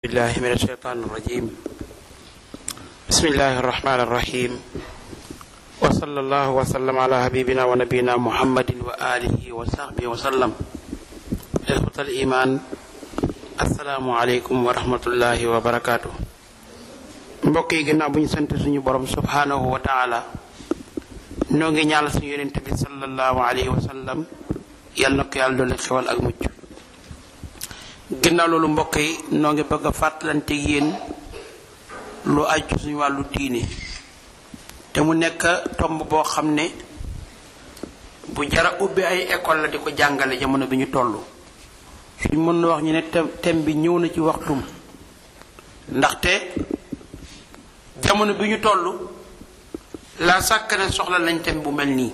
بالله من الشيطان الرجيم بسم الله الرحمن الرحيم وصلى الله وسلم على حبيبنا ونبينا محمد وآله وصحبه وسلم إخوة الإيمان السلام عليكم ورحمة الله وبركاته mbokk yi ginnaaw bu ñu sant suñu borom subhanahu wa taala noo ngi ñaanal suñu yonent bi sallallahu alayhi wa sallam yal na ko yàlla dolli xewal ak mucc ginnaaw loolu mbokk yi noo ngi bëgg a fàttalante yéen lu aju suñu wàllu diine te mu nekk tomb boo xam ne bu jara ubbi ay école la di ko jàngale jamono bi ñu toll suñ mën na wax ñu ne thème bi ñëw na ci waxtum ndaxte jamono bi ñu toll la sàkk ne soxla nañ thème bu mel nii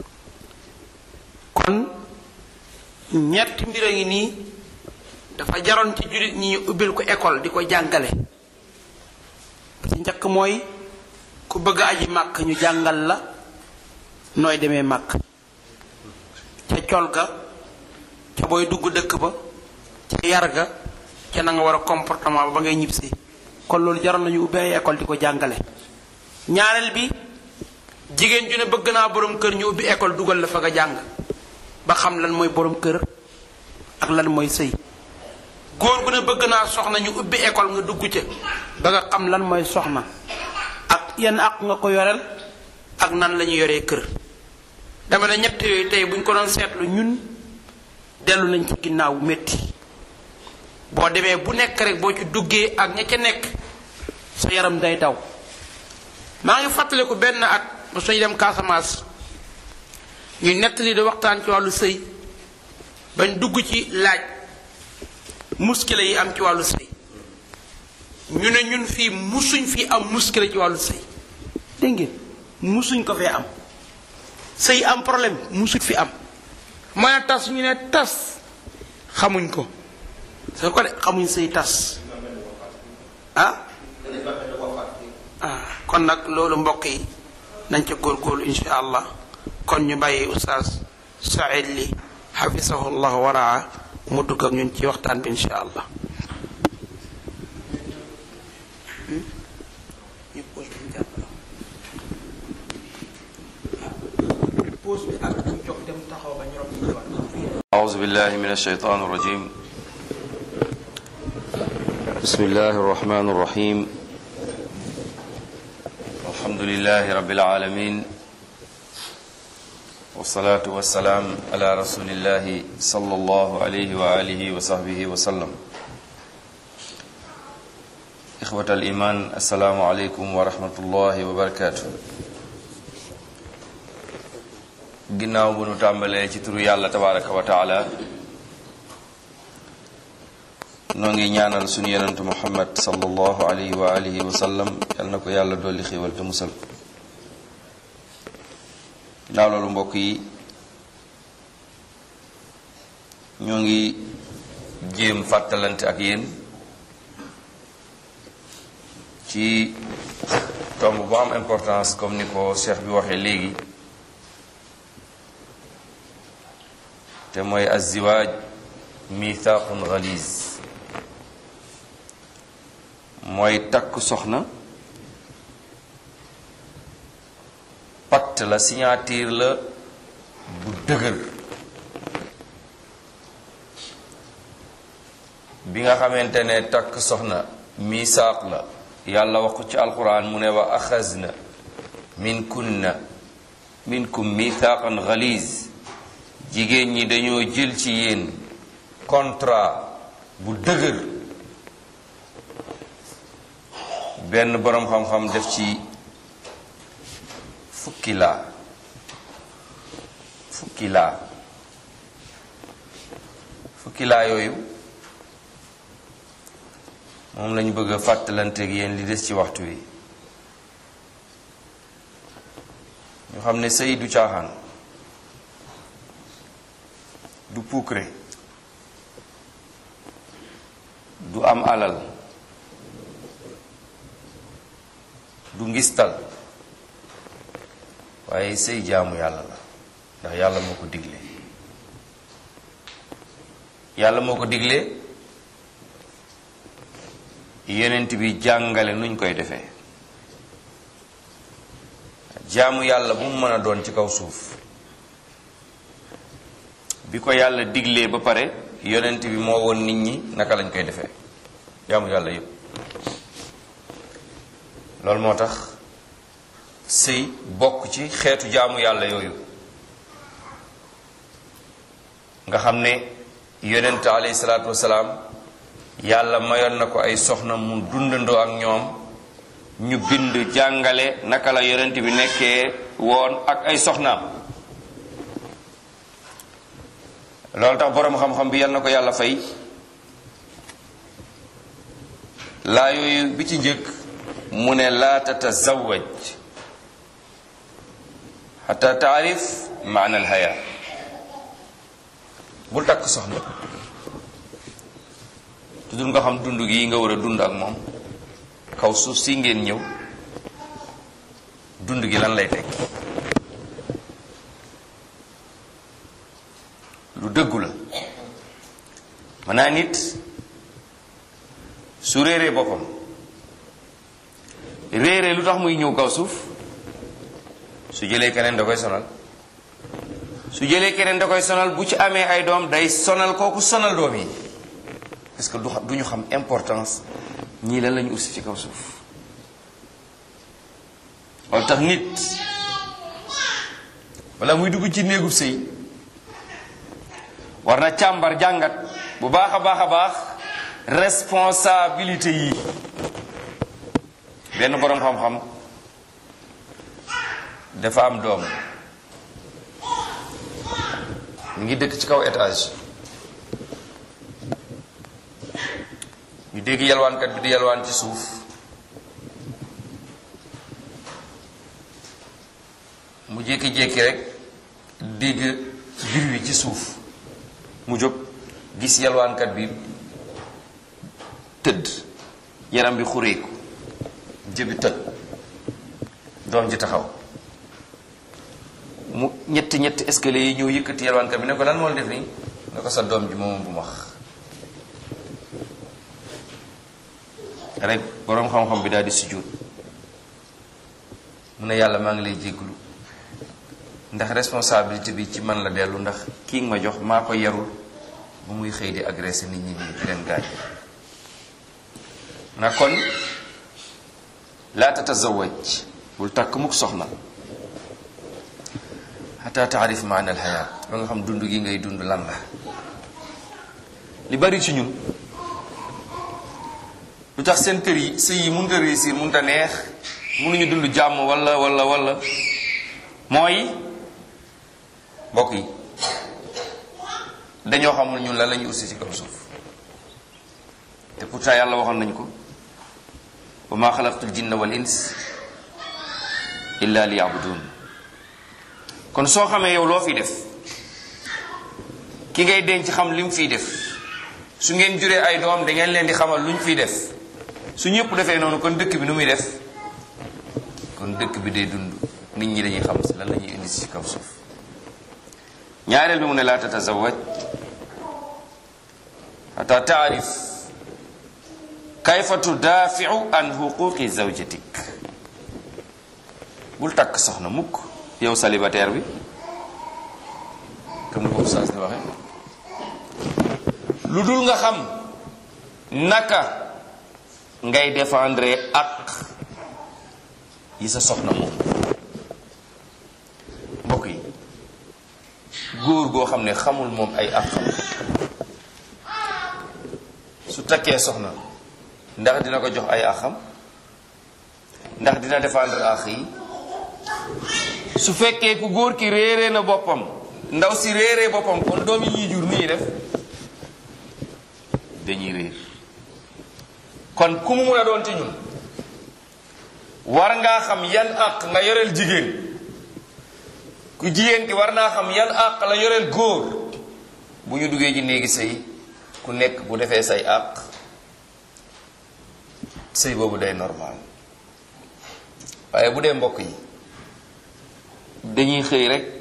kon ñetti mbir a ngi nii dafa jaroon ci jullit ñi ñu ubbil ko école di ko jàngale ci njëkk mooy ku bëgg aji màkk ñu jàngal la nooy demee màkk ca col ga ca booy dugg dëkk ba ca yar ga ca na nga war a comportement ba ba ngay ñibbisi kon loolu jaroon nañu ubbi ay école di ko jàngale ñaareel bi jigéen ju ne bëgg naa borom kër ñu ubbi école dugal la fa nga jàng ba xam lan mooy borom kër ak lan mooy sëy góor gu ne bëgg naa soxna ñu ubbi école nga dugg ca ba nga xam lan mooy soxna ak yenn ak nga ko yoreel ak nan la ñu yoree kër dama ne ñett yooyu tey bu ñu ko doon seetlu ñun dellu nañ ci ginnaaw métti boo demee bu nekk rek boo ci duggee ak ña ca nekk sa yaram day daw maa ngi fàttaliku benn at ba suñu dem Casamance ñu nettali di waxtaan ci wàllu sëy bañ dugg ci laaj muskile yi am ci wàllu sëy ñu ne ñun fii musuñ fi am muskile ci wàllu sëy dégg ngeen musuñ ko fee am sëy am problème musuñ fi am mën a tas ñu ne tas xamuñ ko soo ko de xamuñ sëy tas ah ah kon nag loolu mbokk yi nañ ca góorgóorlu insha allah kon ñu bàyyi oustaz Saïd li xafisahu llah waraa mu dugg ak ñun ci waxtaan bi insha allah أعوذ بالله من الشيطان الرجيم بسم الله الرحمن الرحيم الحمد لله رب العالمين والصلاة والسلام على رسول الله صلى الله عليه وآله وصحبه وسلم إخوة الإيمان السلام عليكم ورحمة الله وبركاته ginnaaw bu nu tàmbalee ci turu yàlla tabaraka wa taala noo ngi ñaanal sunu yonentu muhammad sallallahu alayhi wa alihi wa sallam yal na ko yàlla dolli xéewal te musal ginnaaw loolu mbokk yi ñoo ngi jéem fàttalante ak yéen ci tomb bu am importance comme ni ko cheikh bi waxee léegi te mooy aziwaaj mithaqun galiz mooy takk soxna pacte la signature la bu dëgër bi nga xamante ne takk soxna misaaq la yàlla wax ko ci alquran mu ne wa axazna min kunna minkum mithaqan galiz jigéen ñi dañoo jël ci yéen contrat bu dëgër benn boroom xam-xam def ci fukki laa fukki laa fukki laa yooyu moom lañu bëgg a fàttalanteeg yéen li des ci waxtu wi ñu xam ne sëy du caaxaan du puukre du am alal du ngistal waaye sëy jaamu yàlla la ndax yàlla moo ko digle yàlla moo ko digle yonent bi jàngale nuñ koy defee jaamu yàlla bu mu mën a doon ci kaw suuf bi ko yàlla diglee ba pare yonent bi moo woon nit ñi naka lañ koy defee jaamu yàlla yépp loolu moo tax sëy bokk ci xeetu jaamu yàlla yooyu nga xam ne yonent alayhi salaatu wasalaam yàlla mayoon na ko ay soxna mu dundandoo ak ñoom ñu bind jàngale naka la yonent bi nekkee woon ak ay soxnaam loolu tax boroom xam-xam bi yal na ko yàlla fay laa yooyu bi ci njëkk mu ne laa tatazawaj xata taarif maana alxaya bul takk soxna tudul nga xam dund gi nga war a dund ak moom kaw suuf si ngeen ñëw dund gi lan lay tekki lu dëggu la mën naa nit su réeree boppam réeree lu tax muy ñëw kaw suuf su jëlee keneen da koy sonal su jëlee keneen da koy sonal bu ci amee ay doom day sonal kooku sonal doom yi parce que du xam du ñu xam importance ñii lan la ñu ursi ci kaw suuf wala tax nit wala muy dugg ci néegub sëy war na càmbar jàngat bu baax a baax a baax responsabilité yi benn boroom xam-xam dafa am doom mu ngi dëkk ci kaw étage ñu dégg yalwaankat bi di yalwaan ci suuf mu jékki-jékki rek dégg bir wi ci suuf mu jóg gis yalwaankat bi tëdd yaram bi xureeku jëbi tëdd doom ji taxaw mu ñetti ñetti escalier yi ñëw yëkkati yalwaankat bi ne ko lan moo la def nii ne ko sa doom ji moom bu max rek boroom xam-xam bi daal di sujjóot mu ne yàlla maa ngi lay jégglu ndax responsabilité bi ci man la dellu ndax kii nga ma jox maa ko yarul ba muy xëy di agressé nit ñi nii di leen gaañ na kon laa tatazawaj bul takk mukk soxna xata taarif maana alxayaat ba nga xam dund gi ngay dund lan la li bari ci ñun lu tax seen kër yi sëy yi mënut a réussir mënut a neex mënuñu dund jàmm wala wala wala mooy mbokk yi dañoo xamul ñun lan la ñu ursi ci kaw suuf te pourtant yàlla waxoon nañu ko wa ma xalaqtul jinna wal ins illa li yabudun kon soo xamee yow loo fi def ki ngay denc xam li mu fiy def su ngeen juree ay doom da ngeen leen di xamal lu ñu fiy def su ñëpp defee noonu kon dëkk bi nu muy def kon dëkk bi day dund nit ñi dañuy xam si lan la ñuy indi si kaw suuf ñaareel bi mu ne laa tatazawaj xata taarif kayfa tudaafiu an xuquqi zawjatik bul takk soxna mukk yow célibataire bi comme ni ko ustaas di waxe lu dul nga xam naka ngay défendre ak yi sa soxna moom mbokk yi góor goo xam ne xamul moom ay ak xam su takkee soxna ndax dina ko jox ay axam ndax dina défendre ax yi su fekkee ku góor ki réeree na boppam ndaw si réeree boppam kon doom yi ñuy jur nii def dañuy réer kon ku mu mun a doon ci ñun war ngaa xam yan àq nga yoreel jigéen ku jigéen ki war naa xam yan àq la yoreel góor bu ñu duggee ci néegi sëy ku nekk bu defee say àq sëy boobu day normal waaye bu dee mbokk yi dañuy xëy rek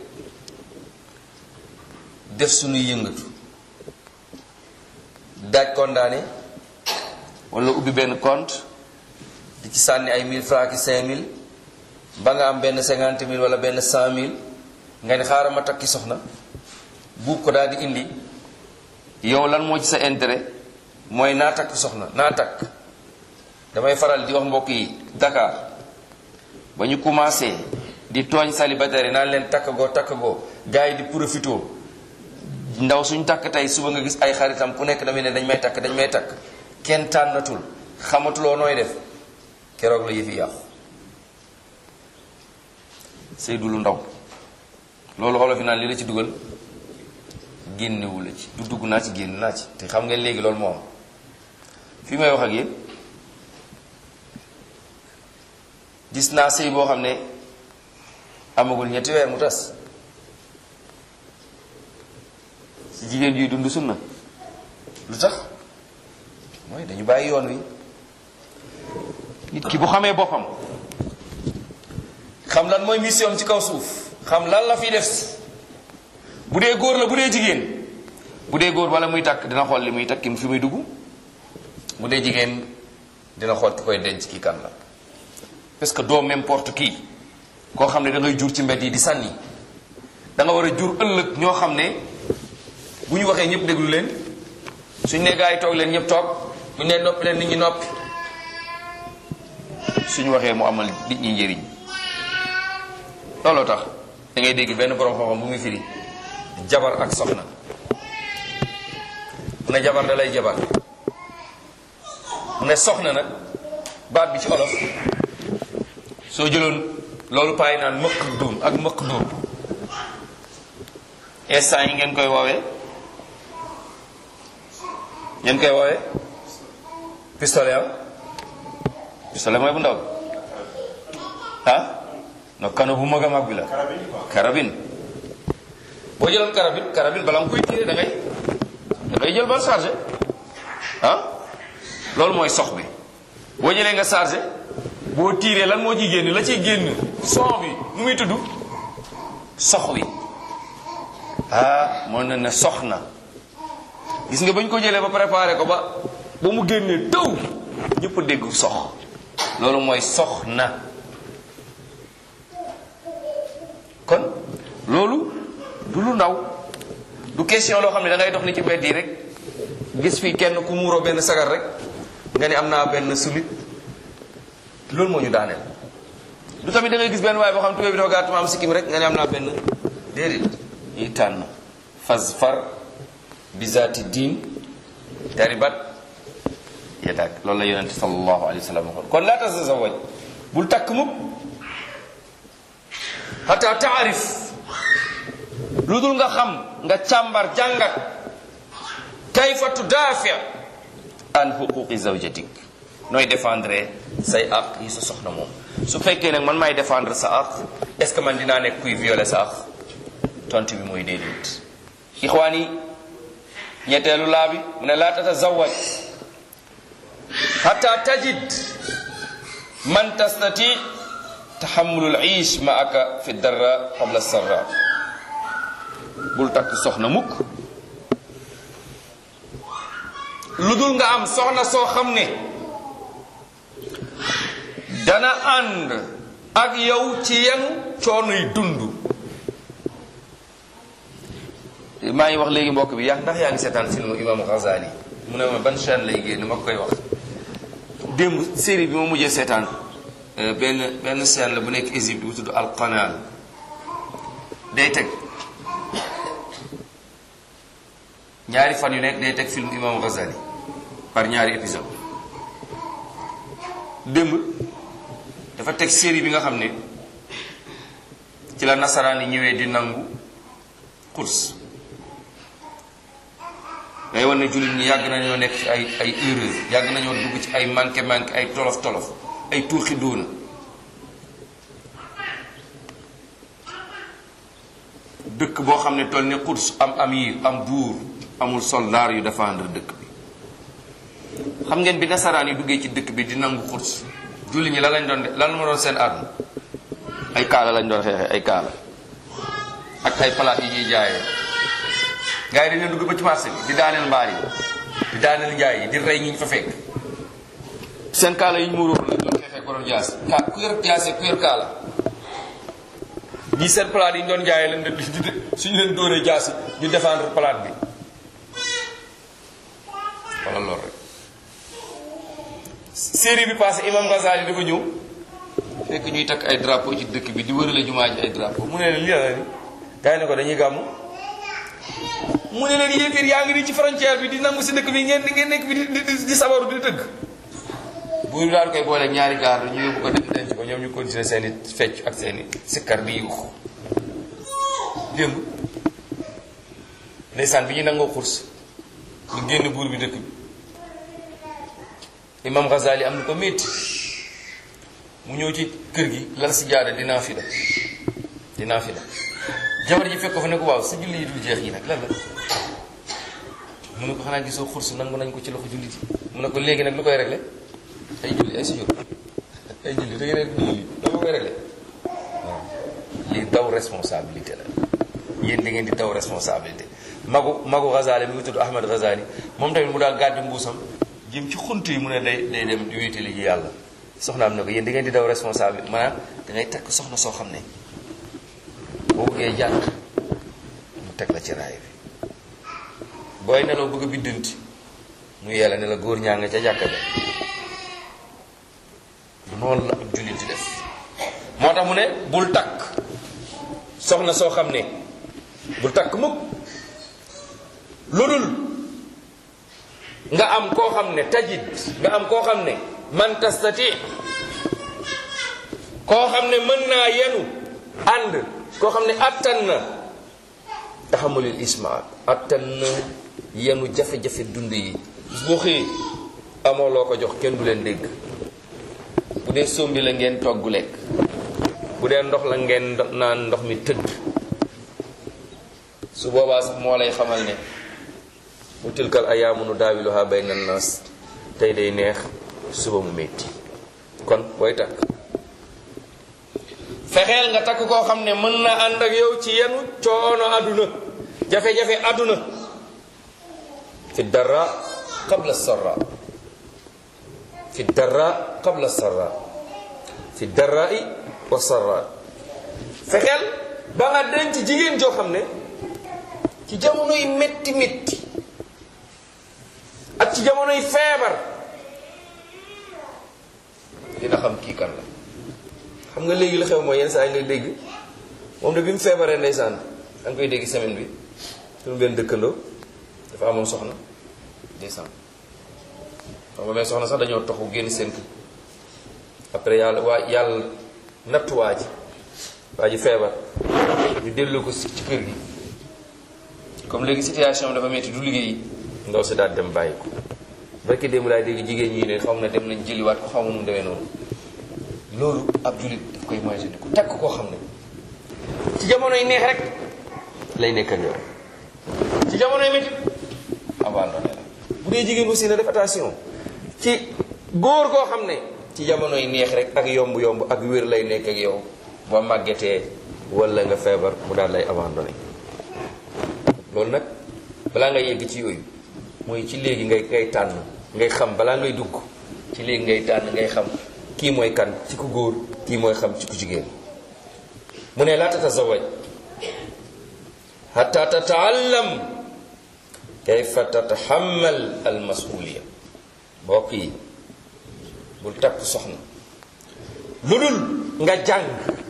def suñuy yëngatu daaj kondaane wala ubbi benn compte di ci sànni ay 1000 francs ki 5000 ba nga am benn 50 000 wala benn 100 000 nga ni xaaral ma takki soxna buub ko daal di indi yow lan moo ci sa intérêt mooy naa takk soxna naa takk damay faral di wax mbokk yi Dakar ba ñu commencé di tooñ célibataire naan leen takk goo takk goo gars yi di profito ndaw suñ takk tey suba nga gis ay xaritam ku nekk damay ne dañ may takk dañ may takk kenn tànnatul xamatuloo nooy def keroog la yëfi yàqu Seydou lu ndaw loolu olof yi naan li la ci dugal génnewu la ci du dugg naa ci génn naa ci te xam ngeen léegi loolu moo am fi may wax ak yéen gis naa sëy boo xam ne amagul ñetti weer mu tas ci jigéen yuy dund sunna lu tax mooy dañu bàyyi yoon wi nit ki bu xamee boppam xam lan mooy mission ci kaw suuf xam lan la fiy def bu dee góor la bu dee jigéen bu dee góor wala muy takk dina xool li muy takk fi muy dugg bu dee jigéen dina xool ki koy denc kii kan la parce que doo n'importe qui koo xam ne da ngay jur ci mbedd yi di sànni da nga war a jur ëllëg ñoo xam ne bu ñu waxee ñëpp déglu leen suñ ne gaa yi toog leen ñëpp toog bu ñu ne noppi leen nit ñi noppi suñu waxee mu amal nit ñi njëriñ looloo tax da ngay dégg benn borom xam-xam bu muy firi jabar ak soxna mu ne jabar da lay jabar mu ne soxna nag baat bi ci olof soo jëloon loolu paay naan mëq duum ak mëq duum instant yi ngeen koy woowee ngeen koy woowee pistolet am pistolet mooy bu ndaw ah no kano bu mag a mag bi la carabine boo jëloon carabine carabine bala nga koy tiire da ngay da ngay jël ba chargé ah loolu mooy sox bi boo jëlee nga chargé boo tiiree lan moo ciy génn la ciy génn son bi nu muy tudd sox wi ah moo na ne sox na gis nga ba ñu ko jëlee ba préparé ko ba ba mu génnee taw ñëpp dégg sox loolu mooy sox na kon loolu du lu ndaw du question loo xam ne da ngay dox ni ci mbedd yi rek gis fii kenn ku muuroo benn sagar rek nga ni am naa benn sulit loolu moo ñu daaneel du tamit da ngay gis benn waaye boo xam tubéy bi dafa gàtt ma am sikkim rek nga ne am naa benn déedéet ñuy tànn fas far bizaati diin taribat yadak loolu la yonente sallallahu alayhi wa sallam waxoon kon laa tasazawaj bul takk mukk xata taarif lu dul nga xam nga càmbar jàngat kayfa tudaafi an xuquqi zawjatik nooy défendre say àq yi sa soxna moom su fekkee nag man maay défendre sa àq est ce que man dinaa nekk kuy violer sa àq tontu bi mooy déedéet ixwaan yi ñetteelu laa bi mu ne laa tatazawaj xata tajid man tastati taxamulul iish ma aka fi darra qabla sarra bul takk soxna mukk lu dul nga am soxna soo xam ne dana ànd ak yow ci yan coonuy dund maa ngi wax léegi mbokk bi yaa ndax yaa ngi seetaan film imam Ghazali mu ne ma ban chaîne lay génn ma koy wax démb série bi ma mujjee seetaan benn benn chaîne la bu nekk Égypte bu tudd Al Qanal day teg ñaari fan yu nekk day teg film imam Ghazali par ñaari épisode démb dafa teg série bi nga xam ne ci la nasaraan yi ñëwee di nangu course day wan ne jullit ñi yàgg nañoo nekk ci ay ay erreur yàgg nañoo dugg ci ay manqué manqué ay tolof tolof ay tuuxi doona dëkk boo xam ne toll ne course am amir am buur amul soldaar yu défendre dëkk bi xam ngeen bi nasaraan yi duggee ci dëkk bi di nangu xurs julli ñi lan lañ doon de lan ma doon seen arme ay kaala lañ doon xeexee ay kaala ak ay palaat yi ñuy jaayee gars yi dañ leen dugg ba ci marché bi di daaneel mbaar yi di daaneel njaay yi di rey ñi ñu fa fekk seen kaala yi ñu muuroo la doon xeexee borom jaas ka ku yor jaase ku yor kaala ñii seen palaat yi ñu doon jaayee leen di suñu leen dóoree jaasi ñu défendre palaat bi wala loolu rek série bi passé imam Ghazali dafa ñëw fekk ñuy takk ay drapeau ci dëkk bi di wërale jumaa ji ay drapeau mu ne leen lii la ni gars yi ne ko dañuy gàmmu mu ne leen yéeféer yaa ngi nii ci frontière bi di nangu si dëkk bi ngeen ngeen nekk bi di di di sabaru di tëgg buur bi daan koy boole ñaari gaar ñu yóbbu ko dem denc ko ñoom ñu continuer seen i fecc ak seen i sikkar di yuux démb ndeysaan bi ñu nangoo xurs ñu génn buur bi dëkk bi imam Ghazali am na ko métti mu ñëw ci kër gi lal si jaada dinaa fi la dinaa fi la jabar ji fekk ko fa ne ko waaw sa julli yi dul jeex yi nag lan la mu ne ko xanaa gisoo xurs nangu nañ ko ci loxo jullit yi mu ne ko léegi nag lu koy réglé ay julli ay sujjóot ay julli da ngeen julli dama koy réglé waaw lii daw responsabilité la yéen da ngeen di daw responsabilité magu magu Ghazali mi ngi tudd Ahmad Ghazali moom tamit mu daal gàddi mbuusam jëm ci xunt yi mu ne day day dem di wéetali ji yàlla soxnaam ne ko yéen da ngeen di daw responsabilité maanaam da ngay takk soxna soo xam ne boo bëggee jàkk mu teg la ci raay bi booy nelaw bëgg a biddanti mu yella ne la góor ñaa nga ca jàkka ba noonu la ab jullit di def moo tax mu ne bul takk soxna soo xam ne bul takk mukk lu dul nga am koo xam ne tajid nga am koo xam ne man tastati koo xam ne mën naa yenu ànd koo xam ne attan na taxamulil isma attan na yenu jafe-jafe dund yi boo xëyee amoo loo ko jox kenn du leen dégg bu dee sombi la ngeen togg lekk bu dee ndox la ngeen naan ndox mi tëdd su boobaa sax moo lay xamal ne mu tilkal ayaamu nu daawiluha bayna naas tey day neex suba mu metti kon booy takk fexeel nga takk koo xam ne mën na ànd ak yow ci yenu coono àdduna jafe-jafe àdduna fi dara qabla sarra fi dara qabla sarra fi darai wa sarra fexeel ba nga denc jigéen joo xam ne ci jamono yi metti metti ak ci jamono yi feebar dina xam kii kan la xam nga léegi la xew mooy yenn saa yi ngay dégg moom de bi mu feebaree ndeysaan da nga koy dégg semaine bi suñu benn dëkkandoo dafa amoon soxna ndeysaan xam nga mais soxna sax dañoo toxu génn seen kër après yàlla waa yàlla nattu waa ji waa ji feebar ñu dellu ko ci kër gi comme léegi situation dafa metti du liggéey ndaw si daal dem bàyyi ko barki démb laay dégg jigéen ñi ne xam ne dem nañ jëliwaat ko xaw ma nu mu demee noonu loolu ab jullit daf koy moytandiku takk koo xam ne ci jamono yi neex rek lay nekk ak yow ci jamono yi métti abandonné la bu dee jigéen aussi na def attention ci góor koo xam ne ci jamono yi neex rek ak yomb-yomb ak wér lay nekk ak yow ba màggetee wala nga feebar mu daal lay abandonné loolu nag balaa ngay yegg ci yooyu mooy ci léegi ngay ngay tànn ngay xam balaa ngay dugg ci léegi ngay tànn ngay xam kii mooy kan ci ku góor kii mooy xam ci ku jigéen mu ne laa tatazawaj hatta tataallam kayfa tataxamal al masuliya mbokk yi bul takk soxna lu dul nga jàng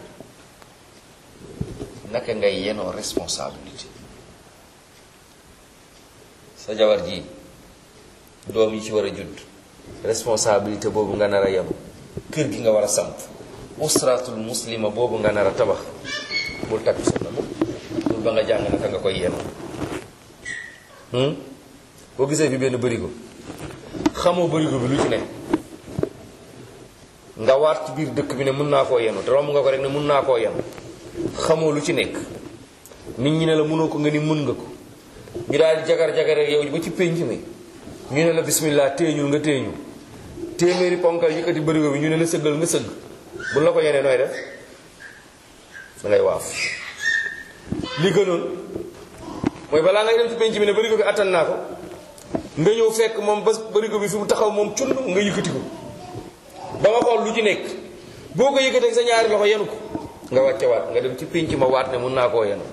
naka ngay yenoo responsabilité sa jabar ji doom yi ci war a judd responsabilité boobu nga nar a yenu kër gi nga war a samp usratul muslima boobu nga nar a tabax bul takk soxna moom bul ba nga jàng naka nga koy yenu boo gisee fi benn bërigo xamoo bërigo bi lu ci ne nga waat ci biir dëkk bi ne mën naa koo yenu te romb nga ko rek ne mën naa koo yenu xamoo lu ci nekk nit ñi ne la mënoo ko nga ni mën nga ko ñu daal di jagar-jagar ak yow ba ci pénc mi ñu ne la bismillah téeñul nga téeñul téeméeri ponkal yëkkati bërigo bi ñu ne la sëggal nga sëgg bu la ko yenee nooy def da ngay waaf li gënoon mooy balaa ngay dem ci pénc mi ne bërigo bi attan naa ko nga ñëw fekk moom ba bërigo bi fi mu taxaw moom cund nga yëkkati ko ba nga xool lu ci nekk boo ko yëkkatee sa ñaari loxo yenu ko nga wàcce waat nga dem ci pénc ma waat ne mun naa koo yenu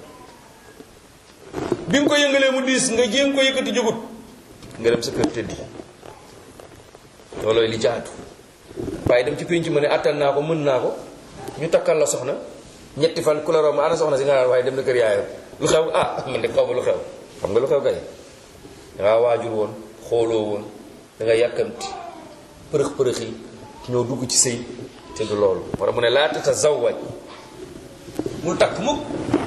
bi nga ko yëngalee mu diis nga jéem ko yëkkati jógut nga dem sa kër tëddi loolooy li jaatu waaye dem ci pénc ma ne attan naa ko mën naa ko ñu takkal la soxna ñetti fan ku la romb ana soxna si nga naan waaye dem na kër yaayam lu xew ah man de xaw ma lu xew xam nga lu xew kay dangaa waajur woon xooloo woon da nga yàkkamti përëx përëx yi ñoo dugg ci sëy te du loolu war a mu ne laa tatazawwaj mu takk mukk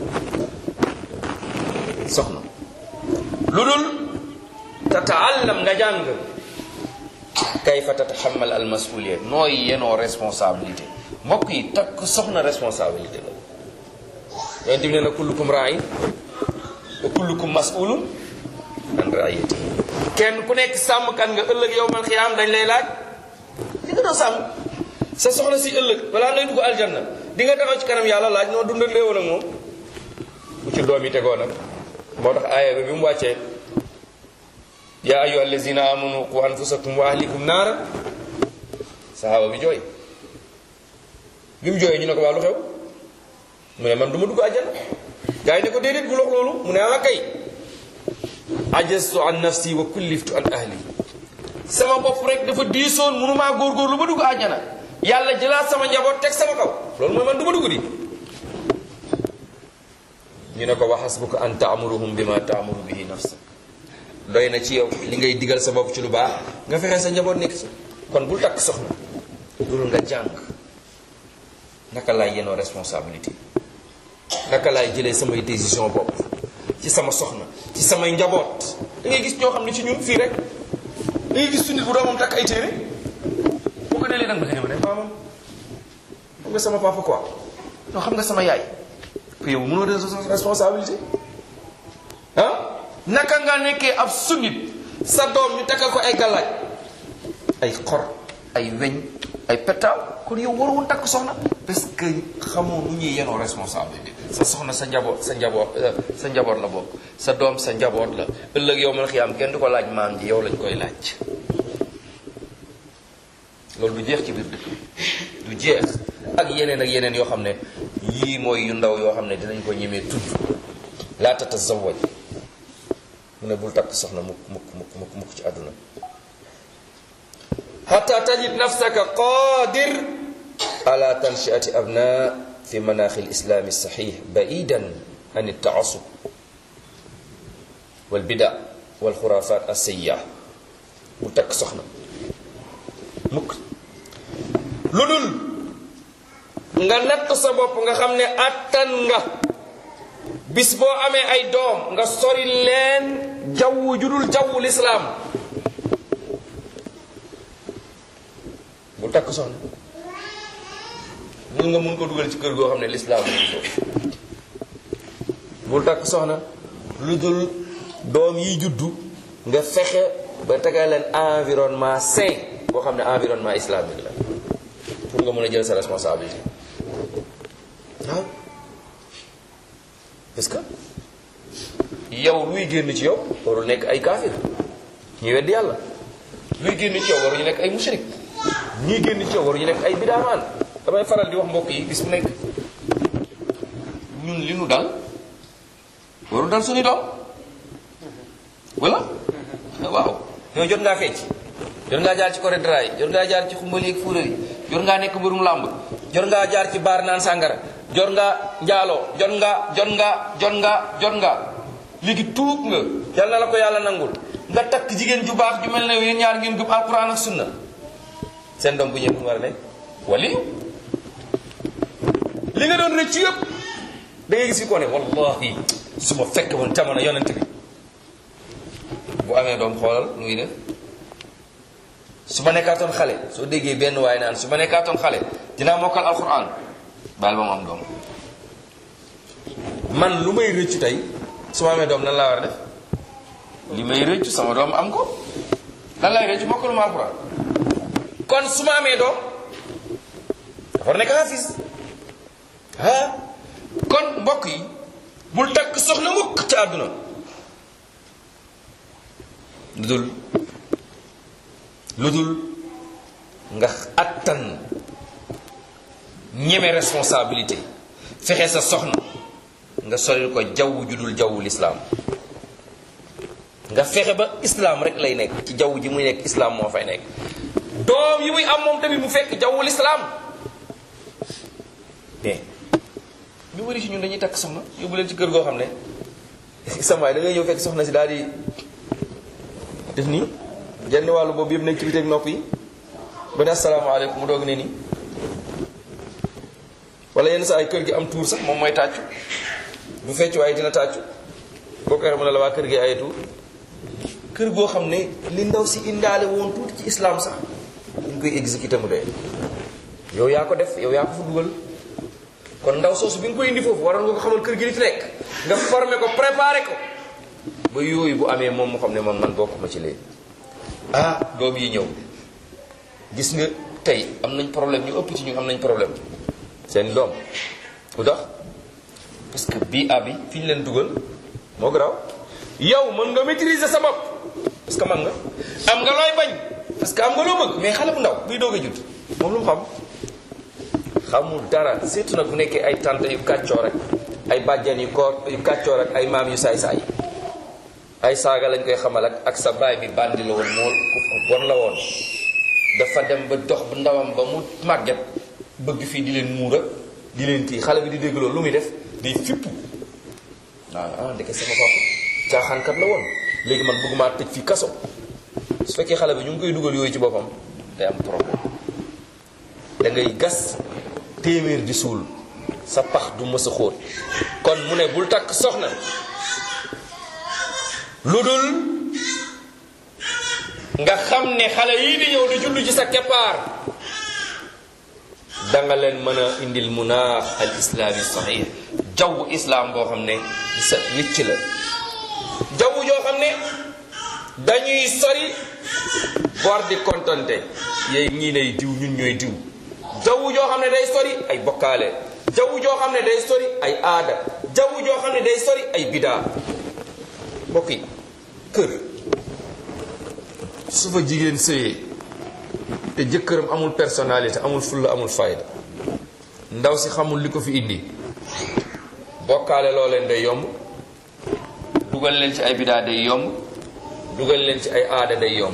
soxna lu dul tataallam nga jàng kayfa tataxamal al masuliya nooy yenoo responsabilité mbokk yi takk soxna responsabilité la yonent bi nee na kullukum raayin wa kullukum masulun an raayati kenn ku nekk sàmmkat nga ëllëg yow man xiyaam dañ lay laaj di nga doon sàmm sa soxna si ëllëg balaa ngay dugg aljanna di nga taxaw ci kanam yàlla laaj noo dundal léewoon ak moom bu ci doom yi tegoo nag moo tax aaya bi bi mu wàccee yaa ayyuha allazina amanu qu anfusakum wa ahlikum naara sahaaba bi jooy bi mu jooyee ñu ne ko waa lu xew mu ne man du ma dugg àjjana gaa yi ne ko déedéet bu lox loolu mu ne ah kay ajastu an nafsi wa kulliftu an ahli sama bopp rek dafa diisoon mënumaa góorgóorlu ba dugg àjjana yàlla jëlaat sama njaboot teg sama kaw loolu mooy man du ma dugg di ñu ne ko wa hasbuka an taamuruhum bima taamuru bihi nafsa doy na ci yow li ngay digal sa bopp ci lu baax nga fexe sa njaboot nekk ci kon bul takk soxna dul nga jàng naka laay yenoo responsabilité naka laay jëlee samay décision bopp ci sama soxna ci samay njaboot da ngay gis ñoo xam ne ci ñun fii rek da ngay gis su nit bu doomam takk ay téere boo ko delee nag ba ne ma ne maamam xam nga sama papa quoi non xam nga sama yaay que yow mënoo de responsabilité ah naka nga nekkee ab sunnit sa doom ñu takkal ko ay galaaj ay xor ay weñ ay petaaw kon yow waroon takk soxna parce que xamoo nu ñuy yenoo responsabilité sa soxna sa njaboot sa njaboot sa njaboot la bokk sa doom sa njaboot la ëllëg yow man xiyaam kenn du ko laaj maam ji yow lañ koy laaj loolu du jeex ci biir dëkk du jeex ak yeneen ak yeneen yoo xam ne yii mooy yu ndaw yoo xam ne dinañ ko ñemee tudd laa tatazawaj mu ne bul takk soxna mukk mukk mukk mukk mukk ci àdduna xata tajid nafsaka qadir ala tanshiati abna fi manaaxi lislaami saxiix baidan an iltaasub walbida walxurafat alsayiya bul takk soxna mukk lu dul nga natt sa bopp nga xam ne attan nga bis boo amee ay doom nga sori leen jaww judul jaww lislaam bul takk soxna mun nga mun ko dugal ci kër goo xam ne lislaam mu foofu bul takk soxna lu dul doom yi juddu nga fexe ba tegal leen environnement sain boo xam ne environnement islamique la pour nga mën a jël sa responsabilité waaw parce que yow luy génn ci yow warul nekk ay kaafir ñuy weddi yàlla luy génn ci yow waruñu nekk ay mushrik ñii génn ci yow waruñu nekk ay bidaamaan damay faral di wax mbokk yi bis bu nekk ñun li nu dal warul dal suñu doom wala waaw yow jot ngaa fecc jot ngaa jaar ci coré dra yi jot ngaa jaar ci xumbali ak fuural yi jot ngaa nekk mbërum làmb jot ngaa jaar ci baar naan sàngara jot nga njaaloo jot nga jot nga jot nga jot nga léegi tuub nga yal na la ko yàlla nangul nga takk jigéen ju baax ju mel ne yéen ñaar ngeen gëm alquran ak sunna seen doom bu ñëw fu mu war a nekk wali li nga doon rëcc yëpp da ngay gis fi ko ne wallahi su ma fekk woon jamono yonent bi bu amee doom xoolal nu muy def su ma nekkaatoon xale soo déggee benn waaye naan su ma nekkaatoon xale dinaa mokkal alquran baal ba mu am doom man lu may rëccu tey su ma amee doom nan laa war a def li may rëccu sama doom am ko lan lay rëccu mokkalu ma alquran kon su ma amee doom dafa war a nekk xaafis ah kon mbokk yi bul takk soxna mukk ci àdduna lu dul lu dul nga attan ñeme responsabilité fexe sa soxna nga solil ko jaww ju dul jawwu lislaam nga fexe ba islaam rek lay nekk ci jaww ji muy nekk islaam moo fay nekk doom yi muy am moom tamit mu fekk jawwu lislaam mais ñu bëri ci ñun dañuy takk soxna yóbbu leen ci kër goo xam ne samaay da ngay ñëw fekk soxna si daal di def nii genn wàllu boobu yëpp nekk ci biteeg nopp yi ba ne asalaamaaleykum mu doog ne nii wala yenn saa ay kër gi am tuur sax moom mooy tàccu du fecc waaye dina tàccu boo ko waxee mu ne la waa kër gi ay tuur kër goo xam ne li ndaw si indaale woon tuuti ci islam sax ñu koy exécuté mu dee yow yaa ko def yow yaa ko fa dugal kon ndaw soosu bi nga koy indi foofu waroon nga ko xamal kër gi li fi nekk nga formé ko préparé ko ba yooyu bu amee moom mu xam ne man man bokkuma ci léegi ah doom yi ñëw gis nga tey am nañ problème ñu ëpp ci ñu am nañ problème seen doom lu tax parce que bii abi fi ñu leen dugal moo garaaw yow mën nga maîtriser sa bopp parce que man nga am nga looy bañ parce que am nga loo bëgg mais xale bu ndaw buy doog a judd moom lu mu xam xamul dara surtout nag bu nekkee ay tante yu kàccoo rek ay bàjjan yu koor yu kàccoo rek ay maam yu saay-saay ay saaga lañ koy xamal ak ak sa baay bi bandi la woon mool ku bon la woon dafa dem ba dox bu ndawam ba mu màgget bëgg fii di leen muura di leen kii xale bi di dégg loolu lu muy def day fippu waaw ah ndeke sama papa caaxaankat la woon léegi man bëgg maa tëj fii kaso su fekkee xale bi ñu ngi koy dugal yooyu ci boppam day am problème da ngay gas téeméer di suul sa pax du mës a xóot kon mu ne bul takk soxna lu dul nga xam ne xale yii di ñëw di jullu ci sa keppaar danga leen mën a indil munaax al islaami sahih jaww islaam boo xam ne di sa wicc la jaww joo xam ne dañuy sori bor di kontante yéy ñii nay diw ñun ñooy diw jaww joo xam ne day sori ay bokkaale jaww joo xam ne day sori ay aada jaww joo xam ne day sori ay bidaa mbokk yi kër su fa jigéen sëyee te jëkkëram amul personnalité amul fulla amul fayda ndaw si xamul li ko fi indi bokkaale loo leen day yomb dugal leen ci ay bidaa day yomb dugal leen ci ay aada day yomb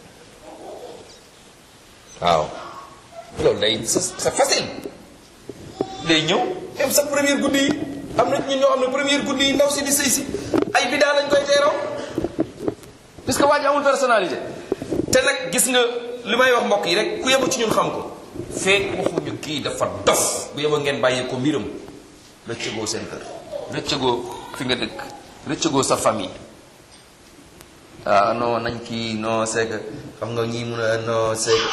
waaw loolu day c'est facile day ñëw même sa première guddi yi am na ñun ñoo xam ne première guddi yi ndaw si di sëy si ay bidaa lañ koy teeraw parce que waa ji amul personnalité te nag gis nga li may wax mbokk yi rek ku yebu ci ñun xam ko feek waxuñu kii dafa dof bu yeba ngeen bàyyi ko mbiram rëccëgoo seen kër rëccëgoo fi nga dëkk rëccëgoo sa famille ah non nañ kii non c'est que xam nga ñii mun a non c'est que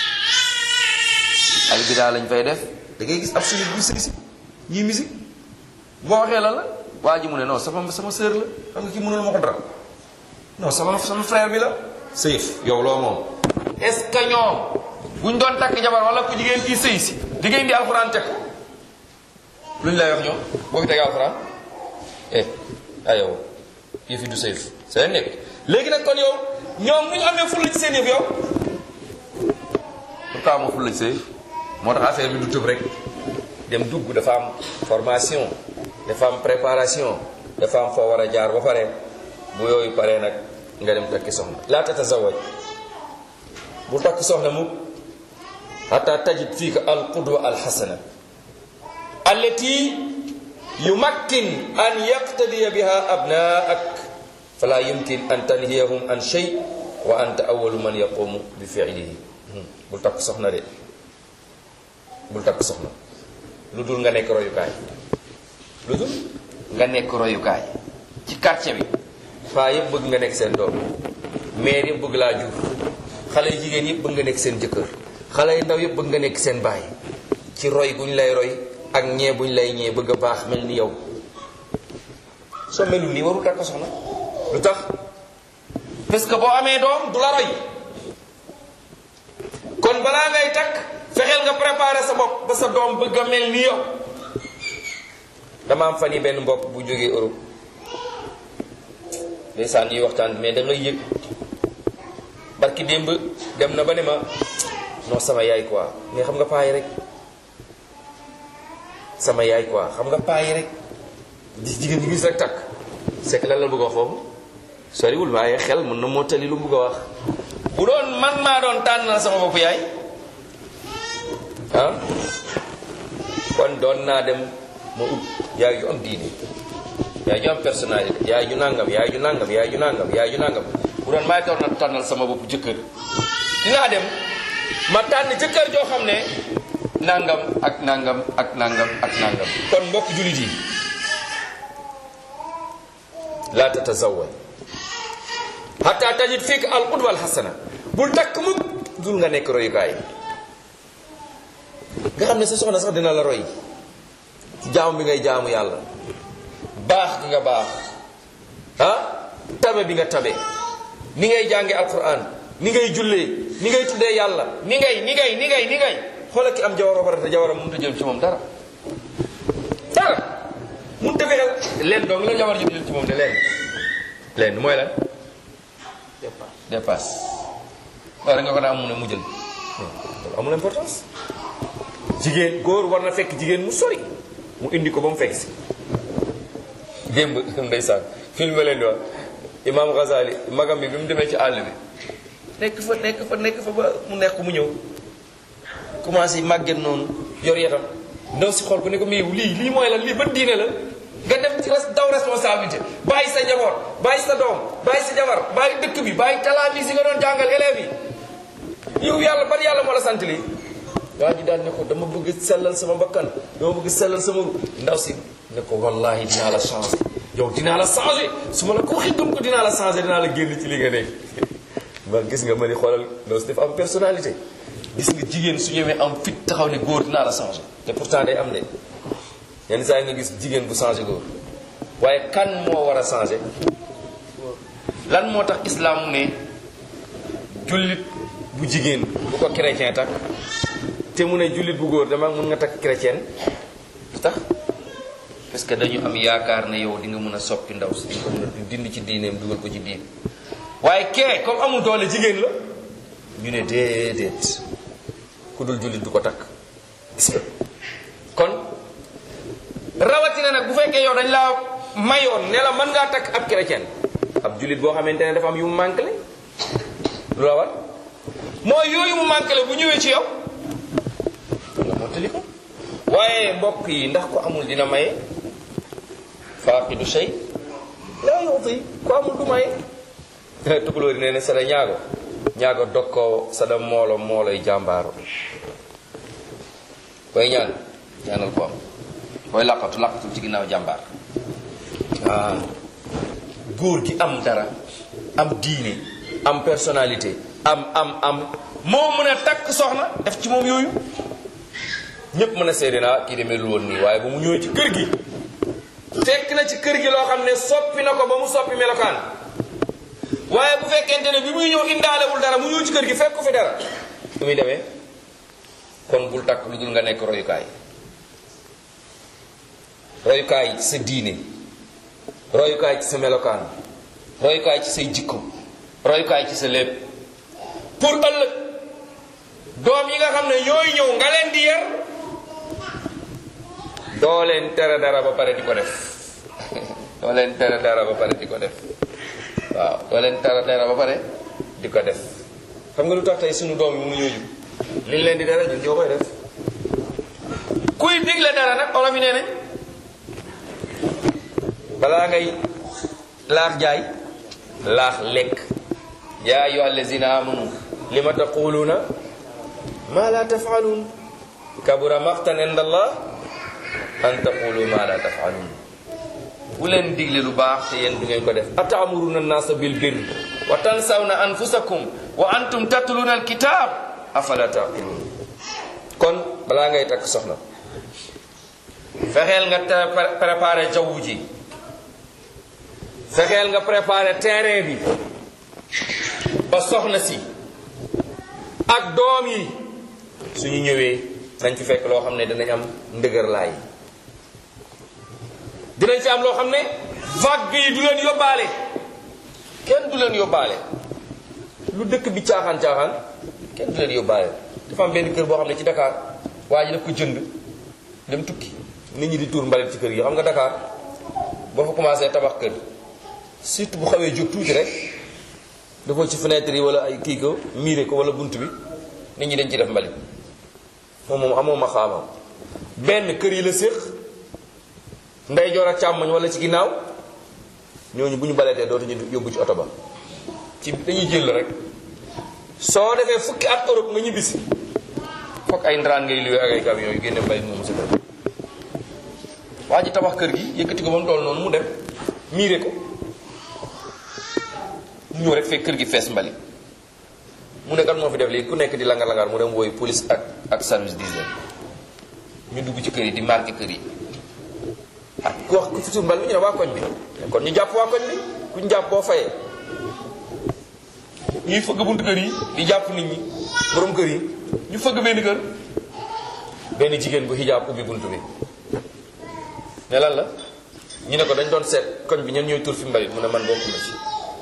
ay bidaa lañ fay def da ngay gis ab suñu bu sëy si ñii musique boo waxee la la waa ji mu ne non sama sama sœur la xam nga kii mënul ma ko dara non sama sama frère bi la sëyëf yow loo moom est ce que ñoom buñ doon takk jabar wala ku jigéen kii sëy si di ngeen di alxuraan teg ko luñ lay wax ñoom boo fi tegee alxuraan eh ah yow kii fi du sëyëf seen nekk léegi nag kon yow ñoom bu ñu amee fulla ci seen yëf yow pourquoi amoo fulla ci sëy moo tax affaire bi du tëb rek dem dugg dafa am formation dafa am préparation dafa am foo war a jaar ba pare bu yooyu paree nag nga dem takki soxna laa tatazawaj bu takk soxna mu hatta tajid fiika al qudwa al xasana allati yumakkin an yaqtadiya biha abnaak fala yumkin an tanhiyahum an shay wa anta awalu man yaqumu bi fiilihi bul takk soxna de bul takk soxna lu dul nga nekk royukaay lu dul nga nekk royukaay ci quartier bi faa yëpp bëgg nga nekk seen doom maire yëpp bëgg laa jur xale yu jigéen yëpp bëgg nga nekk seen jëkkër xale yu ndaw yëpp bëgg nga nekk seen baay ci roy guñ lay roy ak ñee buñ lay ñee bëgg a baax mel ni yow soo melul nii warul takk soxna lu tax parce que boo amee doom du la roy kon balaa ngay takk fexeel nga préparer sa bopp ba sa doom bëgg a mel ni yow dama am fan yi benn mbokk bu jógee Europe ndeysaan ñuy waxtaan mais da ngay yëg barki démb dem na ba ne ma non sama yaay quoi mais xam nga paa yi rek sama yaay quoi xam nga paa yi rek gis jigéen ñi gis rek takk c'est que lan la bëgg a wax foofu soriwul waaye xel mën na mottali lu mu bëgg a wax bu doon man maa doon tànnal sama bopp yaay ah kon doon naa dem ma ut yaay yu am diine yaay ju am personnalité yaay ju nangam yaay ju nangam yaay ju nangam yaay ju nangam bu doon maay doon na tànnal sama bopp jëkkër dinaa dem ma tànn jëkkër joo xam ne nangam ak nangam ak nangam ak nangam kon mbokk jullit yi laa tatazawwaj hatta tajid fiik al qudwa al hasana bul takk mukk dul nga nekk royukaay nga xam ne sa soxna sax dina la roy ci jaamu bi ngay jaamu yàlla baax gi nga baax ah tabe bi nga tabe ni ngay jànge alquran ni ngay jullee ni ngay tuddee yàlla ni ngay ni ngay ni ngay ni ngay xoolal ki am jawar ba pare te jawaram mënut a jël ci moom dara dara mënut a fexeel leen dong la jawar ji jël ci moom de leen leen mooy lan dépasse wala nga ko daa am mu ne mu jël loolu amul importance jigéen góor war na fekk jigéen mu sori mu indi ko ba mu fekk si démb ndeysaan film leen di wax imam Ghazali magam bi bi mu demee ci àll bi nekk fa nekk fa nekk fa ba mu nekk mu ñëw commencé màgget noonu yor yetam ndaw si xool ko ne ko mais lii lii mooy lan lii ban diine la nga dem ci res daw responsabilité bàyyi sa njaboot bàyyi sa doom bàyyi sa jabar bàyyi dëkk bi bàyyi talaami si nga doon jàngal élèves yi yow yàlla ban yàlla moo la sant lii waa ji daal ne ko dama bëgg sellal sama bakkan dama bëgg sellal sama ru ndaw si ne ko wallahi dinaa la changé yow dinaa la changé su ma la ko waxee gëm ko dinaa la changé dinaa la génn ci li nga nekk ma gis nga ma ni xoolal ndaw si dafa am personnalité gis nga jigéen su ñëwee am fit taxaw ne góor dinaa la changé te pourtant day am de yenn saa yi nga gis jigéen bu changé góor waaye kan moo war a changé lan moo tax islam mu ne jullit bu jigéen bu ko chrétien takk te mu ne jullit bu góor dama mun nga takk chrétien lu tax parce que dañu am yaakaar ne yow di nga mën a soppi ndaw si di nga ko mën a dindi ci diineem dugal ko ci diin waaye kee comme amul doole jigéen la ñu ne déedéet ku dul jullit du ko takk gis nga kon rawatina nag bu fekkee yow dañ laa mayoon ne la mën ngaa takk ab chrétien ab jullit boo xamante ne dafa am yu mu manqué lu la war mooy yooyu mu manqué bu ñëwee ci yow nga mottali ko waaye mbokk yi ndax ko amul dina maye faaqidu shay laa yuti ko amul du maye tukulóori nee ne sada ñaago ñaago dokkoo sada moolo mooloy jàmbaaro booy ñaan ñaanal ko am booy làqatu làqatu ci ginnaaw jàmbaar waaw góor gi am dara am diine am personnalité am am am moo mën a takk soxna def ci moom yooyu ñépp mën a seede naa kii demee lu woon nii waaye ba mu ñëwee ci kër gi fekk na ci kër gi loo xam ne soppi na ko ba mu soppi melokaan waaye bu fekkente ne bi muy ñëw indaalewul dara mu ñëw ci kër gi fekk ko fi dara su muy demee kon bul takk lu dul nga nekk royukaay royukaay ci sa diine royukaay ci sa melokaan royukaay ci say jikko royukaay ci sa lépp pour ëllëg doom yi nga xam ne ñooy ñëw nga leen di yar doo leen tere dara ba pare di ko def doo leen tere dara ba pare di ko def waaw doo leen tere dara ba pare di ko def xam nga lu tax tey suñu doom yi mu ñooñu liñ leen di dara ñun ñoo koy def kuy digle dara nag olof yi nee nañ balaa ngay laax jaay laax lekk yaa ayyuha allazina amanu lima taquluna ma la tafalun kabura maqtan inda allah an taqulu ma la tafalun bu leen digle lu baax te yéen du ngeen ko def atamuruna nasa bil birri wa tansawna anfusakum wa antum tatluna alkitab afala taqilun kon balaa ngay takk soxna fexeel nga te préparé jaww ji fexeel nga préparé terrain bi ba soxna si ak doom yi suñu ñëwee nañ fi fekk loo xam ne dinañ am ndëgër laay dinañ fi am loo xam ne vague yi du leen yóbbaale kenn du leen yóbbaale lu dëkk bi caaxaan caaxaan kenn du leen yóbbaale dafa am benn kër boo xam ne ci Dakar waa ji daf ko jënd dem tukki nit ñi di tuur mbalit ci kër yi xam nga Dakar boo fa commencé tabax kër surtout bu xawee jóg tuuti rek dafa ci fenêtre yi wala ay kii ko miire ko wala bunt bi nit ñi dañ ci def mbalit moom moom amoo ma xaamam benn kër yi la séq ndeyjoor ak càmmoñ wala ci ginnaaw ñooñu bu ñu baletee dootuñu yóbbu ci oto ba ci dañuy jël rek soo defee fukki at Europe nga ñibbisi foog ay ndaraan ngay luwee ak ay camion yu génne mbalit moomu sa kër waa ji tabax kër gi yëkkati ko ba mu toll noonu mu dem miire ko mu ñëw rek fekk kër gi fees mbalit mu ne kan moo fi def léegi ku nekk di langar-langar mu dem wooyu police ak ak service d'hygiène ñu dugg ci kër yi di marqué kër yi ah ku wax ku fi suur mbalit mi ñu ne waa koñ bi kon ñu jàpp waa koñ bi ku ñu jàpp boo fayee ñuy fëgg buntu kër yi di jàpp nit ñi borom kër yi ñu fëgg benn kër benn jigéen bu xijaab ubbi buntu bi ne lan la ñu ne ko dañ doon seet koñ bi ñen ñooy tur fi mbalit mu ne man bokk na ci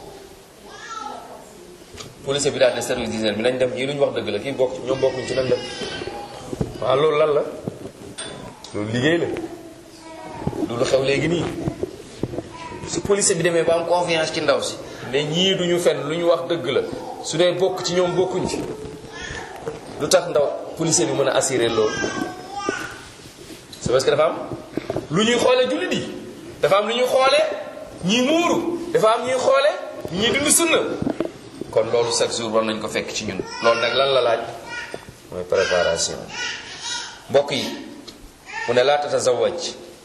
police bi daal ne service d'hygiène bi nañ dem ñii lu ñu wax dëgg la kii bokk ñoom bokkuñ ci nañ dem waaw loolu lan la loolu liggéey la du lu xew léegi nii su police bi demee ba am confiance ci ndaw si ne ñii duñu fen lu ñu wax dëgg la su dee bokk ci ñoom bokkuñ ci lu tax ndaw police bi mën a assurer loolu c'est parce que dafa am lu ñuy xoolee jullit yi dafa am lu ñuy xoolee ñii muuru dafa am ñuy xoolee ñii dund sunna kon loolu chaque jour war nañ ko fekk ci ñun loolu nag lan la laaj mooy préparation mbokk yi mu ne laa tatazawaj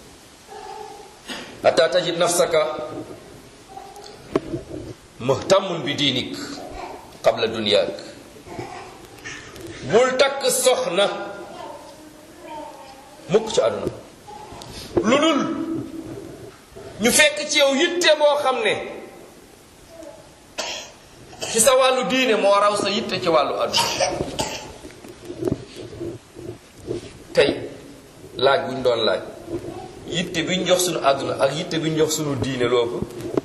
hatta tajid nafsaka muhtamun bi diinik qabla dunyaak bul takk soxna mukk ci àdduna lu dul ñu fekk ci yow yitte boo xam ne ci sa wàllu diine moo raw sa yitte ci wàllu àdduna tey laaj bu ñu doon laaj yitte bi ñu jox suñu àdduna ak yitte bi ñu jox suñu diine loo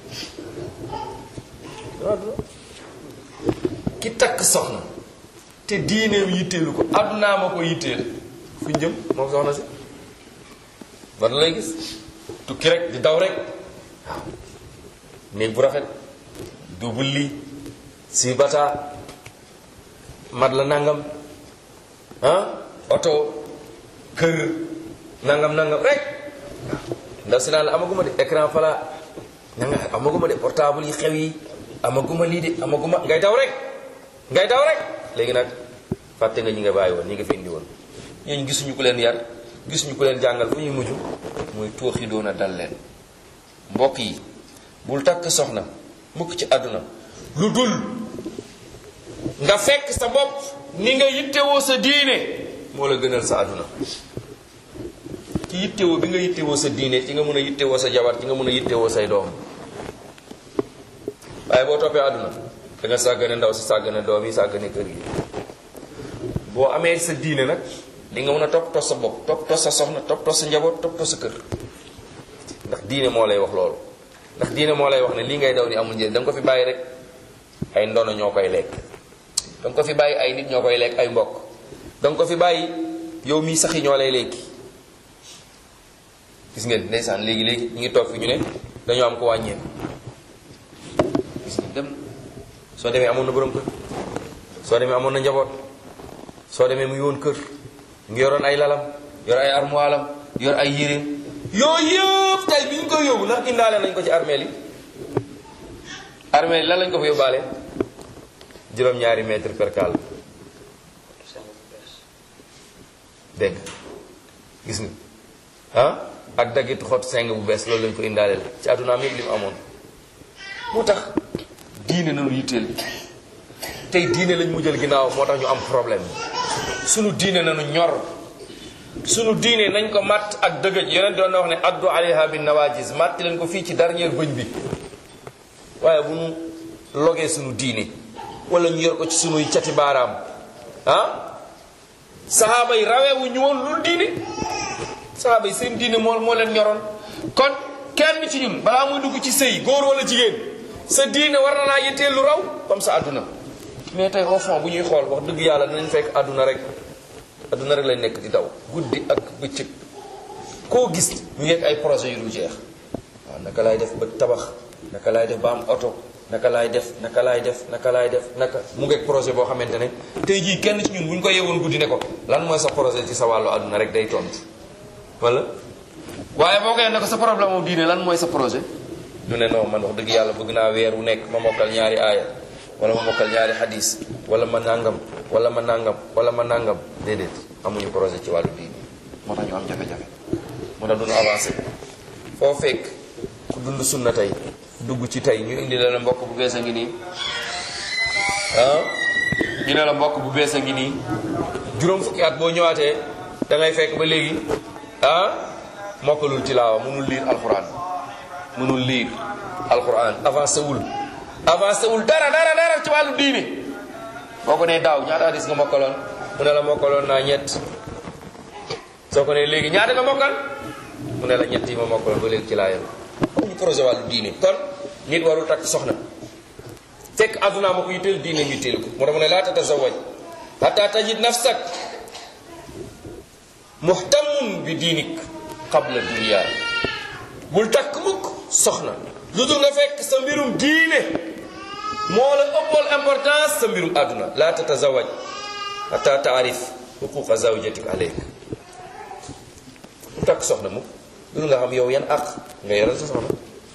ki takk soxna te diineem yitteelu ko àddunaa ma ko yitteel fu ñu jëm moom soxna si ban lay gis tukki rek di daw rek waaw néeg bu rafet double lii si bata mat la nangam ah oto kër nangam nangam rek ndaw si naan la amaguma de écran plat nanga amaguma de portable yi xew yi amaguma lii de amaguma ngay daw rek ngay daw rek léegi nag fàtte nga ñi nga bàyyi woon ñi nga fi indi woon ñooñu gisuñu ku leen yar gisuñu ku leen jàngal fu ñuy mujj muy tooxi doon a dal leen mbokk yi bul takk soxna mukk ci àdduna lu dul nga fekk sa bopp ni nga yittewoo sa diine moo la gënal sa àdduna ci yittewoo bi nga yittewoo sa diine ci nga mën a yittewoo sa jabar ci nga mën a yittewoo say doom waaye boo toppee àdduna da nga sàggane ndaw si sàggane doom yi sàggane kër gi boo amee sa diine nag di nga mën a toppatoo sa bopp toppatoo sa soxna toppatoo sa njaboot toppatoo sa kër ndax diine moo lay wax loolu ndax diine moo lay wax ne lii ngay daw ni amul njëriñ da nga ko fi bàyyi rek ay ndono ñoo koy lekk da nga ko fi bàyyi ay nit ñoo koy lekk ay mbokk da nga ko fi bàyyi yow mii sax yi ñoo lay lekki gis ngeen ndeysaan léegi léegi ñu ngi toog fi ñu ne dañoo am ko wàññeeku gis nga dem soo demee amoon na borom kër soo demee amoon na njaboot soo demee mu ngi woon kër mu ngi yoroon ay lalam yor ay armoilam yor ay yéreem yooyu yëpp tey bi ñu koy yóbbu ndax indaale nañ ko ci armeel yi armeel yi lan lañ ko fa yóbbaale juróom-ñaari mètre per cale dégg gis nga ah ak daggit xot seng bu bees loolu lañ ko indaaleel ci àddunaam yëpp li mu amoon moo tax diine nañu yitteel tey diine lañ mu jël ginnaaw moo tax ñu am problème sunu diine nañu ñor sunu diine nañ ko matt ak dëgëj yeneen doon na wax ne addu alayha bin nawajis màtti leen ko fii ci dernière bëñ bi waaye bu ñu logee sunu diine wala ñu yor ko ci sunuy cati baaraam ah saxaaba yi raweewu ñu woon lu diine saxaaba yi seen diine moo moo leen ñoroon kon kenn ci ñun balaa muy dugg ci sëy góor wala jigéen sa diine war na laa yitteel lu raw comme sa àdduna mais tey au fond bu ñuy xool wax dëgg yàlla dinañ fekk àdduna rek àdduna rek lañ nekk di daw guddi ak bëccëg koo gis ñu ngi ay projet yu dul jeex waaw naka laay def ba tabax naka laay def ba am oto naka laay def naka laay def naka laay def naka mu ngeeg projet boo xamante ne tey jii kenn ci ñun bu ñu ko yewoon guddi ne ko lan mooy sa projet ci sa wàllu àdduna rek day tontu wala waaye boo koy ne ko sa problème moom diine lan mooy sa projet ñu ne non man wax dëgg yàlla bëgg naa weer wu nekk ma mokkal ñaari aaya wala ma mokkal ñaari hadis wala ma nangam wala ma nangam wala ma nangam déedéet amuñu projet ci wàllu diine moo tax ñu am jafe-jafe moo tax duñu avancé foo fekk ku dund sunna tey dugg ci tey ñu indi la la mbokk bu bees a ngi nii ah ñu ne la mbokk bu bees a ngi nii juróom fukki at boo ñëwaatee da ngay fekk ba léegi ah mokkalul tilaawa mënul liir alxuraan mënul liir alxuraan avancé wul avancé wul dara dara dara ci wàllu diine boo ko nee daaw ñaata hadis nga mokkaloon mu ne la mokkaloon naa ñett soo ko nee léegi ñaata nga mokkal mu ne la ñett yi ma mokkaloon ba léegi ci laa yem amuñu projet wàllu diine kon nit warul takk soxna fekk addunaa ma ko yitteel diine ñu teel ko moo tax mu ne laa tatazawaj hatta tajid nafsak muhtamun bi diinik qabla dunya bul takk mukk soxna lu dul nga fekk sa mbirum diine moo la ëppool importance sa mbirum àdduna laa tatazawaj hatta taarif xuquqa zawjatik aleyk bul takk soxna mukk lu dul nga xam yow yan àq nga yoral sa soxna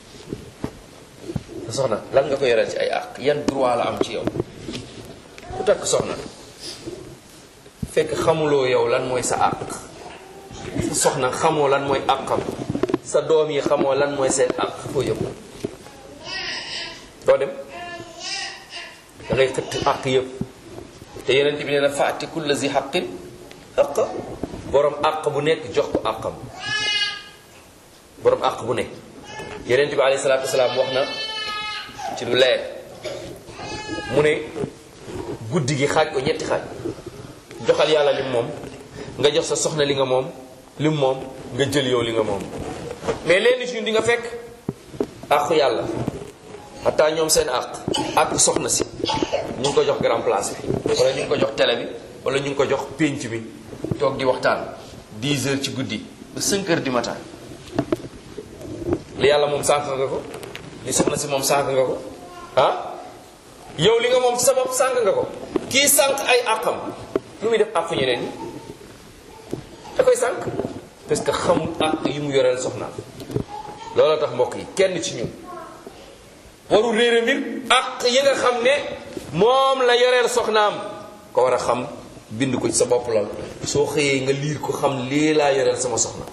sa soxna lan nga ko yoral ci ay àq yan droit la am ci yow ku takk soxna fekk xamuloo yow lan mooy sa àq sa soxna xamoo lan mooy àqam sa doom yi xamoo lan mooy seen àq foo yëpp doo dem da ngay xëtt àq yëpp te yeneen bi nee na faati kulla zi xaqin àq borom àq bu nekk jox ko àqam borom àq bu nekk yeneen bi alayhi salaatu wasalaam wax na ci lu leer mu ne guddi gi xaaj ko ñetti xaaj joxal yàlla lim moom nga jox sa soxna li nga moom lim moom nga jël yow li nga moom mais leen ci ñun di nga fekk àqu yàlla xataa ñoom seen àq àq soxna si ñu ngi ko jox grand place bi wala ñu ngi ko jox télé bi wala ñu ngi ko jox pénc bi toog di waxtaan 10 heures ci guddi ba 5 heures du matin li yàlla moom sànq nga ko li soxna si moom sànq nga ko ah yow li nga moom ci sa bopp sànq nga ko kii sànq ay àqam lu muy def àq ñeneen ñi da koy sànq parce que xamul àq yi mu yoreel soxnaam looloo tax mbokk yi kenn ci ñun warul réere mbir àq yi nga xam ne moom la yoreel soxnaam ko war a xam bind ko ci sa bopp lal soo xëyee nga liir ko xam lii laa yoreel sama soxna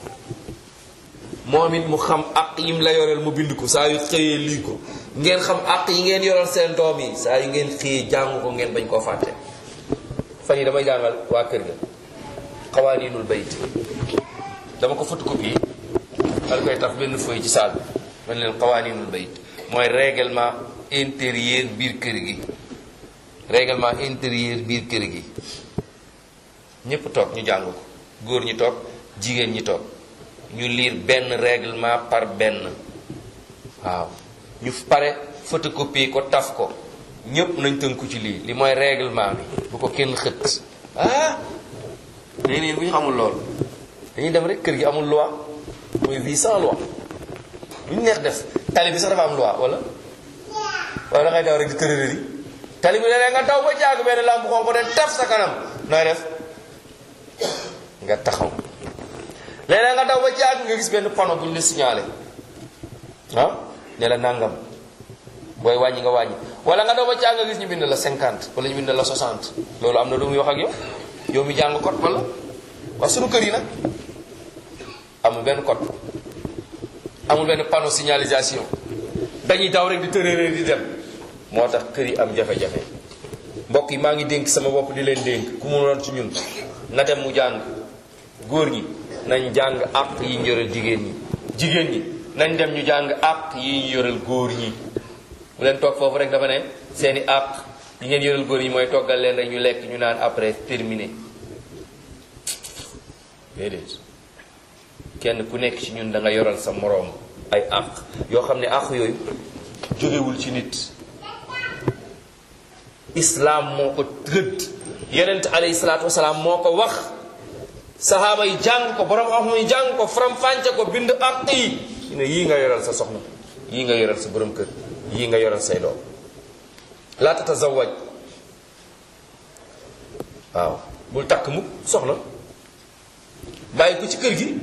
moom it mu xam àq yim la yoreel mu bind ko saa yu xëyee lii ko ngeen xam àq yi ngeen yoreel seen doom yi saa yu ngeen xëyee jàng ko ngeen bañ koo fàtte fan yi damay jàngal waa kër ga xawaaniinul bayt dama ko photocopie dal koy taf benn feuille ci saal bi man leen xawaaniinul bayt mooy règlement intérieur biir kër gi règlement intérieur biir kër gi ñépp toog ñu jàng ko góor ñi toog jigéen ñi toog ñu lire benn règlement par benn waaw ñu pare photocopie ko taf ko ñépp nañ tënku ci lii li mooy règlement bi bu ko kenn xët ah léegi nii bu ñu xamul loolu dañuy dem rek kër gi amul loi mooy vie sans loi lu ñu neex def tali bi sax dafa am loi wala wala da ngay daw rek di tërërëri tali bi léeg nga daw ba jaagu benn lampe xonq de taf sa kanam nooy def nga taxaw léeg nga daw ba jaagu nga gis benn panneau bu ñu la signalé ah ne la nangam booy wàññi nga wàññi wala nga daw ba jaagu nga gis ñu bind la 50 wala ñu bind la 60 loolu am na lu muy wax ak yow yow mi jàng code wala waaw sunu kër yi nag amul benn code amul benn panneau signalisation dañuy daw rek di tërëree di dem moo tax kër yi am jafe-jafe mbokk yi maa ngi dénk sama bopp di leen dénk ku mu doon ci ñun na dem mu jàng góor ñi nañ jàng àq yi ñu yoreel jigéen ñi jigéen ñi nañ dem ñu jàng àq yi ñu yoreel góor ñi mu leen toog foofu rek dafa ne seeni àq yi ngeen yoreel góor ñi mooy toggal leen rek ñu lekk ñu naan après terminé déedéet kenn ku nekk ci ñun da nga yoral sa moroom ay àq yoo xam ne àq yooyu jógewul ci nit islaam moo ko rëdd yonent alayhi salaatu wasalaam moo ko wax sahaaba yi jàng ko borom xam yi jàng ko faram-fànce ko bind ak yi ñu ne yii nga yoral sa soxna yii nga yoral sa borom kër yii nga yoral say doom laa tatazawaj waaw bul takk mukk soxna bàyyi ko ci kër gi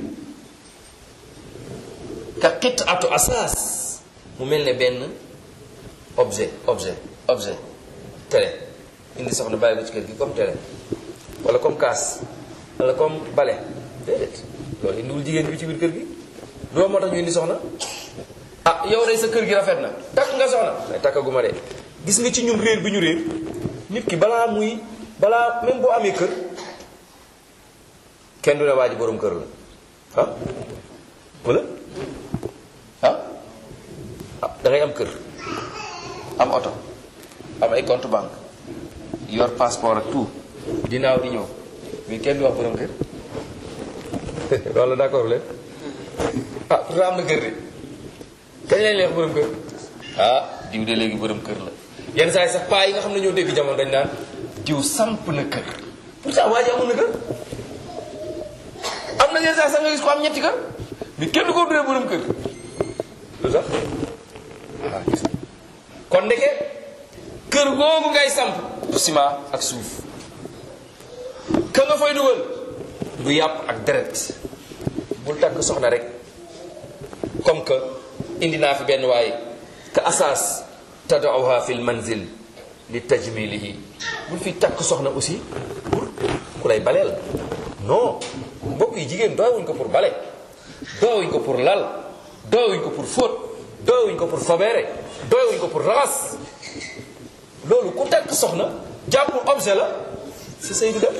ka xit atu asaas mu mel ne benn objet objet objet télé indi soxna bàyyi ko ci kër gi comme télé wala comme kaas wala comme bale déedéet loolu indiwul jigéen bi ci biir kër gi doo moo tax ñu indi soxna ah yow day sa kër gi rafet na takk nga soxna ay takkaguma de gis nga ci ñun réer bi ñu réer nit ki balaa muy balaa même boo amee kër kenn du ne waa ji borom kër la ah wala ah ah da ngay am kër am oto am ay compte banque yor passeport ak tout dinaaw di ñëw mais kenn du wax borom kër wala d'accord leen ah pourtant am na kër de kañ lañ leex borom kër ah diw de léegi borom kër la yenn saa yi sax paa yi nga xam ne ñoo dégg jamono dañ naan diw samp na kër pourtant waa ji amul na kër am na yenn saa sax nga gis ko am ñetti kër mais kenn du ko duree borom kër lu sax ah gis nga kon ndeke kër googu ngay samp du ciment ak suuf ka nga fay dugal du yàpp ak deret bul takk soxna rek comme que indi naa fi benn waaye ka asaas tadauha fi l manzil li tajmilihi bul fi takk soxna aussi pour ku lay baleel non mbokk yi jigéen doowuñ ko pour bale doowuñ ko pour lal doowuñ ko pour fóot doowuñ ko pour fobeere doowuñ ko pour raxas loolu ku takk soxna jàpp objet la si sëy du dem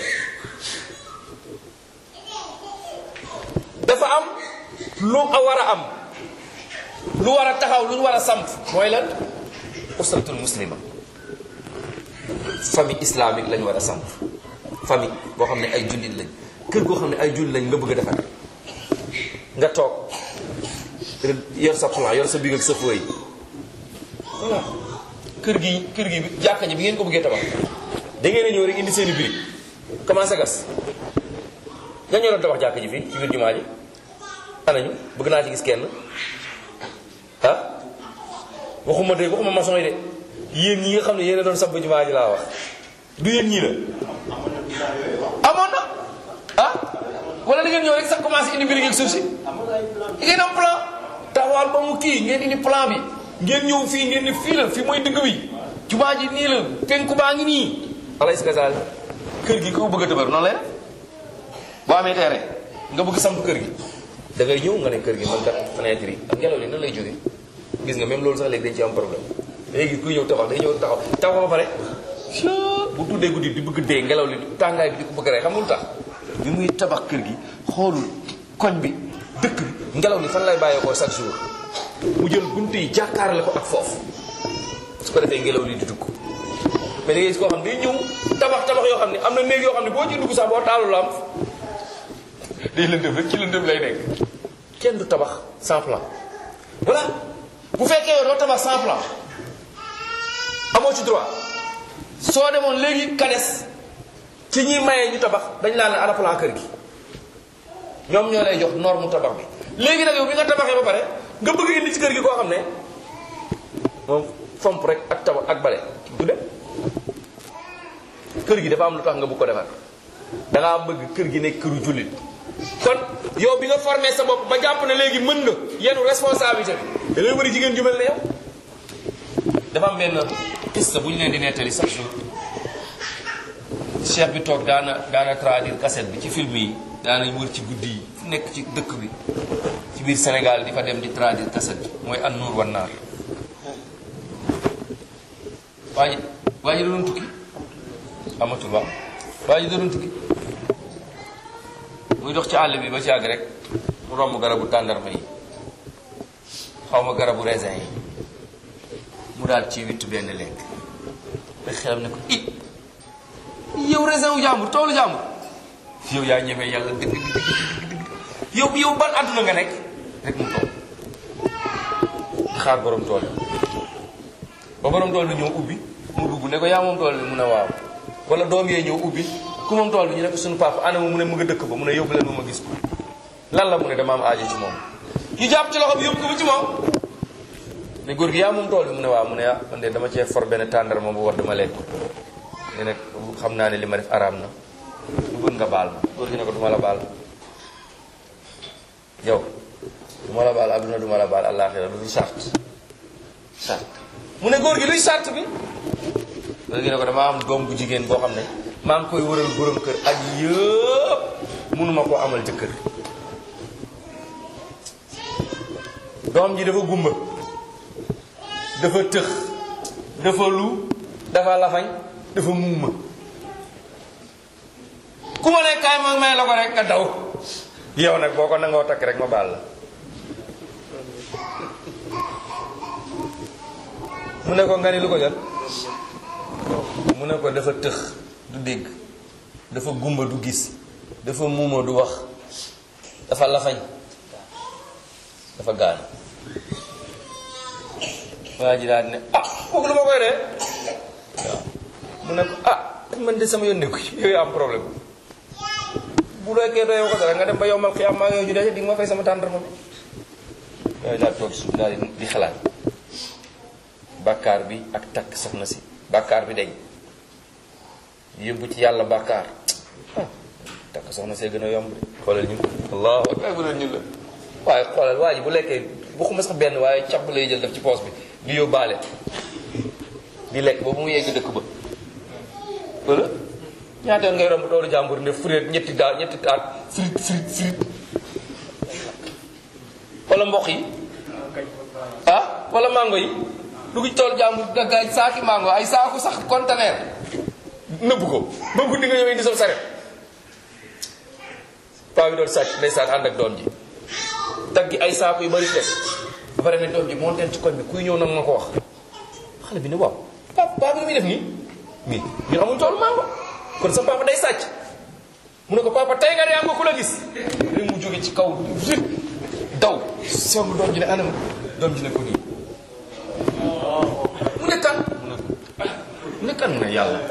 dafa am lu a war a am lu war a taxaw lu war a samp mooy lan usratul muslima famille islamique lañ war a samp famille boo xam ne ay jullit lañ kër goo xam ne ay jullit lañ nga bëgg a defar nga toog yor sa plan yor sa big ak sa feuille voilà kër gi kër gi jàkka ji bi ngeen ko bëggee tabax da ngeen a ñëw rek indi seeni birig commencé gas nga ñoroon tabax jàkka ji fii ci biir jumaa ji anañu bëgg naa ci gis kenn ah waxuma de waxuma maçon yi de yéen ñi nga xam ne yéen a doon samp jumaa ji laa wax du yéen ñii la amoon na ah wala da ngeen ñëw rek sax commencé indi birig ak suuf si di ngeen am plan taxawal ba mu kii ngeen indi plan bi ngeen ñëw fii ngeen ni fii la fii mooy digg bi jumaa ji nii la penku baa ngi nii alay si gasaal kër gi ko bëgg a dëbër noonu lay def boo amee terrain nga bëgg samp kër gi da ngay ñëw nga ne kër gi man kat fenêtre yi ak ngelaw li nan lay jógee gis nga même loolu sax léegi dañ ci am problème léegi kuy ñëw taxaw day ñëw taxaw taxaw ba pare bu tuddee guddi di bëgg dee ngelaw li tàngaay bi di ko bëgg rek xam nga lu tax bi muy tabax kër gi xoolul koñ bi dëkk bi ngelaw li fan lay bàyyeekoo chaque jour mu jël bunt yi jàkkaarle ko ak foofu su ko defee ngelaw li di dugg mais da ngay gis koo xam ne day ñëw tabax tabax yoo xam ne am na néeg yoo xam ne boo ci dugg sax boo taalu lamp day lëndëm rek ci lëndëm lay nekk kenn du tabax sans plan voilà bu fekkee yow doo tabax sans plan amoo ci droit soo demoon léegi kades ci ñuy mayee ñu tabax dañ laa ne ana plan kër gi ñoom ñoo lay jox norme tabax bi léegi nag yow bi nga tabaxee ba pare nga bëgg indi ci kër gi koo xam ne moom fomp rek ak tabax ak bale du dem kër gi dafa am lu tax nga bëgg ko defar da ngaa bëgg kër gi nekk këru jullit kon yow bi nga formé sa bopp ba jàpp ne léegi mën nga yenu responsabilité bi da ngay bëri jigéen ju mel ne yow dafa am benn piste bu ñu leen di nettali chaque jour chef bi toog daana daana traduire cassette bi ci film yi daanañ wër ci guddi yi fu nekk ci dëkk bi ci biir Sénégal di fa dem di traduire cassette bi mooy an nuur wan naar waa ji waa ji da doon tukki amatul waaw waa ji da doon tukki muy dox ci àll bi ba ci àgg rek mu romb garabu tàndarma yi xaw ma garabu raisin yi mu daal ci wittu benn lekk rek xelam ne ko it yow raisin wu jàmbur toolu jàmbur yow yaa ñemee yàlla dëgg dëgg dëgg yow yow ban àdduna nga nekk rek mu toog xaar borom tool ba borom tool bi ñëw ubbi mu dugg ne ko yaa moom tool bi mu ne waaw wala doom yee ñëw ubbi ku moom tool bi ñu ne ko suñu papa ana mu ne mu nga dëkk ba mu ne yóbbu leen ma ma gis ko lan la mu ne dama am aajo ci moom ñu jàpp ci loxo bi yóbbu ko ba ci moom ne góor gi yaa moom tool bi mu ne waaw mu ne ah man de dama cee for benn tàndar moom bu war dama lekk ne nag xam naa ne li ma def araam na lu bëgg nga baal ma góor gi ne ko duma la baal yow duma la baal adduna duma la baal àllaaxira lu dul sart sart mu ne góor gi luy sart bi góor gi ne ko dama am doom bu jigéen boo xam ne maa ngi koy wëral borom kër ak yëpp mënuma koo amal jëkkër doom ji dafa gumba dafa tëx dafa lu dafa lafañ dafa muuma ku ma ne kaay ma may la ko rek nga daw yow nag boo ko nangoo takk rek ma baal la mu ne ko nga ni lu ko jot mu ne ko dafa tëx du dégg dafa gumba du gis dafa muuma du wax dafa lafañ dafa gaanu waa ji daal ne ah kooku lu ma koy dee waaw mu ne ko ah man de sama yoon nekku ci yow yaa am problème bu lekkee doyoo ko dara nga dem ba yombal xiyaam maa ngi yow ju dee di nga ma fay sama tàndarma bi yooyu daal toog suuf daal di xalaat bàkkaar bi ak takk soxna si bàkkaar bi dañ yóbbu ci yàlla bàkkaar ah takk soxna see gën a yomb de xoolal ñu allahu akbar bu ñu la waaye xoolal waa ji bu lekkee waxuma sax benn waaye càbb lay jël def ci poos bi di yóbbaale di lekk boobu mu yegg dëkk ba wala ñaata yoon ngay romb toolu jàmbur ne fureet ñetti daa ñetti taat frit frit frit wala mboq yi ah wala mango yi dugg ci toolu jàmbur daggaay saaki mango ay saaku sax conteneur nëbb ko ba guddi nga ñëwee indi sa saret paa bi doon sàcc ndeysaan ànd ak doom ji daggi ay saaku yu bari teg ba pare ne doom ji monteen ci koñ bi kuy ñëw nag ma ko wax xale bi ne waaw papa papa muy def nii mais ñun amuñ toolu mango kon sa papa day sàcc mu ne ko papa tey nga de am nga ku la gis rek mu jóge ci kaw rek daw song doom ji ne anam doom ji ne ko nii mu ne kan mu ne ko mu ne kan mu ne yàlla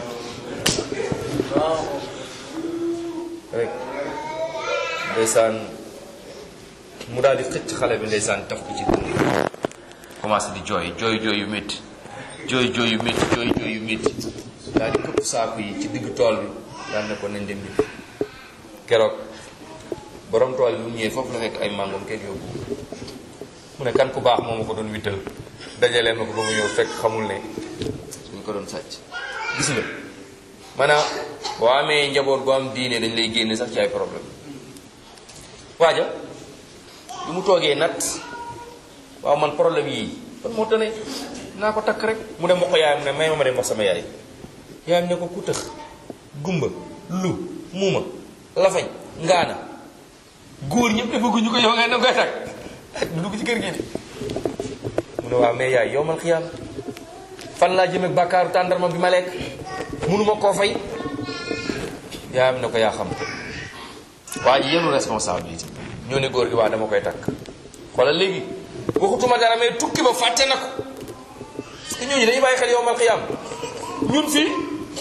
rek ndeysaan mu daal di xëcc xale bi ndeysaan taf ko ci dënn commencé di jooy jooy jooy yu métti jooy jooy yu métti jooy jooy yu métti daal di këpp saaku yi ci diggu tool bi daal ne ko nañ dem bi keroog borom tool bi mu ñëwee foofu la fekk ay màngoom kenn yóbbu mu ne kan ku baax moo ma ko doon wittal dajalee ma ko ba mu ñëw fekk xamul ne suñ ko doon sàcc gis nga maanaam boo amee njaboot bu am diine dañ lay génne sax ci ay problème waaja bi mu toogee nat waaw man problème yii kon moo tane naa ko takk rek mu dem wax ko yaayam ne may ma ma dem wax sama yaay yaayam ne ko ku tëx gumba lu muuma lafañ ngaana góor ñëpp defaguñu ko yow ngay na koy takk du dugg ci kër gi de mu ne waaw mais yaay yow man xiyaam fan laa jëm ak bàkkaaru tàndarma bi ma lekk mënuma koo fay yaayam ne ko yaa xam waa ji yenu responsabilité ñoo ne góor gi waa dama koy takk xoolal léegi waxutuma dara mais tukki ba fàtte na ko parce que ñooñu dañuy bàyyi xel yow mal xiyaam ñun fii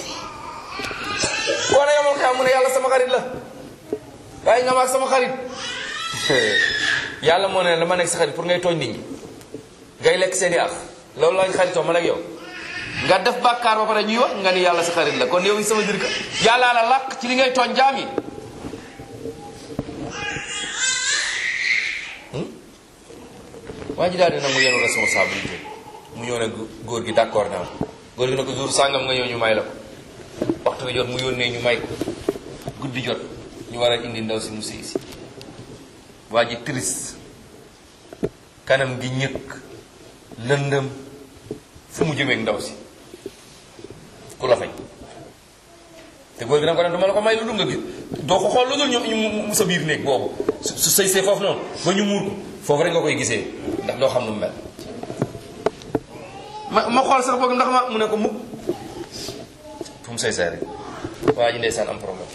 boo ne yow mal xiyaam mu ne yàlla sama xarit la waaye nga maag sama xarit yàlla moo ne la ma nekk sa xarit pour ngay tooñ nit ñi ngay lekk seen i ak loolu lañ xaritoo man ak yow nga def bàkkaar ba pare ñuy wax nga ni yàlla sa xarit la kon yow sama jër ka yàllaa la làq ci li ngay tooñ jaam yi waa ji daal di nangu yenu responsabilité mu ñëw ne góor gi d'accord naa góor gi ne ko jour sàngam nga ñëw ñu may la ko waxtu bi jot mu yónnee ñu may ko guddi jot ñu war a indi ndaw si mu sëy si waa ji triste kanam gi ñëkk lëndëm fu mu jëmeeg ndaw si ku la fay te góor gi danga ko ne dama la ko may lu dul nga gis doo ko xool lu dul ñu mu sa biir néeg boobu su sëy see foofu noonu ba ñu muur ko foofu rek nga koy gisee ndax doo xam nu mu mel ma ma xool sax boog ndax ma mu ne ko mukk fu mu sëy see rek waa ji ndeysaan am problème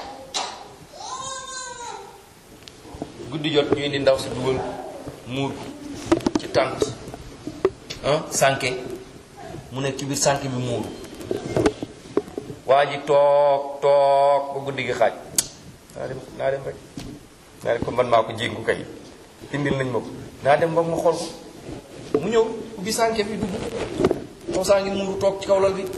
guddi jot ñu indi ndaw si dugal muur ko ci tànt ah sànke mu nekk ci biir sànq bi muuru waa ji toog toog ba guddi gi xaaj naa dem naa dem rek naa dem ko man maa ko jéngu kay indil nañ ma ko naa dem ba ma xool ko mu ñëw ubbi sànke bi dugg moom saa ngi muuru toog ci kaw lal bi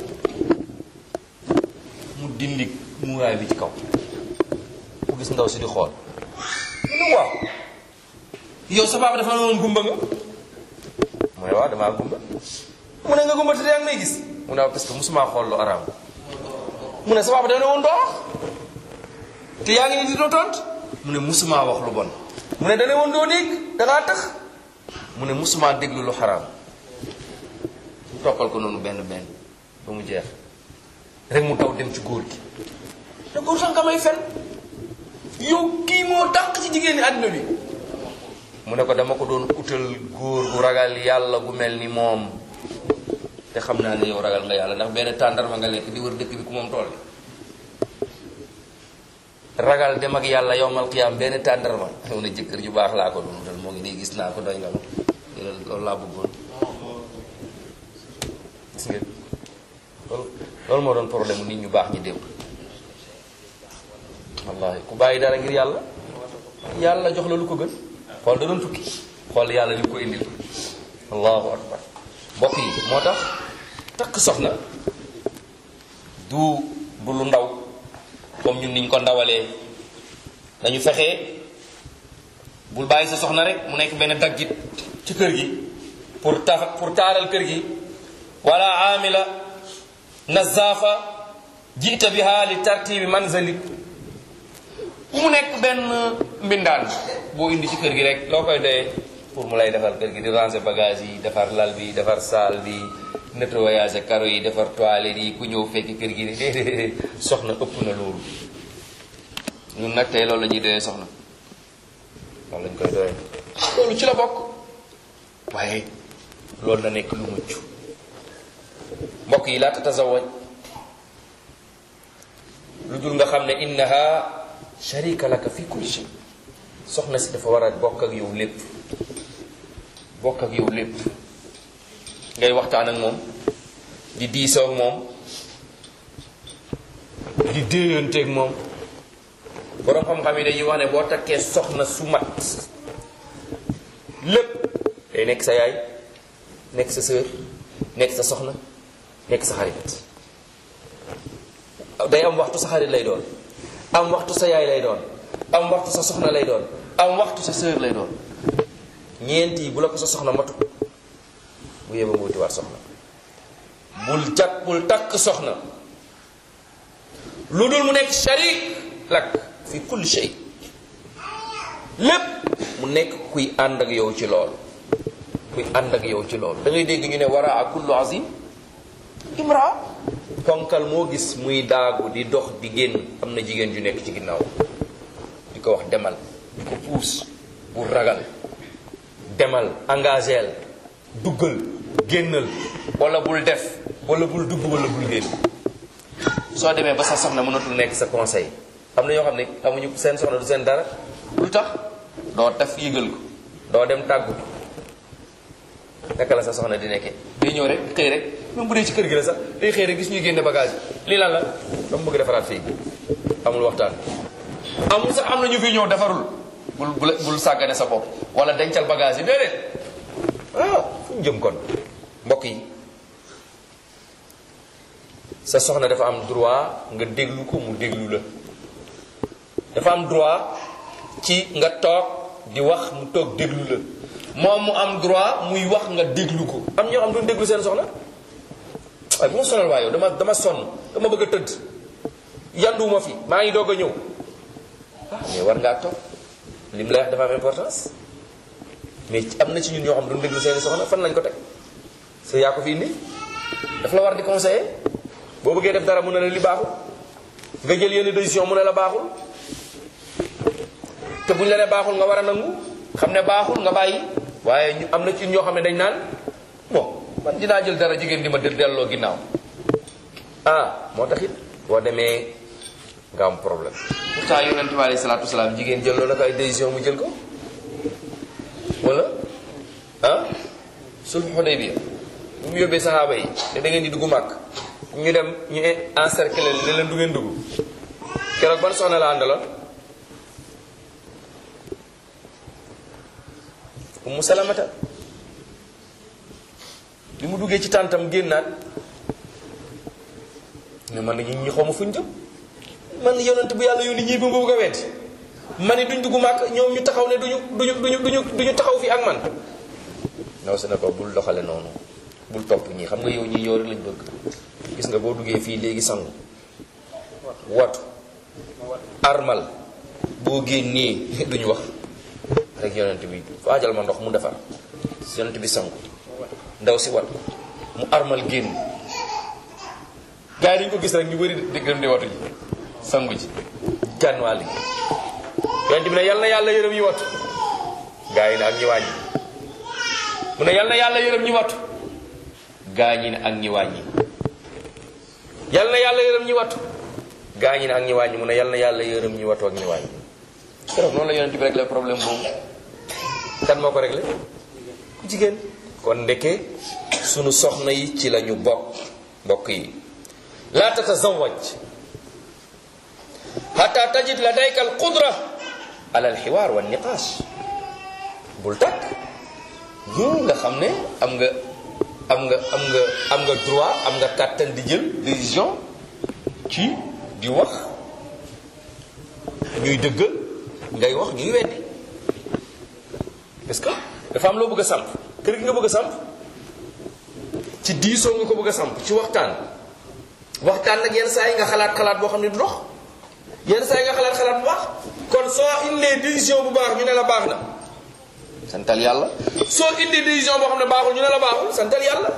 mu dindi muuraay bi ci kaw mu gis ndaw si di xool mu ne waaw yow sa papa dafa noonu gumba nga mu ne waaw damaa gumba mu ne nga gumba te yaa ngi may gis mu ne waaw parce que musuma xool lu araam mu ne sa papa dafa ne woon doo wax te yaa ngi ni di doo tont mu ne musuma wax lu bon mu ne dane woon doo dégg dangaa tax mu ne musuma déglu lu xaraam toppal ko noonu benn benn ba mu jeex rek mu taw dem ci góor gi te góor sax nga may fen yow kii moo dàq ci jigéen ñi àdduna bi mu ne ko dama ko doon utal góor gu ragal yàlla gu mel ni moom te xam naa ne yow ragal nga yàlla ndax benn tàndarma nga lekk di wër dëkk bi ku moom tool ragal dem ak yàlla yowmal qiyaam benn tàndarma xew na jëkkër ju baax laa ko doon utal moo ngi nii gis naa ko doy nga ma loolu laa bëggoon gis ngeen loolu loolu moo doon problème nit ñu baax ñi démb wallahi ku bàyyi dara ngir yàlla yàlla jox la lu ko gën xool da doon tukki xool yàlla li ko indil allahu akbar mbokk yi moo tax takk soxna du du lu ndaw comme ñun niñ ko ndawalee dañu fexe bul bàyyi sa soxna rek mu nekk benn daggit ci kër gi pour tax pour taaral kër gi wala amila nazafa jiita biha li tartibi manzalik mu nekk benn mbindaan boo indi ci kër gi rek loo koy doyee pour mu lay defar kër gi di ranger bagage yi defar lal bi defar salle bi nettoyage karo yi defar toilette yi ku ñëw fekki kër gi de soxna ëpp na loolu ñun nag tey loolu la ñuy doyee soxna loolu lañ koy doyee loolu ci la bokk waaye loolu na nekk lu mucc mbokk yi laa tatazawaj lu dul nga xam ne innaha sharika laka fi kulli shay soxna si dafa war a bokk ak yow lépp bokk ak yow lépp ngay waxtaan ak moom di diisoo ak moom di déeyanteeg moom borom xam-xam yi dañuy wax ne boo takkee soxna su mat lépp day nekk sa yaay nekk sa sœur nekk sa soxna nekk sa xarit day am waxtu sa xarit lay doon am waxtu sa yaay lay doon am waxtu sa soxna lay doon am waxtu sa sœur lay doon ñeent yi bu la ko sa soxna matu bu yéba nga wutiwaat soxna bul jat bul takk soxna lu dul mu nekk sharik lak fi kulli shay lépp mu nekk kuy ànd ak yow ci loolu kuy ànd ak yow ci loolu da ngay dégg ñu ne wara a kullu azim imra ponkal moo gis muy daagu di dox di génn am na jigéen ju nekk ci ginnaaw di ko wax demal di ko puus bu ragal demal engageel duggal génnal wala bul def wala bul dugg wala bul génn soo demee ba sa soxna mënatul nekk sa conseil am na ñoo xam ne amuñu seen soxna du seen dara lu tax doo taf yëgal ko doo dem tàggu ko naka la sa soxna di nekkee day ñëw rek xëy rek même bu dee ci kër gi la sax day xëy rek gis ñuy génne bagage lii lan la dama bëgg defaraat fii amul waxtaan amul sax am na ñu fi ñëw defarul bul bul bul sàggane sa bopp wala dencal bagage yi déedéet ah fu ñu jëm kon mbokk yi sa soxna dafa am droit nga déglu ko mu déglu la dafa am droit ci nga toog di wax mu toog déglu la moom mu am droit muy wax nga déglu ko am ñoo xam duñ déglu seen soxna waaye bu ma sonal waa yow dama dama sonn dama bëgg a tëdd yanduwuma fi maa ngi doog a ñëw ah mais war ngaa toog li mu lay wax dafa am importance mais am na ci ñun ñoo xam duñ déglu seen soxna fan lañ ko teg sa yaa ko fi indi daf la war di conseiller boo bëggee def dara mu ne la li baaxul nga jël yenn décision mu ne la baaxul te buñ la ne baaxul nga war a nangu xam ne baaxul nga bàyyi waaye ñu am na ci ñoo xam ne dañ naan bon man dinaa jël dara jigéen di ma dë delloo ginnaaw ah moo tax it boo demee nga am problème pourtant yonent bi alayhi salaatu wasalaam jigéen jël na ko ay décision mu jël ko wala ah sulh Hudaybiya bu mu yóbbee saxaaba yi ne da ngeen di dugg màkk ñu dem ñu encercler ne leen du ngeen dugg keroog ban soxna la àndaloon Ummu Salamata bi mu duggee ci tàntam génnaat ne man ñi ñi xawma fuñ jëm man yonent bu yàlla yónni ñii ba nga bëgg a weddi man ni duñ dugg màkk ñoom ñu taxaw ne duñu duñu duñu duñu duñu taxaw fi ak man ndaw si ne ko bul doxale noonu bul topp ñii xam nga yow ñii yow rek lañ bëgg gis nga boo duggee fii léegi sangu watu armal boo génnee duñu wax rek yonent bi waajal ma ndox mu defar yonent bi sangu ndaw si wat mu armal génn gars yi dañu ko gis rek ñu bëri di gëm di watu ji sangu ji gànn wàll gi yonent bi ne yal na yàlla yërëm ñi watu gars yi ne ak ñi wàññi mu ne yal na yàlla yërëm ñi watu gaa ñi ne ak ñi wàññi yal na yàlla yërëm ñi watu gaa ñi ne ak ñi wàññi mu ne yal na yàlla yërëm ñi watu ak ñi wàññi keroog noonu la yonent bi réglé problème boobu kan moo ko réglé ku jigéen kon ndeke sunu soxna yi ci lañu bokk mbokk yi laa tatazawaj hatta tajid ladayka al qudra ala al xiwaar wa niqaash bul takk ñu nga xam ne am nga am nga am nga am nga droit am nga kàttan di jël décision ci di wax ñuy dëggal ngay wax ñuy weddi parce que dafa am loo bëgg a samp kër gi nga bëgg a samp ci diisoo nga ko bëgg a samp ci waxtaan waxtaan nag yenn saa yi nga xalaat xalaat boo xam ne du dox yenn saa yi nga xalaat xalaat bu baax kon soo indee décision bu baax ñu ne la baax na santal yàlla soo indee décision boo xam ne baaxul ñu ne la baaxul santal yàlla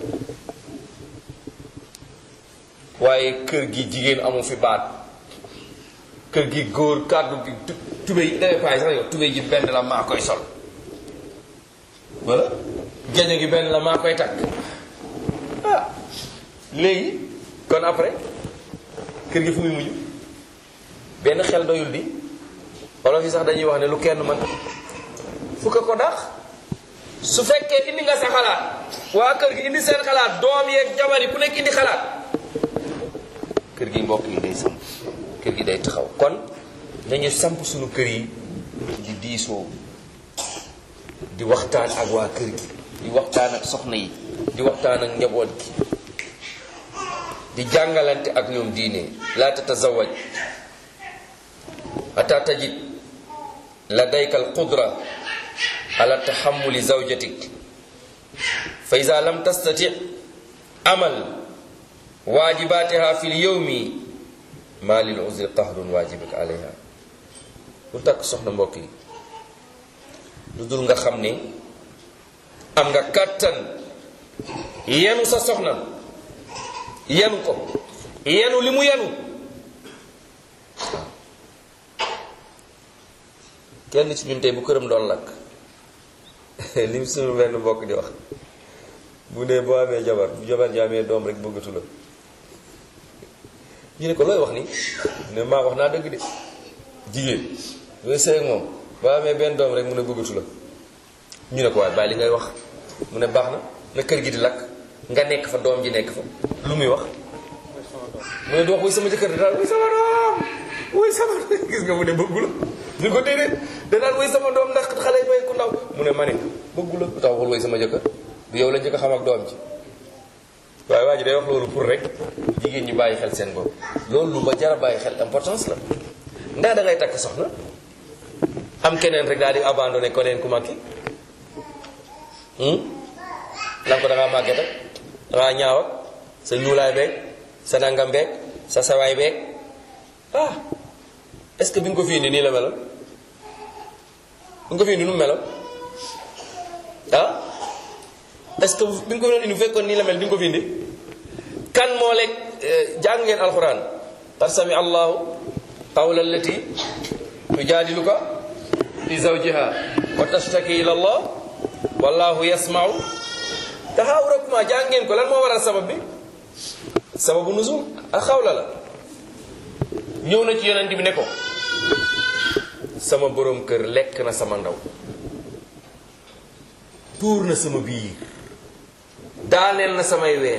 waaye kër gi jigéen amu fi baat kër gi góor kàddu gi tubéy dafay paay sax yow tubéy ji benn la maa koy sol wala géño gi benn la maa koy takk ah léegi kon après kër gi fu muy mujj benn xel doyul di wala fi sax dañuy wax ne lu kenn man fukk ko dax su fekkee indi nga sa xalaat waa kër gi indi seen xalaat doom yeeg jabar yi ku nekk indi xalaat kër gi mbokk yi day samp kër gi day taxaw kon dañu samp suñu kër yi di diisoo di waxtaan ak waa kër gi di waxtaan ak soxna yi di waxtaan ak njaboot gi di jàngalante ak ñoom diine laa tatazawaj ata tajid ladayka alqudra ala taxamuli zawjatik fa ida lam tastati amal waajibatiha fi lyowmi ma lil uzri qahrun waajibak alayha lu takk soxna mbokk yi lu dul nga xam ne am nga kàttan yenu sa soxna yenu ko yenu li mu yenu kenn ci ñun tey bu këram doon lakk li mu suñu benn mbokk di wax bu ne boo amee jabar bu jabar ji amee doom rek bëggatu la ñu ne ko looy wax ni ne maa wax naa dëgg de jigéen yooyu sëy ak moom boo amee benn doom rek mu ne bëggatu la ñu ne ko waaye bàyyi li ngay wax mu ne baax na na kër gi di lakk nga nekk fa doom ji nekk fa lu muy wax mu ne du wax wuy sama jëkkër daal wuy sama doom wuy sama gis nga mu ne bëggu la ñu ko déedéet danaan wuy sama doom ndax xale yi bay ku ndaw mu ne ma ne bëggu la lu tax waxul wuy sama jëkkër du yow la njëkk a xam ak doom ji waaye waa ji day wax loolu pour rek jigéen ñi bàyyi xel seen bopp loolu lu ba jara bàyyi xel importance la ndax da ngay takk soxna am keneen rek daal di abandonné ko neen ku mag ki lan ko da ngaa màgget ak da ngaa ñaaw ak sa ñuulaay beeg sa nangam beeg sa sawaay beeg ah est-ce que bi nga ko fi indi nii la meloon bi nga ko fi indi nu mu meloon ah est-ce que bi nga ko doon indi bu fekkoon nii la mel di nga ko fi indi kan moo lekk jàng ngeen alxuraan qad sami allahu qawla allati tujaadiluka fi zawjiha wa tashtaki ila allah wallahu yasmau taxaawurakuma jàng ngeen ko lan moo waral sabab bi sababu nuzul ak xawla la ñëw na ci yonent bi ne ko sama borom kër lekk na sama ndaw tuur na sama biir daaneel na samay ween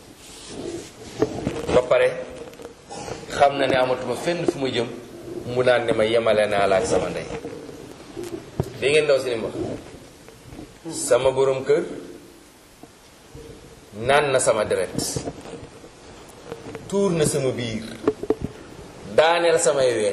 ba pare xam na ne amatuma fenn fu ma jëm mu naan ne ma yemale naa la ak sama ndey dégg ngeen ndaw si ni wax sama borom kër naan na sama deret tuur na sama biir daaneel samay ween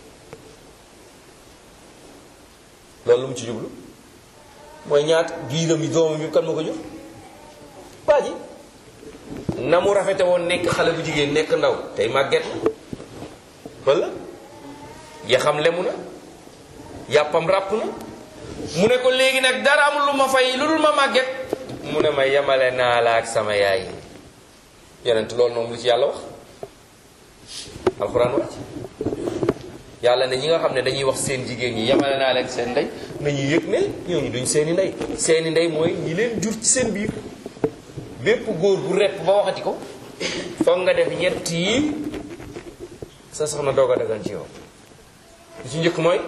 loolu lu mu ci jublu mooy ñaat biiram yi doomam yi kan ma ko jur waa ji na mu rafete woon nekk xale bu jigéen nekk ndaw tey màgget na walla yaxam lemu na yàppam ràpp na mu ne ko léegi nag dara amul lu ma fay lu dul ma màgget mu ne ma yemale naa la ak sama yaay yonent loolu moom lu ci yàlla wax alxuraan wàcc yàlla ne ñi nga xam ne dañuy wax seen jigéen ñi yemale naa leen seen ndey nañu yëg ne ñooñu duñ seeni ndey seeni ndey mooy ñi leen jur ci seen biir bépp góor bu repp ba waxati ko foog nga def ñett yi sa soxna doog a dagan ci yow li ci njëkk mooy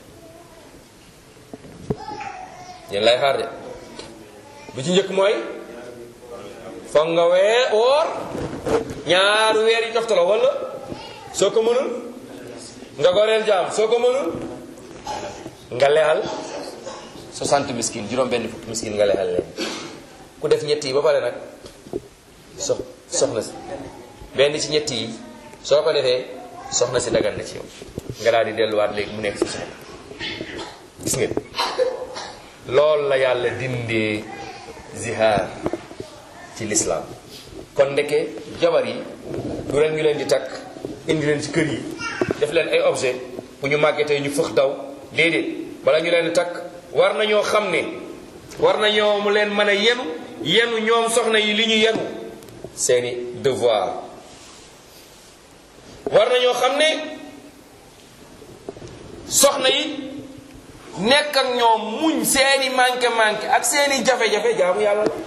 yéen lay xaar de bi ci njëkk mooy foog nga wee woor ñaaru weer yi toftaloo wala soo ko mënul nga goreel jaam soo ko mënul nga lexal 60 miskin juróom benn fukki miskin nga lexal leen ku def ñett yi ba pare nag sox soxna si benn ci ñett yi soo ko defee soxna si dagan na ci yow nga daal di delluwaat léegi mu nekk si soxna gis ngeen loolu la yàlla dindee zihaar ci lislaam kon ndeke jabar yi du leen ñu leen di takk indi leen ci kër yi def leen ay objet bu ñu màggetee ñu fëx daw déedéet bala ñu leen di takk war nañoo xam ne war nañoo mu leen mën a yenu yenu ñoom soxna yi li ñu yenu seeni devoir war nañoo xam ne soxna yi nekk ak ñoom muñ seeni manqué manqué ak seeni jafe-jafe jaamu yàlla la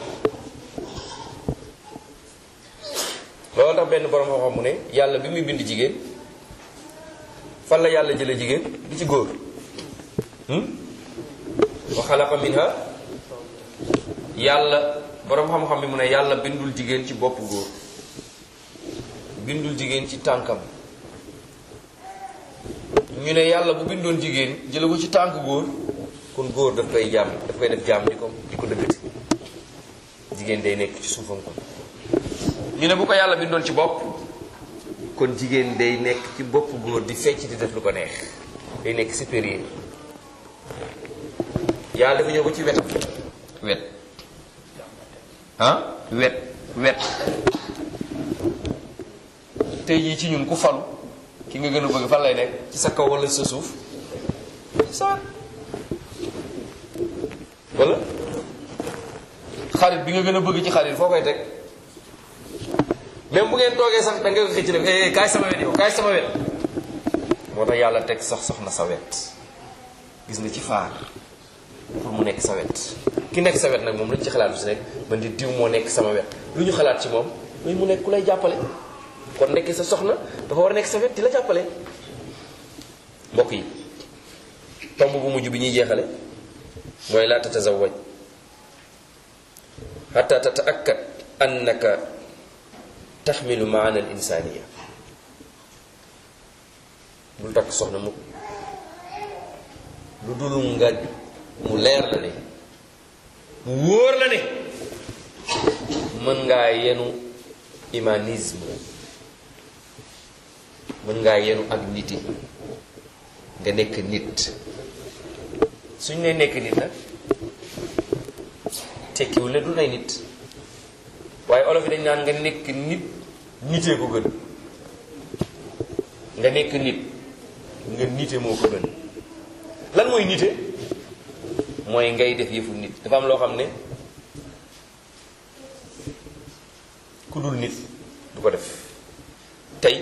loolu tax benn borom xam-xam mu ne yàlla bi muy bind jigéen fan la yàlla jële jigéen du ci góor wa xalaqa minha yàlla borom xam-xam bi mu ne yàlla bindul jigéen ci bopp góor bindul jigéen ci tànkam ñu ne yàlla bu bindoon jigéen jële ko ci tànk góor kon góor daf koy jaam daf koy def jaam di ko di ko dëggati jigéen day nekk ci suufam kon ñu ne bu ko yàlla bindoon ci bopp kon jigéen day nekk ci bopp góor di fecc di def lu ko neex day nekk supérieur yàlla dafa ñëw ko ci wetam wet ah wet wet tey jii ci ñun ku falu ki nga gën a bëgg fan lay nekk ci sa kaw wala sa suuf sa wala xarit bi nga gën a bëgg ci xarit foo koy teg même bu ngeen toogee sax da nga ko xëcc ne eh kaay sama wet yow kaay sama wet moo tax yàlla teg sax soxna sa wet gis nga ci faar pour mu nekk sa wet ki nekk sa wet nag moom lu ñu ci xalaat bi si nekk man di diw moo nekk sama wet lu ñu xalaat ci moom mooy mu nekk ku lay jàppale kon nekk sa soxna dafa war a nekk sa wet di la jàppale mbokk yi tomb bu mujj bi ñuy jeexale mooy laa tatazawaj xata tataakkad annaka taxmilu maana al insaniya bul takk soxna mu lu dul nga mu leer la ne mu wóor la ne mën ngaa yenu humanisme mën ngaa yenu ak niti nga nekk nit suñ ne nekk nit nag tekkiwul ne du nay nit waaye olof yi dañ naan nga nekk nit nitee ko gën nga nekk nit nga nite moo ko gën lan mooy nite mooy ngay def yëfu nit dafa am loo xam ne ku dul nit du ko def tey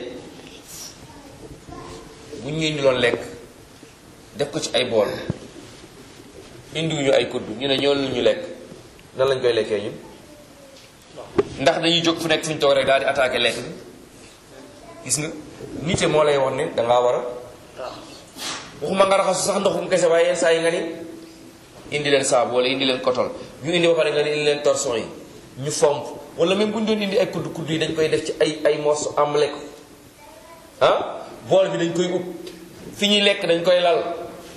bu ñu indiloon lekk def ko ci ay bool indiwuñu ay kudd ñu ne ñoo lu ñu lekk nan lañ koy lekkee ñun ndax dañuy jóg fu nekk fu ñu toog rek daal di attaqué lekk bi gis nga nite moo lay wax ne dangaa war a waxuma nga raxasu sax ndoxum kese waaye yenn saa yi nga ni indi leen saabu wala indi leen kotol ñu indi ba pare nga ni indi leen torson yi ñu fomp wala même bu ñu doon indi ay kudd kudd yi dañ koy def ci ay ay morceaux amle ko ah bool bi dañ koy ub fi ñuy lekk dañ koy lal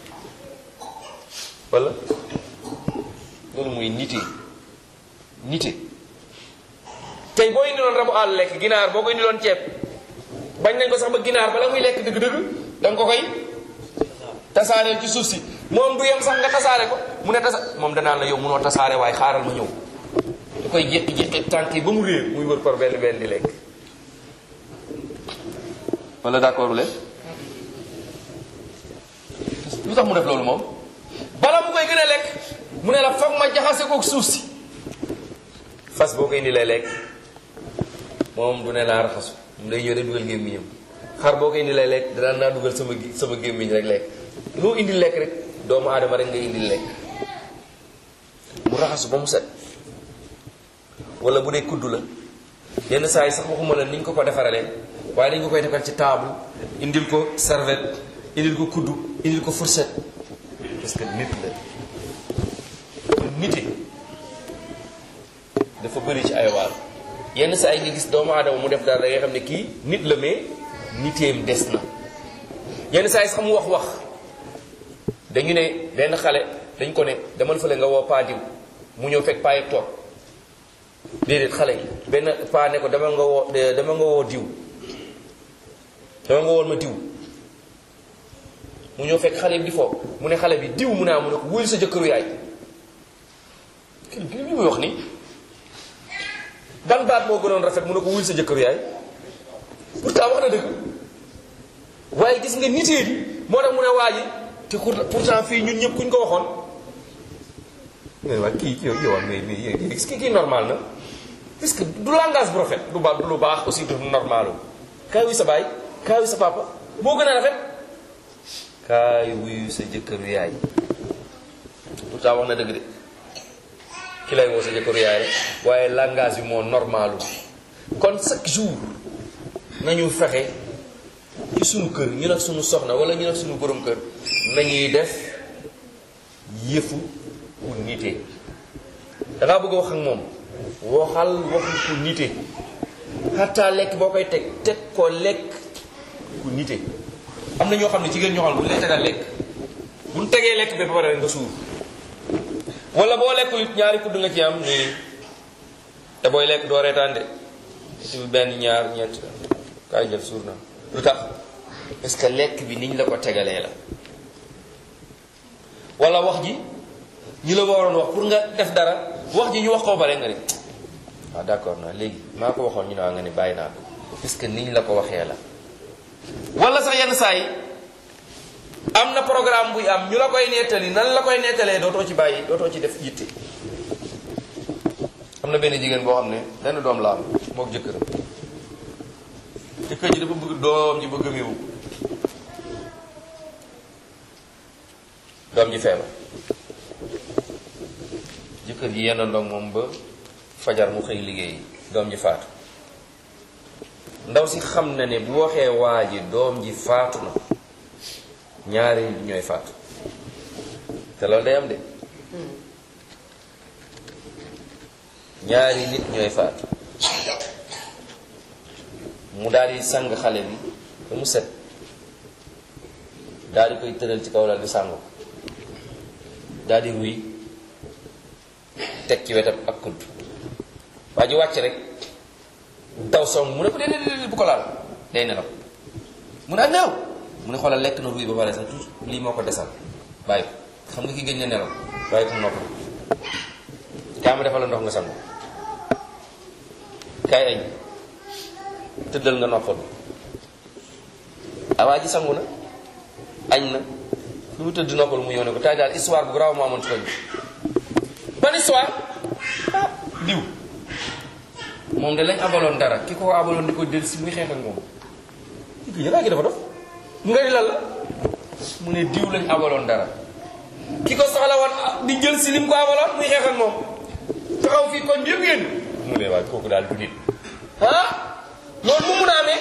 wala loolu mooy nite nite tey boo indi loon rabu àll lekk ginaar boo ko indi loon ceeb bañ nañ ko sax ba ginaar bala muy lekk dëgg-dëgg da nga ko koy tasaareel ci suuf si moom du yem sax nga tasaare ko mu ne tasa moom danaan la yow munoo tasaare waaye xaaral ma ñëw da koy jékki-jékki tànk yi ba mu réer muy wër par benn benn di lekk wala d'accord leen lu tax mu def loolu moom bala mu koy gën a lekk mu ne la foog ma jaxase kook suuf si fas boo koy indi lay lekk moom du ne laa raxasu mu day ñëw rek dugal gémmiñam xar boo koy indi lay lekk danaan naa dugal sama sama gémmiñ rek lekk loo indi lekk rek doomu aadama rek nga indi lekk mu raxasu ba mu set wala bu dee kudd la yenn saa yi sax waxuma la ni ñu ko ko defaralee waaye dañ ko koy defal ci table indil ko serviette indil ko kudd indil ko fourchette parce que nit la nite dafa bëri ci ay waar yenn saa yi nga gis doomu aadama mu def daal da ngay xam ne kii nit la mais niteem des na yenn saa yi sax mu wax wax dañu ne benn xale dañ ko ne demal fële nga woo paa diw mu ñëw fekk paa yëpp toog déedéet xale yi benn paa ne ko dama nga woo dama nga woo diw dama nga woon ma diw mu ñëw fekk xale bi di foofu mu ne xale bi diw mu naa mu ne ko wuyul sa jëkkëru yaay kii bi li muy wax ni ban baat moo gënoon rafet mu ne ko wuyul sa jëkkëru yaay pourtant wax na dëgg waaye gis nga nitee bi moo tax mu ne waa ji te pourtant fii ñun ñëpp kuñ ko waxoon mais waa kii yow yow mais mais est-ce que kii normal na parce que du langage bu rafet du ba du lu baax aussi du normal kaay wuy sa baay kaay wuy sa papa moo gën a rafet kaay wuyu sa jëkkëru yaay pourtant wax na dëgg de ki lay woo sa jëkkëru yaay rek waaye langage bi moo normalu kon chaque jour nañu fexe ci sunu kër ñu nag sunu soxna wala ñu nag sunu borom kër nañuy def yëfu ku nite dangaa bëgg a wax ak moom waxal waxu ku nite xataa lekk boo koy teg teg ko lekk ku nite am na ñoo xam ne jigéen ñoo xam ne bu ñu lay tegal lekk bu ñu tegee lekk ba pare nga suur wala boo lekkul it ñaari kudd nga ci am nii te booy lekk doo reetaan de ci benn ñaar ñeent kaay jël suur na lu tax parce que lekk bi niñ la ko tegalee la wala wax ji ñi la waroon wax pour nga def dara wax ji ñu wax ko bare nga ne waaw d'accord na léegi maa ko waxoon ñu ne waa nga ne bàyyi naa ko parce que niñ la ko waxee la wala sax yenn saa yi am na programme buy am ñu la koy nettali nan la koy nettalee dootoo ci bàyyi dootoo ci def yitte am na benn jigéen boo xam ne benn doom la am mook jëkkëram jëkkër ji dafa bëgg doom ji bëgg a méewu doom ji feebar jëkkër ji yenn ndox moom ba fajar mu xëy liggéey doom ji faatu ndaw si xam na ne bu waxee waa ji doom ji faatu na ñaari nit ñooy faatu te loolu day am de ñaari nit ñooy faatu mu daal di sang xale bi ba mu set daal di koy tëral ci kaw lal bi sang ko daal di ruy teg ci wetam ak kudd waa ji wàcc rek daw song mu ne ko déedéet déedéet bu ko laal day nelaw mu ne ak nelaw mu ne xoolal lekk na ruy ba pare sax tout lii moo ko desal bàyyi ko xam nga ki gëj na nelaw bàyyi ko mu noppal kaa ma defal la ndox nga sangu kaay añ tëddal nga noppal awaa ji sangu na añ na lu mu tëdd noppal mu ñëw ne ko tay daal histoire bu garaaw moo amoon ci koñ ban histoire ah diw moom de lañ abaloon dara ki ko abaloon di ko del si muy xeex ak moom ki yëlaa gi dafa dof mu nga di lan la mu ne diw lañ abaloon dara ki ko soxla woon di jël si lim ko abaloon muy xeex ak moom taxaw fii koñ bi yëpp yéen mu ne waay kooku daal du nit ah loolu mu mun a amee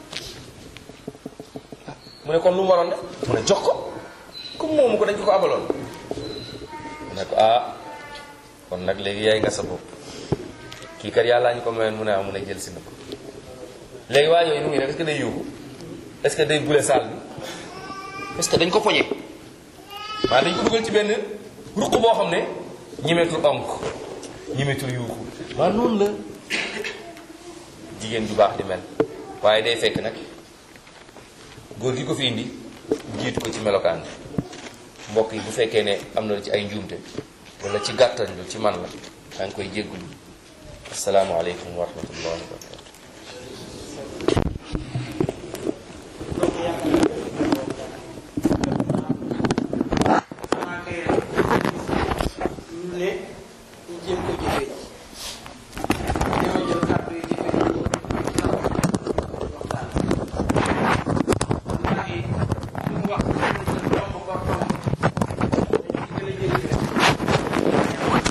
mu ne kon lu mu waroon def mu ne jox ko comme moomu ko dañ ko ko abaloon mu ne ko ah kon nag léegi yaay nga sa bopp kii kat yàllaa ñu ko mayoon mu ne am mun a jël si na ko léegi waa yooyu nu ngi def est-ce que day yuuxu est-ce que day bule saal bi est-ce que dañ ko poñe maa dañ ko dugal ci benn ruq boo xam ne ñimetul onk ñimetul yuuxu waaw noonu la jigéen ju baax di mel waaye day fekk nag góor gi ko fi indi jiitu ko ci melokaan bi mbokk yi bu fekkee ne am na ci ay njuumte wala ci gàttal lu ci man la maa ngi koy jéggulu asalaamaaleykum wa rahmatullahi wa barakatu xanaa kay rek ñu ne ñu jéem ko jëfee ñoo jël kàddu yi jëfee ko waxtaan ndax yi lu mu wax domb ko domb dañu ci gën a jëli rek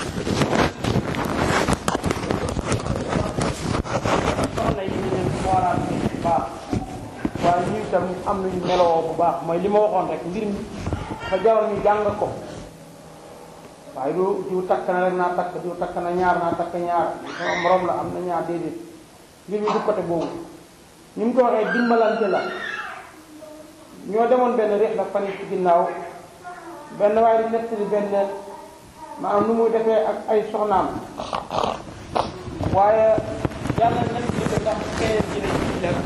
soxna yi ñu leen xoolaat bu baax waaye ñu itam am nañu meloo bu baax mooy li ma waxoon rek mbir mi dafa jaroon ñu jàng ko waaye du diw takk na rek naa takk diw takk na ñaar naa takk ñaar sama morom la am na ñaar déedéet mbir mi du côté boobu ni mu ko waxee dimbalante la ñoo demoon benn réex nag fan yi ci ginnaaw benn waaye di nettali benn maanaam nu muy defee ak ay soxnaam waaye yàlla nañ ci ko ndax keneen ji ne ci def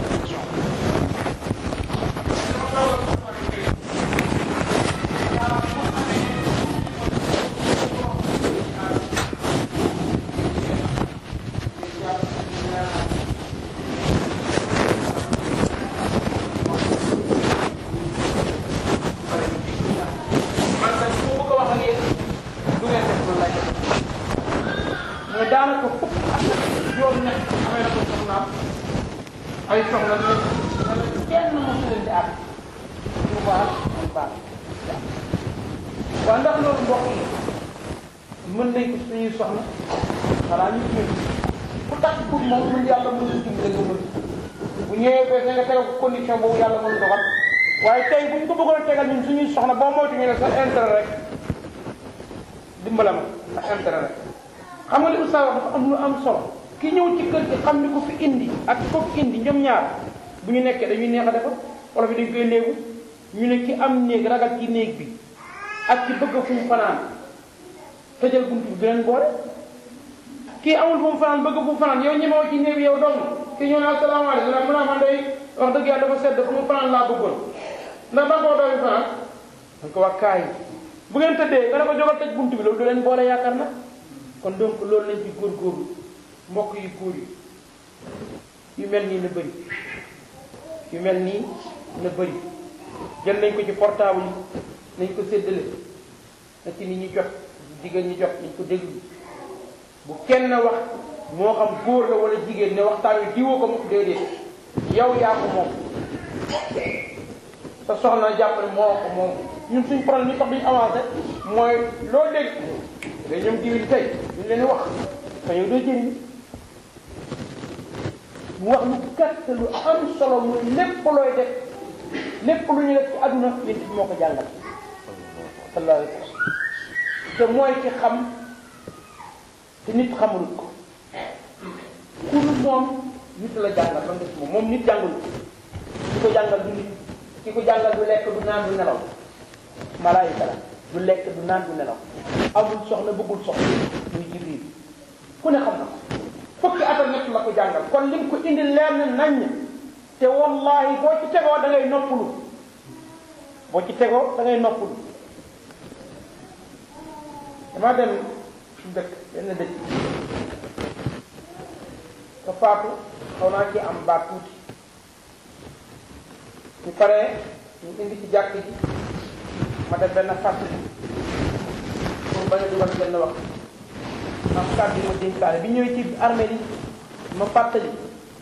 man nag su ma bëgg a wax ak yéen du ngeen def loolu lay def mooy daanaka fukk ak juróom ñett amee na ko soxnaam ay soxla ne kenn mosu leen di àgg ñu baax ñu baax waaw ndax loolu mbokk yi mën nañ ko suñuy soxna xanaa ñu ñëw ku tax pour moom mën yàlla mën ko dimbali nga mën bu ñëwee ba nga tegal ko condition boobu yàlla mën doxal waaye tey bu ñu ko bëggoon tegal ñun suñuy soxna boo moytu ñu ne sa intérêt rek dimbala ma sa intérêt rek xam nga li oustaz wax dafa am lu am solo ki ñëw ci kër gi xam ni ko fi indi ak ko fi indi ñoom ñaar bu ñu nekkee dañuy neex a defar wala fi dañ koy néegu ñu ne ki am néeg ragal ci néeg bi ak ci bëgg fu mu fanaan tëjal buntu bi beneen boole kii amul fu mu fanaan bëgg fu mu fanaan yow ñemewoo ci néeg bi yow dong kii ñëw ne asalaamaaleykum nag mu ne man day wax dëgg yàlla dafa sedd fu mu fanaan laa bëggoon ndax ba koo doomi fanaan dañ ko wax kaay bu ngeen tëddee nga ne ko jógal tëj buntu bi loolu du leen boole yaakaar na kon donc loolu lañ ci góorgóorlu mbokk yu góor yi yu mel nii na bëri yu mel nii na bëri jël nañ ko ci portable yi nañ ko séddale na ci nit ñi jot jigéen ñi jot nañ ko déglu bu kenn wax moo xam góor la wala jigéen ne waxtaan wi diwoo ko mu déedéet yow yaa ko moom sa soxna jàpp ne moo ko moom ñun suñ problème li tax duñu avancé mooy loo dégg day ñoom diwil tey ñu leen di wax te yow doo jëriñ mu wax lu gàtt lu am solo muy lépp looy def lépp lu ñu def ci àdduna yéen bi moo ko jàngal sallallahu alayhi wa sallam te mooy ci xam te nit xamul ko ku lu moom nit la jàngal ba def moom moom nit jàngul ki ko jàngal du nit ki ko jàngal du lekk du naan du nelaw malaayika la du lekk du naan du nelaw amul soxna bëggul soxna muy jibril ku ne xam na ko fukki at ak ñett la ko jàngal kon lim ko indi leer na naññ te wallahi boo ci tegoo da ngay noppalu boo ci tegoo da ngay noppalu dama dem dëkk benn dëkk ka faatu xaw naa ci am baat tuuti ñu paree ñu indi ci jàkk ji ma def benn fàttali pour bañ a dugal benn wax am kàddu yi ma dénkaane bi ñëwee ci armée yi ma fàttali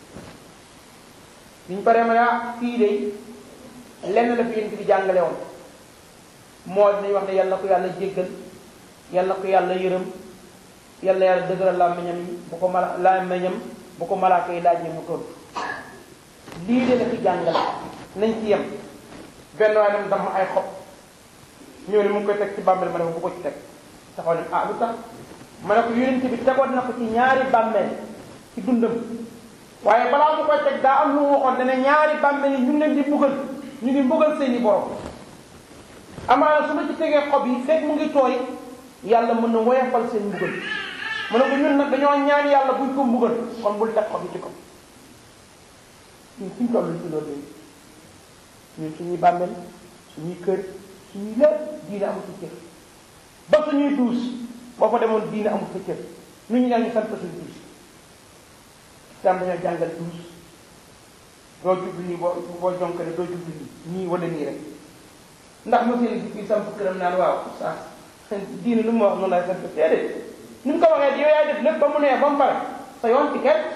bi ñu paree ma ne ah fii de lenn la fi yéen bi jàngale woon moo dinañ wax ne yàlla ko yàlla jéggal yàlla ko yàlla yërëm yàlla yàlla dëgëral làmmiñam yi bu ko mala làmmiñam bu ko malaaka yi laaj mu tontu lii de la fi jàngale nañ ci yem benn waaye dem dama ay xob ñëw ne mu ngi koy teg ci bàmmeel ma ne ko bu ko ci teg taxaw ne ah lu tax ma ne ko yonent bi tegoon na ko ci ñaari bàmmeel ci dundam waaye balaa mu koy teg daa am lu mu waxoon ne ñaari bàmmeel yi ñu ngi leen di mbugal ñu ngi mbugal seeni borom amaana su ma ci tegee xob yi fekk mu ngi tooy yàlla mën na woyafal seen mbugal mu ne ko ñun nag dañoo ñaan yàlla buñ ko mbugal kon bul teg xob yi ci ko ñun suñ toll ci loolu léegi ñun suñuy bàmmeel suñuy kër suñuy lépp diine amul fa cër ba suñuy duus boo fa demoon diine amul fa cër nu ñu ñaan ñu sant suñu duus islam dañoo jàngal duus doo jublu nii boo boo jonkale doo jublu nii nii wala nii rek ndax monsieur li fii samp këram naan waaw saa diine lu mu wax noonu laay sant déedéet ni mu ko waxee yow yaay def lépp ba mu neex ba mu pare sa yoon ci kenn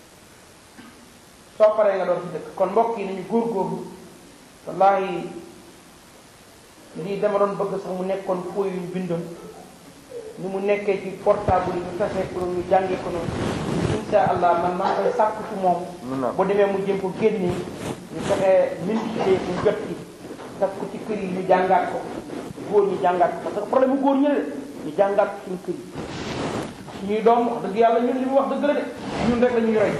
soo paree nga doon ci dëkk kon mbokk yi nañu góorgóorlu wallahi lii dama doon bëgg sax mu nekkoon fooy yu ñu bindoon ni mu nekkee ci portable yi ñu tasee pour ñu jàngee ko noonu insha allah man maa koy sàkk ci moom bu demee mu jëm ko génnee ñu fexe multiplier mu jot ci daf ko ci kër yi ñu jàngaat ko góor ñu jàngaat ko parce que problème bu góor ñi la ñu jàngaat ko suñu kër yi suñuy doom wax dëgg yàlla ñun li mu wax dëgg la de ñun rek la ñuy roy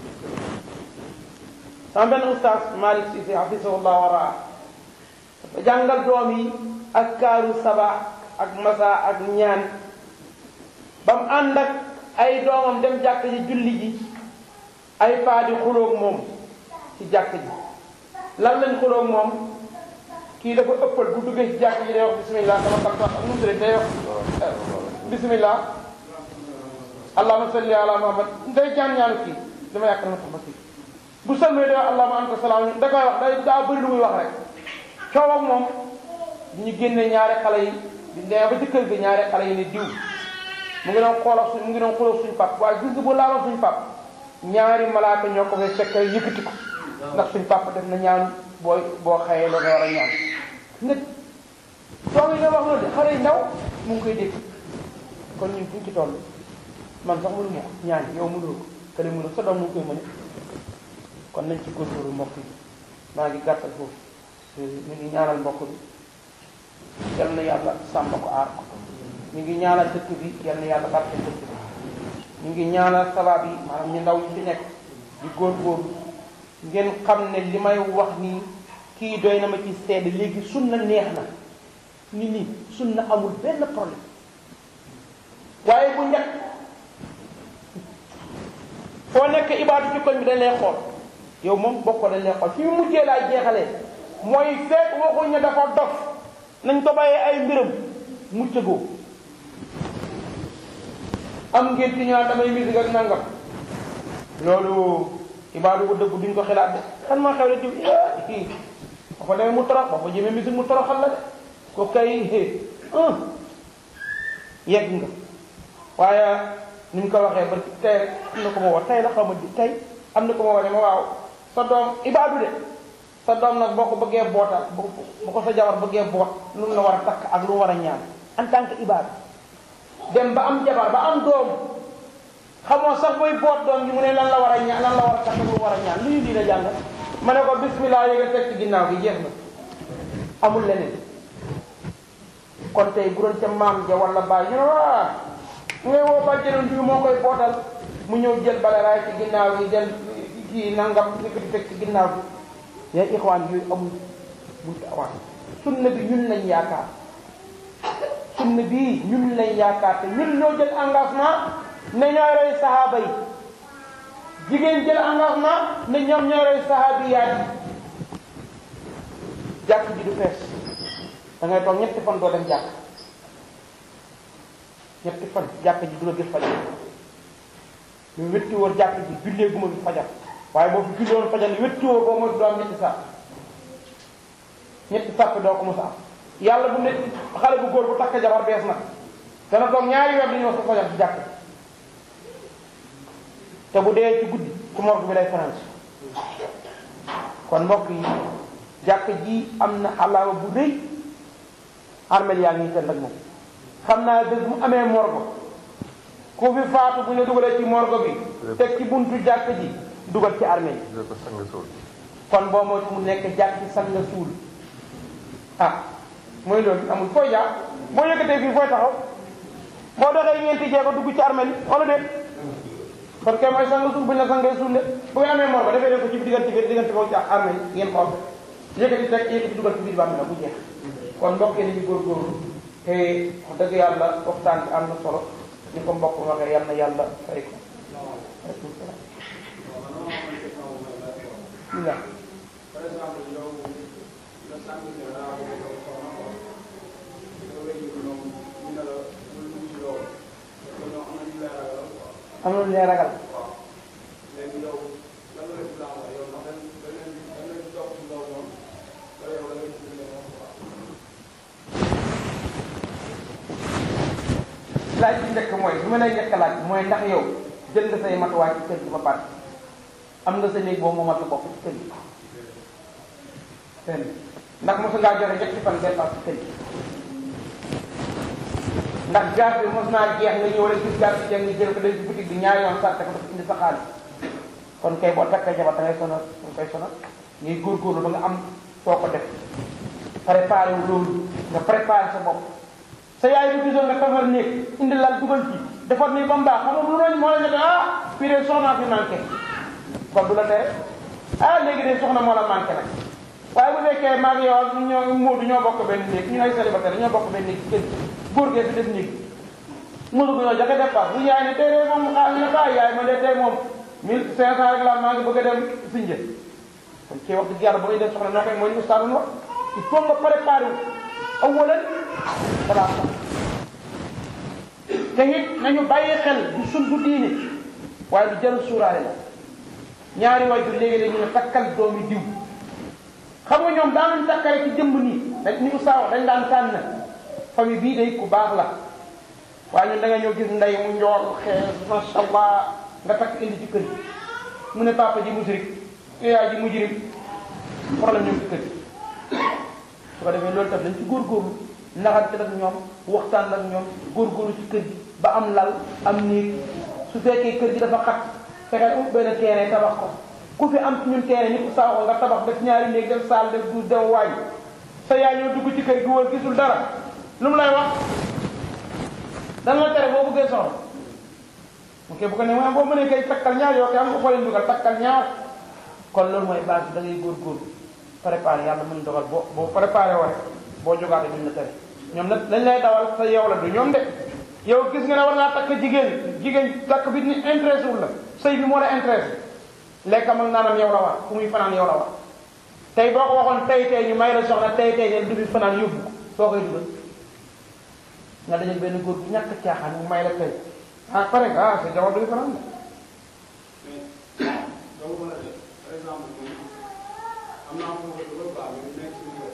sama benn oustaz Malick Cissé hafisahullah waraa dafa jàngal doom yi ak kaaru saba ak masa ak ñaan ba mu ànd ak ay doomam dem jàkk ji julli ji ay paa di xuloog moom ci jàkk ji lan lañ xuloog moom kii dafa ëppal bu duggee ci jàkk ji day wax bismillah sama sant ak nu mu tuddee day wax bismillah allahumma salli ala muhammad day ñaan ñaanu kii dama yàq na ma tax ma kii bu sëlmee day wax allahumma anta salaam da koy wax day daa bëri lu muy wax rek coow ak moom ñu génne ñaari xale yi di demee ba ci kër gi ñaari xale yi ne diw mu ngi doon xoolal suñ mu ngi doon xoolal suñu pap waaye gis nga bu laaloon suñu pap ñaari malaaka ñoo ko fay fekk yëkkati ko ndax suñu pap def na ñaan booy boo xëyee la nga war a ñaan nga doom yi nga wax loolu de xale yi ndaw mu ngi koy dégg kon ñun fuñ ci toll man sax mënu ma ko ñaan yow mënuloo ko kële mënu sa doom mu ngi koy mëne kon nañ ci góorgóorlu mbokk yi maa ngi gàttal foofu ñu ngi ñaanal mbokk bi yal na yàlla sàmm ko aar ko ñu ngi ñaanal dëkk bi yal na yàlla barke dëkk bi ñu ngi ñaanal sabab yi maanaam ñu ndaw ñu fi nekk di góorgóorlu ngeen xam ne li may wax nii kii doy na ma ci seede léegi sunna neex na ni nii sunna amul benn problème waaye bu njëkk foo nekk ibaadu ci koñ bi dañ lay xool yow moom bokk dañ lay xool fi mu mujjee laa jeexalee mooy fekk waxuñ ne dafa dof nañ ko bàyyee ay mbiram muccagoo am ngeen ci ñaan damay musique ak nangam loolu ibaadu bu dëgg duñ ko xalaat de kan maa xew la diw kii ba fa demee mu torox ba fa jëmee musique mu toroxal la de ko kay un yegg nga waaye ni ñu ko waxee ba tey am na ko ma wax tey la xaw ma tey am na ko ma wax ne ma waaw sa doom ibaadu de sa doom nag boo ko bëggee bootal bu ko sa jabar bëggee boot lu mu la war a takk ak lu mu war a ñaan en tant que ibaadu dem ba am jabar ba am doom xamoo sax booy boot doom ji mu ne lan la war a ñaan lan la war a takk lu war a ñaan lu ñu diina jàng ma ne ko bismillah yéega teg ci ginnaaw gi jeex na amul leneen kon tey bu doon ca maam ja wala baay ñu ne waa mu ngay woo bàjjenoon bi moo koy bootal mu ñëw jël bale raay ci ginnaaw gi jël kii nangam ni ko di teg ci ginnaaw gi yaa ixwaan yooyu amul buntu awaan sunna bi ñun lañ yaakaar sunna bi ñun lañ yaakaar te ñun ñoo jël engagement ne ñooy roy sahaaba yi jigéen jël engagement ne ñoom ñooy roy sahaabiyaat yi jàkk ji du fees da ngay toog ñetti fan doo dem jàkk ñetti fan jàkk ji du la gis fajar ñu wetti woon jàkk ji jullee guma bi fajar waaye boo fi julli woon fajar ni wetti woo boo mooy doo am ñetti sàpp ñetti sàpp doo ko mos a am yàlla bu ne xale bu góor bu takk jabar bees nag dana toog ñaari weer di ñëw sa fajar ci jàkk te bu dee ci guddi ci morgue bi lay fanaan kon mbokk yi jàkk ji am na alaama bu rëy armel yaa ngi tënd ak moom xam naa bés mu amee morgue ku fi faatu bu ñu dugalee ci morgue bi teg ci buntu jàkk ji dugal ci armée yi kon boo moo mu nekk jàkk ci sang nga suul ah mooy loolu amul fooy jaar boo yëkkatee fii fooy taxaw boo doxee ñeenti jeego dugg ci armée yi wala déet kon kay mooy sang suuf buñ la sangee suul de bu ngeen amee mor ba defee leen ko ci diggante bi diggante ko ci armée yi ngeen xool yëkkati teg yëkkati dugal ci biir bàmm la bu jeex kon mbokk yi nañu góorgóorlu te wax dëgg yàlla waxtaan bi am na solo ni ko mbokk waxee yal na yàlla fay ko aleykum salaam bismillah par exemple yow nga sànq ne daa bëgg a doon soxna ko nga wéy ko noonu ñu ne la bul dugg ci loolu parce que ñoo am na ñu lay ragal quoi am na lu ñuy ragal waaw léegi yow lan la islam wax yow ndax dañ dañ leen di dañ leen di topp ci loolu noonu wala yow da ngay ci leen wax quoi laaj bi njëkk mooy bi ma lay njëkk laaj mooy ndax yow jël nga say matuwaay ci kër gi ba pare am nga sa néeg boobu moomal sa bopp ci kër gi benn ndax mosu ngaa joxe ñetti fan dépense ci kër gi ndax gaz bi mos naa jeex nga ñëw rek gis gaz bi jeex nga jël ko dem ci boutique bi ñaari yoon sàtte ko dafa indi sa xaalis kon kay boo takkee jabar da ngay sonal da nga koy sonal ngay góorgóorlu ba nga am foo ko def préparé wu loolu nga préparé sa bopp sa yaay bu gisoon nga tafar néeg indi lal dugal ci defar nii ba mu baax xam nga lu doon moo la ñu ah fii de soxnaa fi manqué kon du la tere ah léegi de soxna moo la manqué nag waaye bu fekkee maa ngi yow ñoo Moodu ñoo bokk benn néeg ñu ay célibataire ñoo bokk benn néeg ci kër góor gee fi def néeg mosu ko ñoo joxe dépense bu yaay ne tey de moom xaalis ne ba yaay ma de tey moom mille cinq cent rek la maa ngi bëgg a dem Sinja kon kii wax dëgg yàlla boo indee soxna noo koy mooy li ustaas wax il faut nga préparé wu awalan balaa sax te it nañu bàyyi xel du sun du diine waaye lu jarul suuraale la ñaari waajur léegi-léegi ñu ne takkal doomi diw xam nga ñoom daanuñ takkale ci jëmb nii dañ ni ustaas wax dañ daan tànn famille bii day ku baax la waaye ñun da nga ñëw gis ndey mu njool xees masha allah nga takk indi ci kër gi mu ne papa ji musrik yaay ji mujrim problème ñoom ci kër gi su ko defee loolu tam dañ ci góorgóorlu naxante ak ñoom waxtaan ak ñoom góorgóorlu ci kër gi ba am lal am néeg su fekkee kër gi dafa xat fexeel ut benn terrain tabax ko ku fi am ci ñun terrain ñëpp saa ko nga tabax def ñaari néeg def saal def duus dem waañ sa yaay ñoo dugg ci kër gi wër gisul dara lu mu lay wax dan la tere boo bëggee soxla ok bu ko ne ma boo mënee kay takkal ñaar yoo koy am nga xoolee dugal takkal ñaar kon loolu mooy base bi da ngay góorgóorlu préparé yàlla mën dogal boo boo préparé woo rek boo jógaate duñ la tere ñoom nag lañ lay dawal sa yow la du ñoom de yow gis nga ne war ngaa takk jigéen jigéen takk bi ni intéressé wul la sëy bi moo la intéressé lekkam ak naanam yow la war fu muy fanaan yow la war tey boo ko waxoon tey tey ñu may la soxna tey tey ne du fi fanaan yóbbu ko soo koy dugal nga dajal benn góor bu ñàkk caaxaan mu may la tey ah pare nga ah sa jabar du fi fanaan de mais doo mën a def par exemple am naa fu ma ko dugal quoi mais nekk suñu kër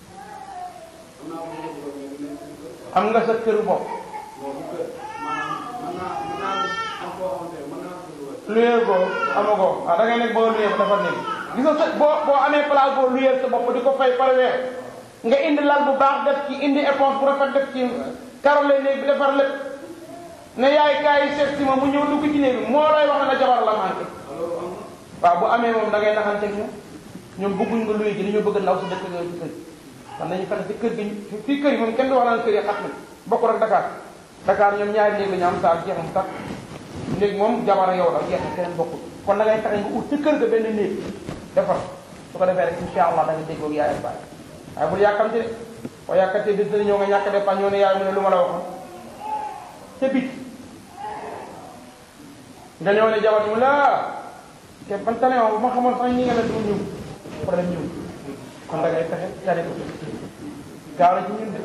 am naa fu ma ko dugal mais nekk suñu kër quoi am nga sa këru bopp boobu kër maanaam mën naa mën naa am koo xamante ne mën naa ko dugal luyee ko amagoo ah da ngay nekk boo luyee ko dafa nekk gis nga sa boo boo amee place boo luyee sa bopp di ko fay par weer nga indi lal bu baax def ci indi éponge bu rafet def ci karole néeg bi defar lépp ne yaay kaay seet si ma mu ñëw dugg ci néeg bi moo lay wax ne la jabar la manqué loolu am na waaw bu amee moom da ngay naxante ak ñoom ñoom bëgguñ nga luye ji dañoo bëgg ndaw si dëkk yooyu ci kër gi kon nañu fexe ci kër gi fii kër yi moom kenn du wax naan kër yi xat na bokkul ak Dakar Dakar ñoom ñaari néeg la ñu am saa jeex mu tax néeg moom jabar yow la jeex na keneen bokkul kon da ngay fexe nga ut ci kër ga benn néeg defar su ko defee rek insha allah da nga déggoo ak yaay ak baay waaye bul yàkkamte de boo yàkkamte bis dana ñëw nga ñàkk dépense ñëw ne yaay mu ne lu ma la waxoon ca bit nga ñëw ne jabar mu la te ban tane bu ma xamoon sax ñi nga ne du ñëw problème ñëw kon da ngay fexe tane ko gaaw na ci ñun de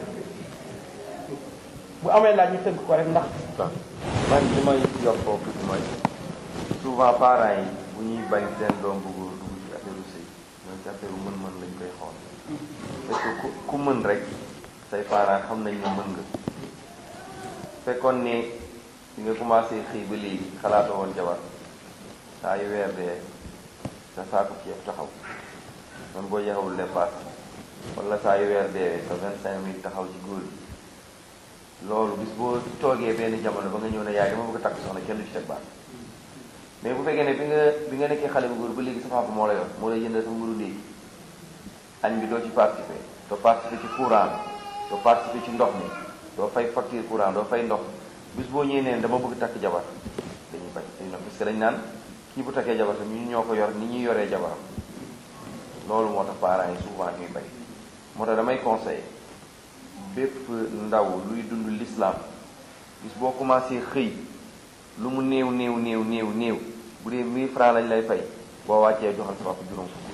bu amee laaj ñu tënk ko rek ndax man li may yokk foofu tuuti mooy souvent parents yi bu ñuy bañ seen doom bu góor dugg ci affaire sëy ñoom ci affaire mën-mën lañ koy xool parce que ku ku mën rek say parents xam nañ ne mën nga fekkoon ne di nga commencé xëy ba léegi xalaatoo woon jabar saa yu weer dee sa saako ceeb taxaw man boo jeexawul dépasse wala saa yu weer dee sa vingt cinq mille taxaw ci góor gi loolu bis boo toogee benn jamono ba nga ñëw ne yaay dama bëgg a takk soxna kenn du ci teg baat mais bu fekkee ne bi nga bi nga nekkee xale bu góor ba léegi sa papa moo la yor moo lay jëndal sa mburu léegi añ bi doo ci participer doo participer ci courant bi doo participer ci ndox mi doo fay facture courant doo fay ndox bis boo ñëwee neen dama bëgg takk jabar dañuy bañ dañu ne que dañ naan kii bu takkee jabar tam ñu ñoo ko yor ni ñuy yoree jabaram loolu moo tax parents yi souvent ñuy bañ moo tax damay conseiller bépp ndaw luy dund l'islam bis boo commencé xëy lu mu néew néew néew néew néew bu dee 1000 francs lañ lay fay boo wàccee joxal sa papa juróom fukk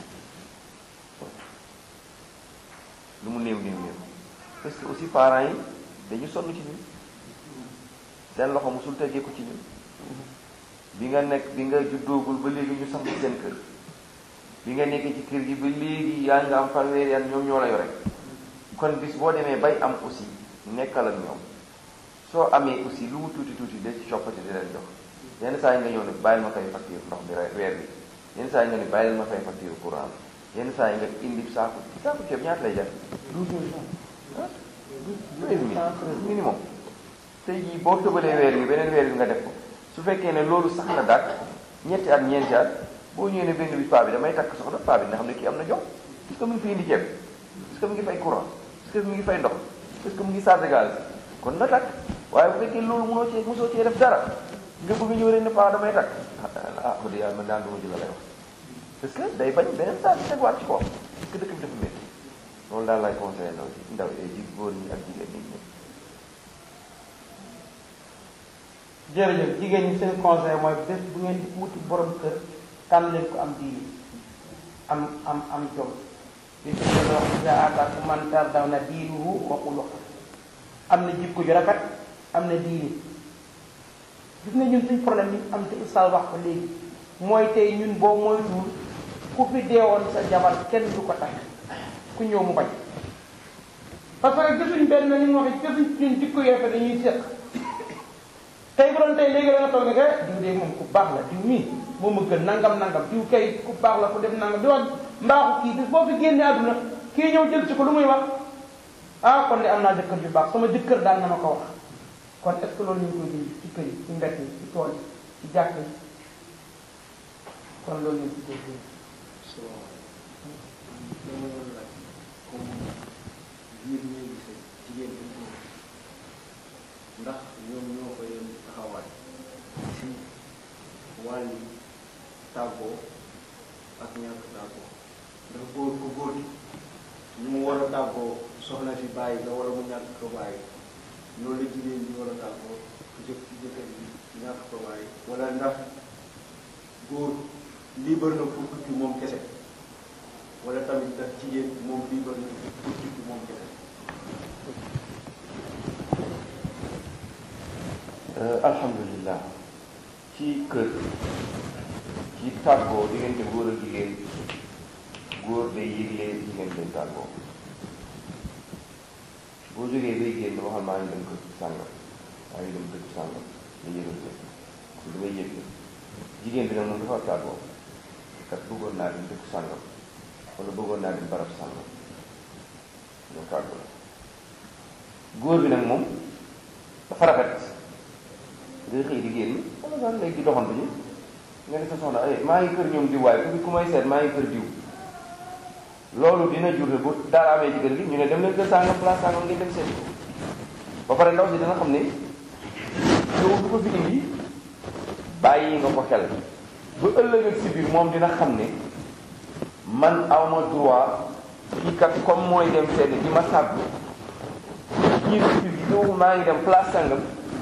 lu mu néew néew néew parce que aussi parents yi dañu sonn ci ñun seen loxo musul tegee ko ci ñun bi nga nekk bi nga juddoogul ba léegi ñu samp seen kër bi nga nekkee ci kër gi ba léegi yaa nga am fanweeri at ñoom ñoo la yore kon bis boo demee bay am aussi nekkal ak ñoom soo amee aussi lu mu tuuti tuuti de ci coppati di leen jox yenn saa yi nga ñëw ne bàyyil ma fay facture ndox bi weer bi yenn saa yi nga ne bàyyil ma fay facture courant yenn saa yi nga indi saaku saaku ceeb ñaata lay jar douze mille francs ah treize mille minimum tey jii boo tëbalee weer bi beneen weer bi nga def ko su fekkee ne loolu sax na daal ñetti at ñeenti at boo ñëwee ne benn bi paa bi damay takk soxna paa bi nga xam ne kii am na jox est-ce que mu ngi fi indi ceeb est-ce que mu ngi fay courant est-ce que mu ngi fay ndox est-ce que mu ngi chargé gaz kon na takk waaye bu fekkee loolu mënoo cee mosoo cee def dara nga bëgg ñëw rek ne paa damay takk ah wax dëgg yàlla man daan duma ji la lay wax parce que day bañ beneen saa bi tegwaat ci kawam parce que dëkk bi dafa métti loolu daal lay conseillé ndaw si ndaw ji góor ñi ak jigéen ñi ñëpp jërëjëf jigéen ñi seen conseil mooy bés bu ngeen di wuti borom kër tànn leen ko am diini am am am jom li ci gën a wax iza ataakum man tardawna diinuhu wa xuluqahu am na jikko ju rafet am na diini gis nga ñun suñ problème bi am te ustaas wax ko léegi mooy tey ñun boo moytuwul ku fi deewoon sa jabar kenn du ko takk ku ñëw mu bañ parce que gisuñ benn ni mu waxee gisuñ ñun jikko yu rafet dañuy séq tey bu doon tey léegi da nga toog ne que diw de moom ku baax la diw mii moom a gën nangam nangam diw kay ku baax la ku def nangam di wax mbaaxu kii bis boo fi génnee àdduna kii ñëw jël ci ko lu muy wax ah kon de am naa jëkkër ju baax sama jëkkër daan na ma ko wax kon est ce que loolu ñu ngi koy dindi ci kër yi ci mbett yi ci tool yi ci jàkk yi kon loolu ñu ngi koy dindi so dama doon laaj comme biir ñuy gisee jigéen bi góor ndax ñoom ñoo ko yem taxawaay ci wàlli tàggoo ak ñàkk tàggoo ndax góor ku góor gi ñu mu war a tàggoo soxna si bàyyi la wala mu ñàkk ko bàyyi loolu la jigéen ñi war a tàggoo jëkk jëkkër bi ñàkk ko bàyyi wala ndax góor libre na pour tukki moom kese wala tamit ndax jigéen moom libre na pour tukki moom kese alhamdulilah ci kër ci tàggoo diggante góor ak jigéen góor day yëgle jigéen day tàggoo boo jógee bay génn waxal maa ngi dem kër sàngam maa ngi dem dëkk sàngam nga yëgal ko kon damay yëgle jigéen bi nag moom dafa tàggoo kat bëggoon naa dem dëkk sàngam wala bëggoon naa dem barab sàngam ñoo tàggoo la góor bi nag moom dafa rafet ngay xëy di génn wala sax léegi di doxantu ji nga ne sa soxna ay maa ngi kër ñoom diw waaye ku ku may seet maa ngi kër diw loolu dina jur bu dara amee ci kër gi ñu ne dem leen kër sàngam place sàngam ngeen dem seet ko ba pare ndaw si dina xam ne yow du ko fi indi bàyyi nga ko xel ba ëllëg ak si biir moom dina xam ne man awma droit kii kat comme mooy dem seet di ma sàggu ñii si biir yow maa ngi dem place sàngam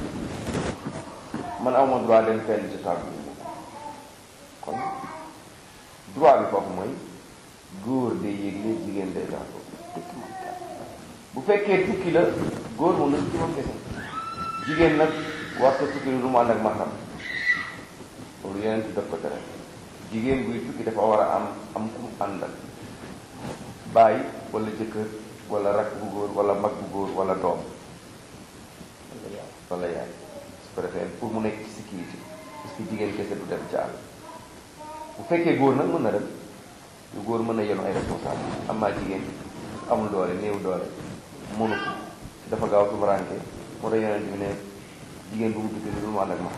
man awma droit dem fenn ci tàggu kon droit bi foofu mooy góor day yégle jigéen day tàggu bu fekkee tukki la góor moom na tukki moom kese jigéen nag war ko tukki lu mu ànd ak maxam loolu yeneen ci def ko tere jigéen buy tukki dafa war a am am ku mu àndal baay wala jëkkër wala rak bu góor wala mag bu góor wala doom wala yaay su ko defee pour mu nekk ci sécurité parce que jigéen kese du dem ci àll bu fekkee góor nag mën na dem lu góor mën na yenu ay responsable am naa jigéen amul doole néew doole mënu ko dafa gaaw tumuraanke moo tax yonent bi ne jigéen bu mu tukki lu mu ànd ak ma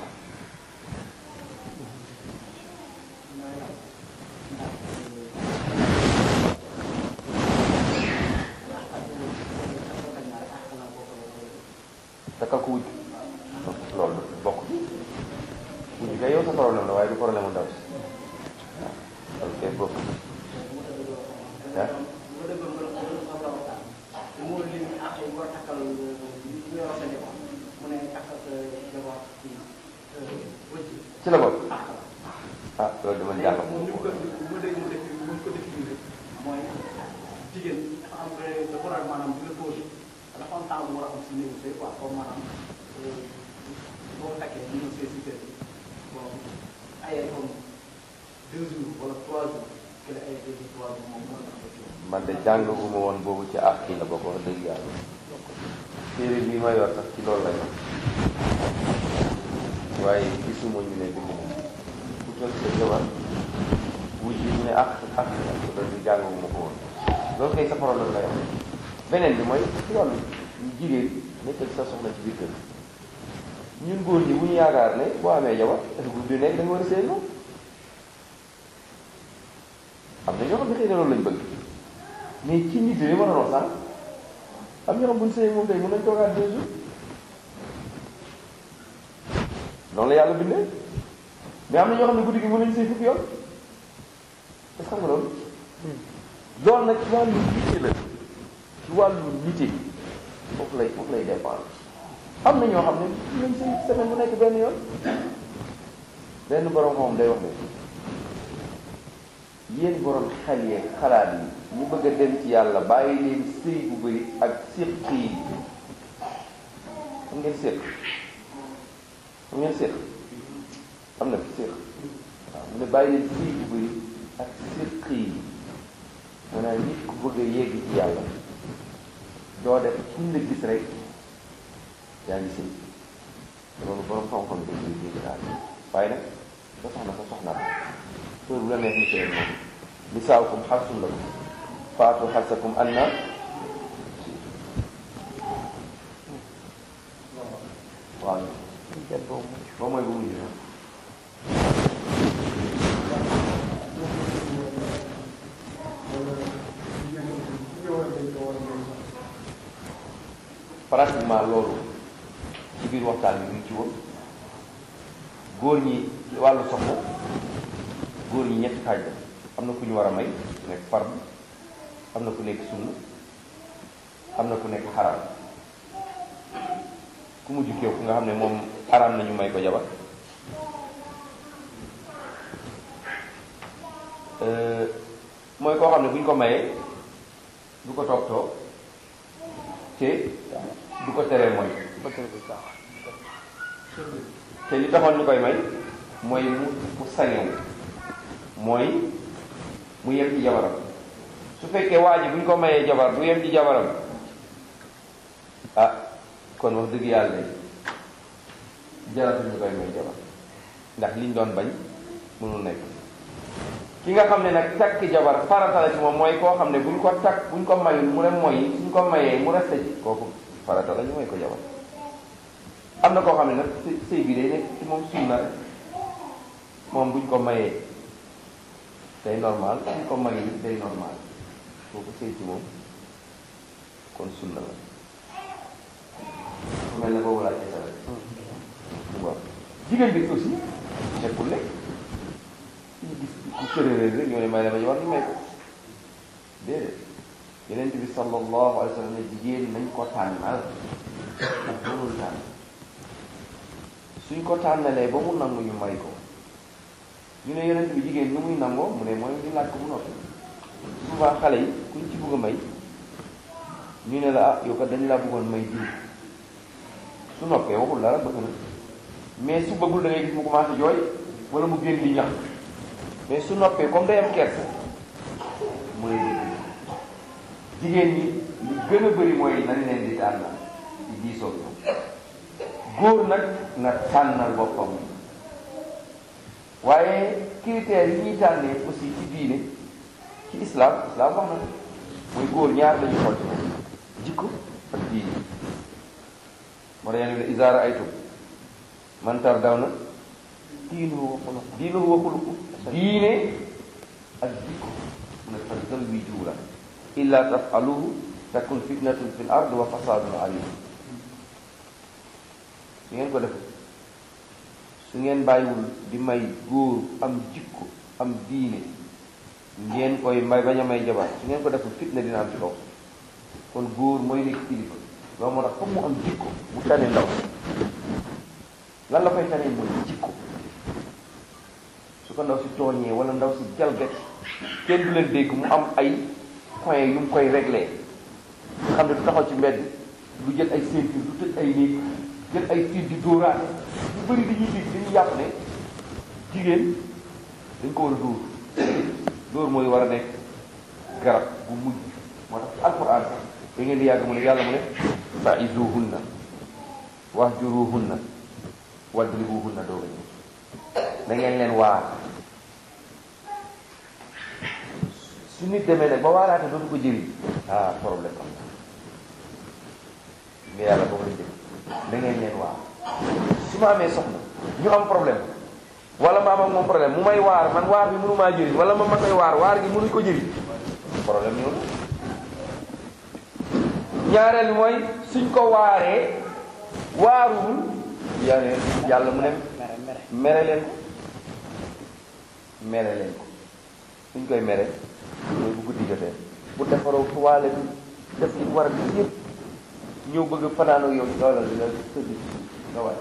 takkal ko wujj loolu bokk mujj kay yow sa problème la waaye du problème mu ndaw si waaw ok boobu ah ci la bokk ah loolu dama jàng moom ni mu ko bu ma dégg mu def bu ma ko définir mooy jigéen dafa am dafa war a maanaam di la posé dafa am temps bu war a am si néegu sëy quoi comme maanaam boo ko takkee ñu ñëw sëy si kër gi bon ay comme deux jours wala trois jours que la ay deux jours trois jours moom moo tax ci man de jàngaguma woon boobu ci àq yi la bokk wax dëgg yàlla téere bii ma yor sax ci loolu la yor waaye gisuma ñu ne bind na ku toog sa jabar wuj bi ñu ne àq àq la loolu di jàngaguma ko woon loolu kay sa problème la yor beneen bi mooy ci wàllu jigéen nekkal sa soxna ci biir kër ñun góor ñi bu ñu yaakaar ne boo amee jabar bu du nekk da nga war a sëy moom am na ñoo xam ne xëy na loolu lañ bëgg mais ci nit yi ma doon wax sànq am ñoo xam bu ñu sëyee moom tey mën nañ toogaat deux jours noonu la yàlla bindee mais am na ñoo xam ne guddi gi mën nañu sëy fukki yoon est-ce que xam nga loolu loolu nag ci wàllu nite la ci wàllu nite foofu lay foofu lay dépendre am na ñoo xam ne mën nañ sëy semaine bu nekk benn yoon benn borom moom day wax ne yéen borom xel yeeg xalaat yi ñu bëgg a dem ci yàlla bàyyi leen sëy bu bëri ak séq yi xam ngeen séq xam ngeen séq am na fi séq waaw mu ne bàyyi leen sëy bu bëri ak séq yi maanaam nit ku bëgg a yegg ci yàlla doo def fuñ la gis rek yaa ngi sëy loolu borom xam-xam dañ koy dégg daal waaye nag sa soxna sa soxna la heure bu la neex ni sëy moom nisaakum xarsun lakum faatu xarsakum anna waaw ba mooy bu mujj na pratiquement loolu ci biir waxtaan bi mu ngi ci woon góor ñi wàllu soxna góor ñi ñetti xaaj la am na ku ñu war a may ku nekk fard am na ku nekk sunna am na ku nekk xaraam ku mujj kéew ku nga xam ne moom xaraam nañu may ko jabar mooy koo xam ne bu ñu ko mayee du ko toog toog te du ko teree mooy te li taxoon ñu koy may mooy mu mu sañewu mooy mu yem ci jabaram su fekkee waa ji bu ñu ko mayee jabar du yem ci jabaram ah kon wax dëgg yàlla jaratu ñu koy may jabar ndax liñ doon bañ mënul nekk ki nga xam ne nag takk jabar farata la ci moom mooy koo xam ne buñ ko takk buñ ko mayul mu ne mooy suñ ko mayee mu resté ci kooku farata la ñu may ko jabar am na koo xam ne nag sëy sëy bi day nekk ci moom sunna rek moom buñ ko mayee day normal buñ ko mayul day normal kooku sëy ci moom kon sunna la mel na boobu laa ci sa rek waaw jigéen bi aussi nekkul ne ñu gis ku cërëréer rek ñoo ne may la ma jabar ñu may ko déedéet yeneen bi sallallahu alayhi wa sallam ne jigéen nañ ko tànnal ak mënul tànn suñ ko tànnalee ba mu nangu ñu may ko ñu ne yeneen bi jigéen nu muy nangoo mu ne mooy ñu laaj ko bu noppi souvent xale yi kuñ ci bëgg a may ñu ne la ah yow kat dañu laa bëggoon may diw su noppee waxul dara bëgg na mais su bëggul da ngay gis mu commencé jooy wala mu génn di ñax mais su noppee comme day am kersa mu ne jigéen ñi li gën a bëri mooy nañ leen di tànnal di diisoo ñoom góor nag na tànnal boppam waaye critères yi ñuy tànnee aussi ci diine ci islam islam wax na mooy góor ñaar lañu xool ci moom jikko ak diine moo tax yéen ne isaara aytum man tardawna diinuhu wa xuluq diinuhu wa xuluq diine ak jikko mu ne fa zawwijuuha illa tafaluhu takun fitnatun fi l ard wa fasadun alim su ngeen ko defee su su ngeen bàyyiwul di may góor am jikko am diine ngeen koy may bañ a may jabar su ngeen ko deful fitna dina am ci kaw kon góor mooy nekk kilifa loolu moo tax foog mu am jikko mu tane ndaw lan la koy tane mooy jikko su ko ndaw si tooñee wala ndaw si jalgati kenn du leen dégg mu am ay point yu mu koy réglé nga xam ne du taxaw ci mbedd du jël ay ceinture du tëj ay néeg jël ay tiir di dóoraate ñu bëri dañuy dégg dañuy yàpp ne jigéen dañ ko war a dóor dóor mooy war a nekk garab bu mujj moo tax ci alquran da ngeen di yàgg mu ne yàlla mu ne fa'izuhunna wahjuruhunna wadribuhunna dooga ñëw da ngeen leen waar su nit demee nag ba waaraate dootu ko jëriñ ah problème am na mais yàlla boobu lañ jëm da ngeen leen waar su ma amee soxna ñu am problème wala ma am ak moom problème mu may waar man waar bi mënu maa jëriñ wala ma ma koy waar waar gi mënuñ ko jëriñ problème ñëw na ñaareel mooy suñ ko waaree waaruwul yàlla yàlla mu ne mere leen ko mere leen ko suñ koy mere mooy bu guddi jotee bu defaroo tuwaale bi def ci war a def yëpp ñëw bëgg fanaan ak yow doolal di la tëdd nga waay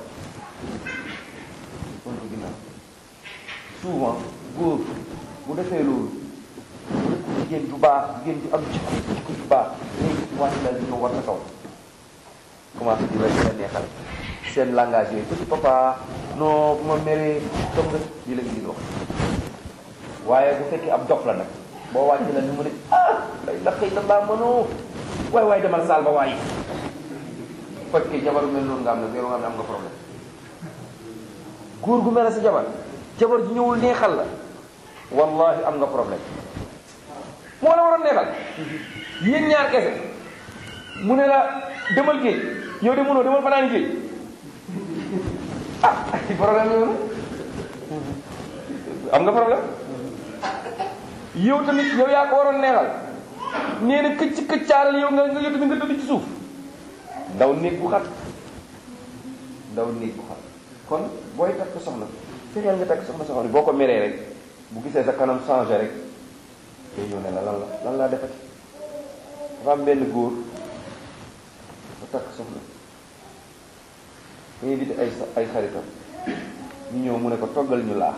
kon ko ginnaaw souvent góor bu defee loolu bu def jigéen ju baax jigéen ju am jikko jikko ju baax léegi ci wàcc la di ñëw war sa kaw commencé di la di la neexal seen langage yooyu petit papa non bu ma meree toog nga lii la ngi di wax waaye bu fekkee ab dof la nag boo wàcc la ni mu ne ah lay la xëy na laa mënoo waay waay demal saal ba waaye fekkee jabar mel noonu nga am nag yow nga xam ne am nga problème góor gu mel ne sa jabar jabar ji ñëwul neexal la wallahi am nga problème moo la waroon neexal yéen ñaar kese mu ne la demal géej yow de mënoo demal fanaan géej ah problème yoonu am nga problème yow tamit yow yaa ko waroon neexal nee na këcc këccaaral yow nga nga yow tamit nga tëdd ci suuf ndaw néeg bu xat ndaw néeg bu xat kon booy takk soxna fexeel nga takk soxna soxna boo ko meree rek bu gisee sa kanam changé rek day ñëw ne la lan la lan laa defati dafa am benn góor ba takk soxna mu invité ay ay xaritam ñu ñëw mu ne ko toggal ñu laax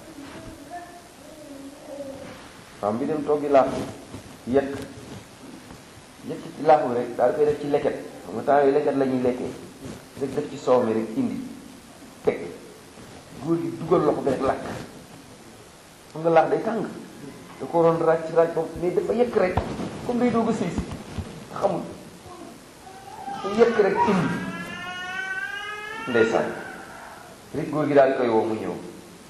fam bi dem toggi laax bi yekk yekk ci laax bi rek daal di koy def ci leket xam nga temps yooyu leket la ñuy lekkee rek def ci soow mi rek indi teg góor gi dugal loxo bi rek lakk xam nga laax day tàng da ko waroon raaj ci raaj boobu mais dafa yekk rek comme day doog a sëy si xamul da yekk rek indi ndeysaan rek góor gi daal di koy woo mu ñëw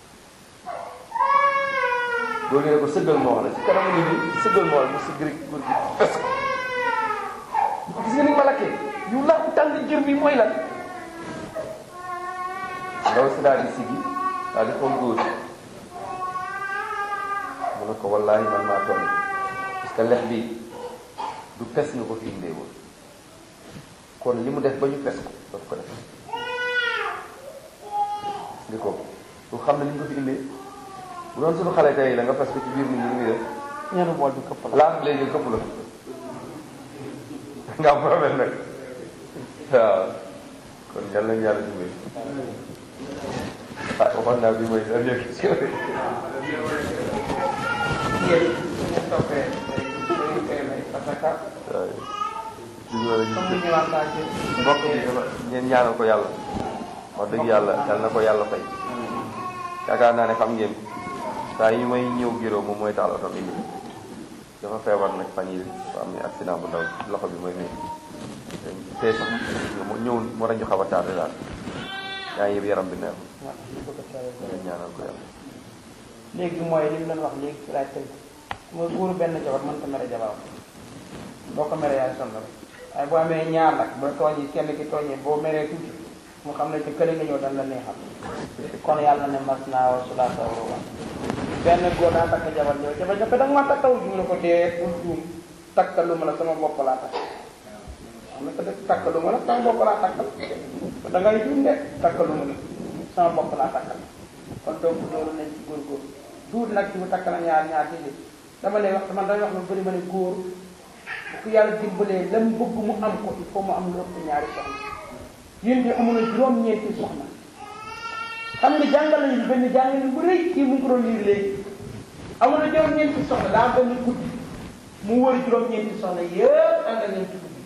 góor gi ne ko sëggal moo wax la ci kanamu nit ñi sëggal moo wax la mu sëgg rek góor gi fes ko bu ko gis nga ni ma lakkee yu laax bu tàng jër bi mooy lan ndaw si daal di sigi daal di xool góor mu ne ko wallaahi man maa tooñ parce que lex bi du fes nga ko fi indee woon kon li mu def ba ñu fes ko daf ko def ndi ko du xam ne li ñu ko fi indee bu doon suñu xale tey la nga fes ko ci biir nit ñi muy def ñeenu bool bi këpp la laaf léegi këpp la nga am problème nag waaw kon yal nañu yàlla dimbali ah waxoon naa bi mooy dernière question yéen ñu toppee dañu koy may parce que waaw li ñu war a comme gis ni ñu waxtaan ci mbokk bi dafa ngeen ñaanal ko yàlla wax dëgg yàlla yal na ko yàlla fay yaakaar naa ne xam ngeen saa yi may ñëw giro moom mooy taal oto bi indi dafa feebar nag fan yi dafa am ni accident bu ndaw loxo bi mooy nii tey sax mu ñëw moo tax ñu xaw a tardé daal yaa ngi yëpp yaram bi neex waaw ñu bëgg a teewee ko. ngeen ñaanal ko yàlla léegi mooy li mu doon wax léegi ci laaj tënk mooy góoru benn jabar mënta mere jabaram boo ko meree yaay sonn rek waaye boo amee ñaar nag boo tooñee kenn ki tooñee boo meree tuuti mu xam ne ci kële nga ñëw dañ la neexal kon yàlla ne mas naa wa sulaasa wa ruba benn góor daa takk jabar ñëw jabar ñëpp da nga ma takkaw ju ne ko dee bul juum takkalu ma la sama bopp laa takk xam nga ko def takkalu ma la sama bopp laa takkal da ngay juum de takkalu ma la sama bopp laa takkal kon donc loolu nañ ci góorgóorlu duut nag ci mu takkal ñaar ñaar déedéet dama lay wax man damay wax lu bëri ma ne góor bu ko yàlla dimbalee lam bëgg mu am ko il faut mu am lu ëpp ñaari soxna yéen de amoon na juróom-ñeenti soxna xam nga jàngal nañu benn jàngal bu rëy kii mu ngi ko doon liir léegi amoon na juróom-ñeenti soxna daa am benn guddi mu wër juróom-ñeenti soxna yëpp ànd ak ñoom ci guddi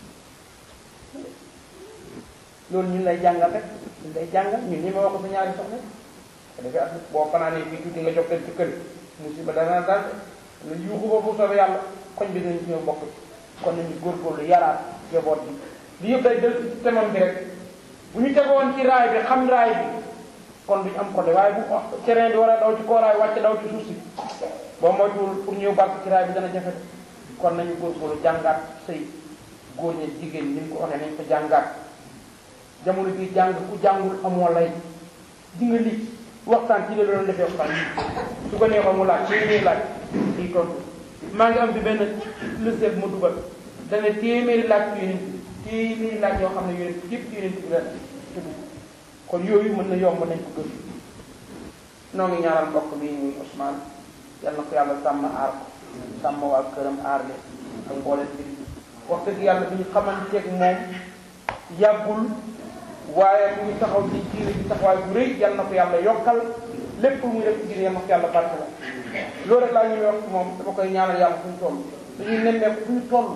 loolu ñun lay jàngal rek ñun lay jàngal ñun ñi ma wax ko sa ñaari soxna te dafay at boo fanaanee fii tuuti nga jox leen ci kër musiba dana dal lu yuuxu ba bu soobee yàlla koñ bi dinañ ci ñëw bokk ci kon nañu góorgóorlu yaraat jaboot bi li yëpp day del ci temam bi rek bu ñu tegoon ci raay bi xam raay bi kon duñ am côté waaye bu terrain bi war a daw ci kooraay wàcc daw ci suuf si boo moytuwul pour ñëw barke ci raay bi dana jafe kon nañu góorgóorlu jàngaat sëy góor ñi jigéen ñi ñu ko waxee nañ ko jàngaat jamono bii jàng ku jàngul amoo lay di nga lii waxtaan ci la doon defee waxtaan yi su ko neexoon mu laaj ci ñuy laaj kii tontu maa ngi am bi benn lëseeb mu dugal dana téeméeri laaj ci yonent bi téeméeri laaj yoo xam ne yonent bi yëpp ci yonent bi la tudd kon yooyu mën na yomb nañ ko gëm noo ngi ñaanal mbokk mi muy Ousmane yal na ko yàlla sàmm aar ko sàmm waa këram aar leen ak mbooleem bi wax dëgg yàlla bi ñu xamanteeg moom yàggul waaye mu ngi taxaw ci diine bi taxawaay bu rëy yal na ko yàlla yokkal lépp lu muy def ci diine yal na ko yàlla barke la loolu rek laa ñuy wax moom dama koy ñaanal yàlla fu ñu toll dañuy nemmeeku fu ñu toll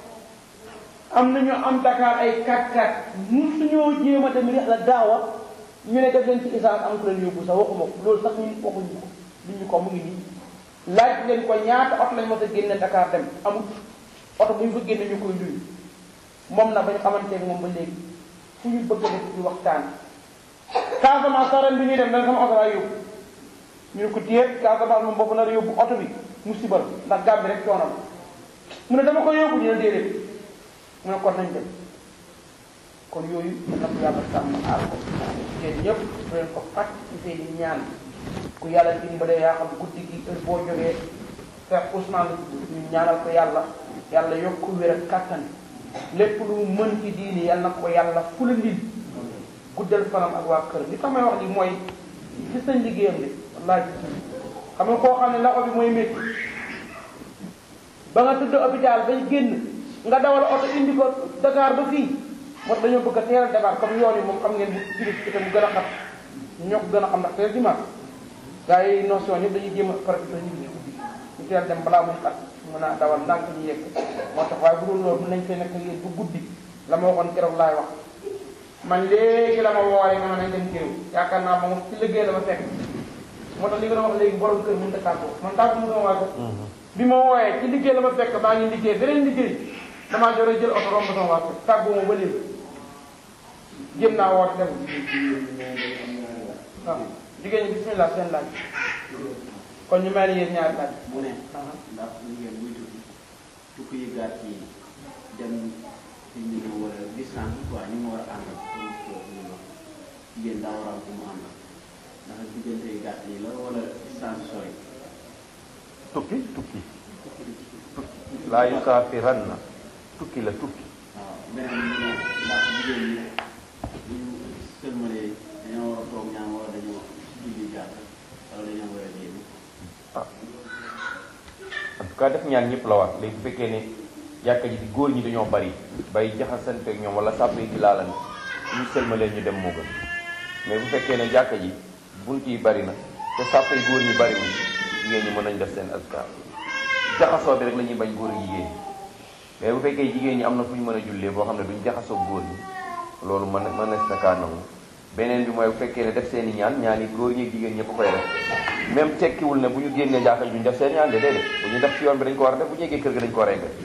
am nañu am Dakar ay 4-4 mun suñoo jéem a dem reex la daawa ñu ne def leen ci essence am ku leen yóbbu sax waxuma ko loolu sax ñun waxuñu ko duñu ko mu ngi nii laaj leen ko ñaata oto lañ mos a génne Dakar dem amul oto bu ñu fa génne ñu koy luy moom na bañ xamanteeg moom ba léegi fu ñu bëgg a def ci waxtaan Casamance sax ren bi ñuy dem dañ sama oto laa yóbbu ñu ne ko téye Casamance moom boobu nar a yóbbu oto bi musiba la ndax gàmm bi rek coono la mu ne dama ko yóbbu ñu ne déedéet mu ne kon nañ dem kon yooyu na ko yàlla sàmm aar ko yéen ñëpp bu leen ko fàtt ci seen i ñaan ku yàlla dimbalee yaa xam guddi gi heure boo jógee fekk Ousmane ñu ñaanal ko yàlla yàlla yokk wér ak kàttan lépp lu mu mën ci diini yal na ko yàlla fulandil guddal fanam ak waa kër li tax may wax li mooy gis nañ liggéeyam de wallaahi gis nañ xam nga koo xam ne loxo bi mooy métti ba nga tëdd hôpital bañ génn nga dawal oto indi ko Dakar ba fii moo tax dañoo bëgg a teel a débar comme yoon yi moom xam ngeen bu jili ci mu gën a xam ñoo ko gën a xam ndax teel dimanche gars yi notion yëpp dañuy jéem a profité ñu ci guddi ñu teel dem balaa muy xat mën a dawal ndànk ñu yegg moo tax waaye bu dul loolu mën nañ fay nekk yéen bu guddi la ma waxoon keroog laay wax man léegi la ma wooree nga ma nañ dem géew yaakaar naa moom ci liggéey la ma fekk moo tax li nga doon wax léegi borom kër mënut a tàggoo man tàggu mu sama waa kër bi ma wooyee ci liggéey la ma fekk maa ngi liggéey beneen liggéey damaa jore jël oto romb sama waa kër tàggoo ma ba léegi jéem naa woote dem waaw jigéen ñi bismillah seen laaj kon ñu may la yéen ñaari laaj mu ne ndax jigéen buy tukki tukki yu gàtt yi dem ci ñu ne war a distance quoi ñu mu war a àndal pour ñu wax jigéen daa war a am ku mu àndal ndax diggante yu gàtt yi la wala distance sori tukki tukki laa yusaafiranna tukki la tukki waaw beneen bi mu ne ndax jigéen ñi bu ñu sëlmalee dañoo war a toog ñaan wala dañoo julli jàkk wala dañoo war a génn ah en tout cas def ñaan ñëpp la wax léegi bu fekkee ne jàkka ji di góor ñi dañoo bari bay jaxasanteeg ñoom wala sàpp yi di laalante ñu sëlmalee ñu dem moo gën mais bu fekkee ne jàkka ji bunt yi bari na te sàpp yi góor ñi bari wuñ jigéen ñi mën nañ def seen askar jaxasoo bi rek la ñuy bañ góor ak jigéen ñi mais bu fekkee jigéen ñi am na fu ñu mën a jullee boo xam ne duñ jaxasoo góor ñi loolu mën mën na si na kaa nangu beneen bi mooy bu fekkee ne def seen i ñaan ñaan yi góor ñi ak jigéen ñëpp koy def même tekkiwul ne bu ñu génnee jàkka ji duñ def seen ñaan de déedéet bu ñu def ci yoon bi dañ ko war a def bu ñu yeggee kër ga dañ ko war a eggal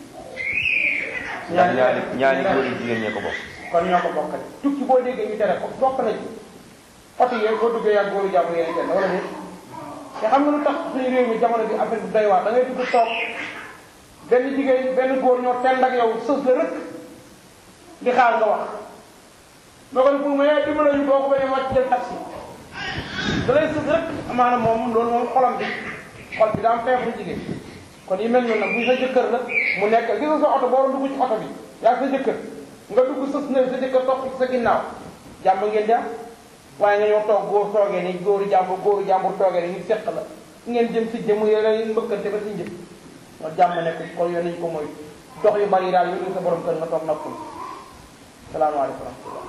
ndax ñaani ñaani góor yi jigéen ñee ko bokk kon ñoo ko bokkale tukki boo déggee ñu tere ko bokk na ci oto yooyu boo duggee yàgg góoru jàmm yéen kenn wala déet te xam nga lu tax suñu réew mi jamono bi affaire bi doy waar da ngay dugg toog benn jigéen benn góor ñoo tend ak yow sës la rëkk di xaar nga wax boo ko ne pour ma yaay dimbala ñu boo ko bañee wàcc jël taxi da lay sës rek amaana moom loolu moom xolam bi xol bi daa am feebaru jigéen kon yi mel noonu nag bu sa jëkkër la mu nekk gis nga sa oto boo doon dugg ci oto bi yaa sa jëkkër nga dugg sës na sa jëkkër topp ci sa ginnaaw jàmm ngeen di am waaye nga ñëw toog góor toogee ni góoru jàmbur góoru jàmbur toogee ni ñu seq la ngeen jëm si jëm yooyu la mbëkkante ba si njëm nga jàmm nekk kon yoon nañu ko mooy dox yu bari daal yu sa borom kër nga toog noppul salaamaaleykum wa rahmatullah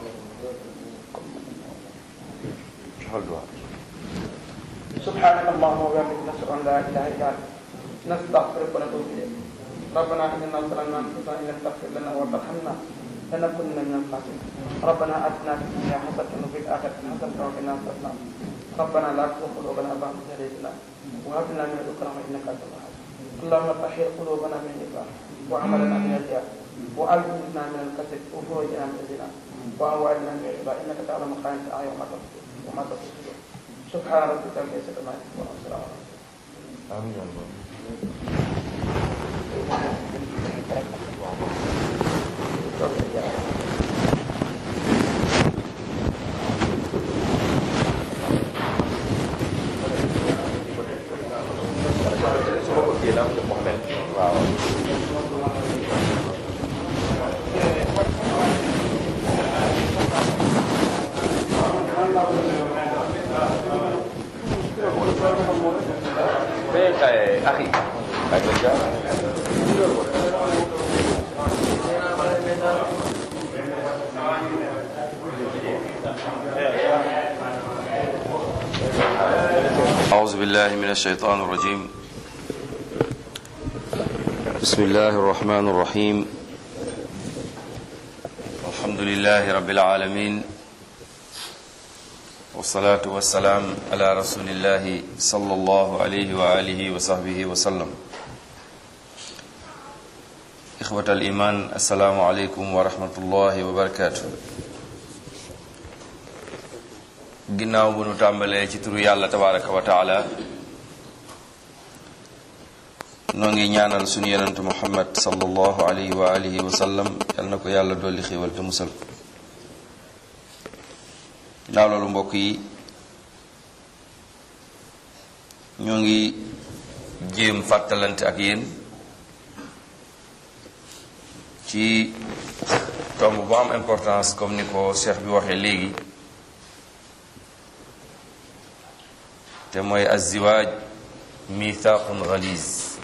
joxal duwaa سبحانك اللهم وبحمدك نشهد ان لا اله الا انت نستغفرك ونتوب اليك ربنا اننا ظلمنا انفسنا ان لم تغفر لنا وترحمنا لنكونن من الخاسرين ربنا اتنا في الدنيا حسنه وفي الاخره حسنه وقنا عذاب النار ربنا لا تزغ قلوبنا بعد إذ هديتنا وهب لنا من لدنك رحمه انك انت الوهاب اللهم طهر قلوبنا من النفاق وعملنا من الرياء وألبسنا من الكسل وفرجنا من الزنا وأموالنا من الربا إنك تعلم خائنة الأعين وما تخفي وما تخفي سبحان ربك رب العزة عما يصفون وسلام على amiin yaa rabbi. Eh, akhi. Ay, ko dyan. أعوذ بالله من الشيطان الرجيم بسم الله الرحمن الرحيم الحمد لله رب العالمين والصلاة والسلام على رسول الله صلى الله عليه وآله وصحبه وسلم إخوة الإيمان السلام عليكم ورحمة الله وبركاته ginnaaw bu nu tàmbalee ci turu yàlla tabaraka wa taala noo ngi ñaanal sunu yonentu muhammad sallallahu alayhi wa alihi wa sallam yal na ko yàlla dolli xéewal te musal ginnaaw loolu mbokk yi ñoo ngi jéem fàttalante ak yéen ci tomb bu am importance comme ni ko cheikh bi waxee léegi te mooy aziwaaj mithaqun galiz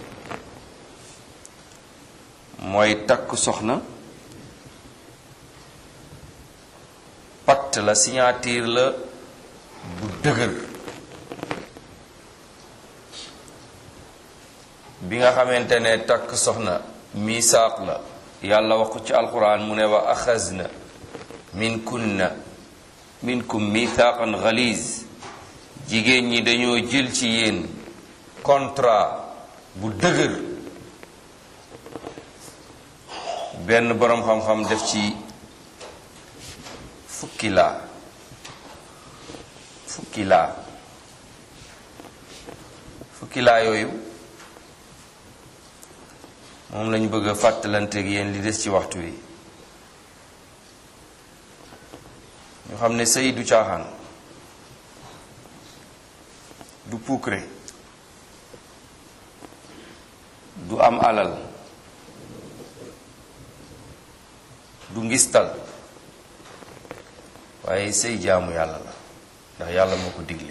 mooy takk soxna pacte la signature la bu dëgër bi nga xamante ne takk soxna misaaq la yàlla wax ko ci alquran mu ne wa axazna min kunna minkum mithaqan galiz jigéen ñi dañoo jël ci yéen contrat bu dëgër benn boroom xam-xam def ci fukki laa fukki laa fukki laa yooyu moom lañu bëgg a fàttalanteeg yéen li des ci waxtu wi ñu xam ne sëy du caaxaan du puukre du am alal du ngistal waaye sëy jaamu yàlla la ndax yàlla moo ko digle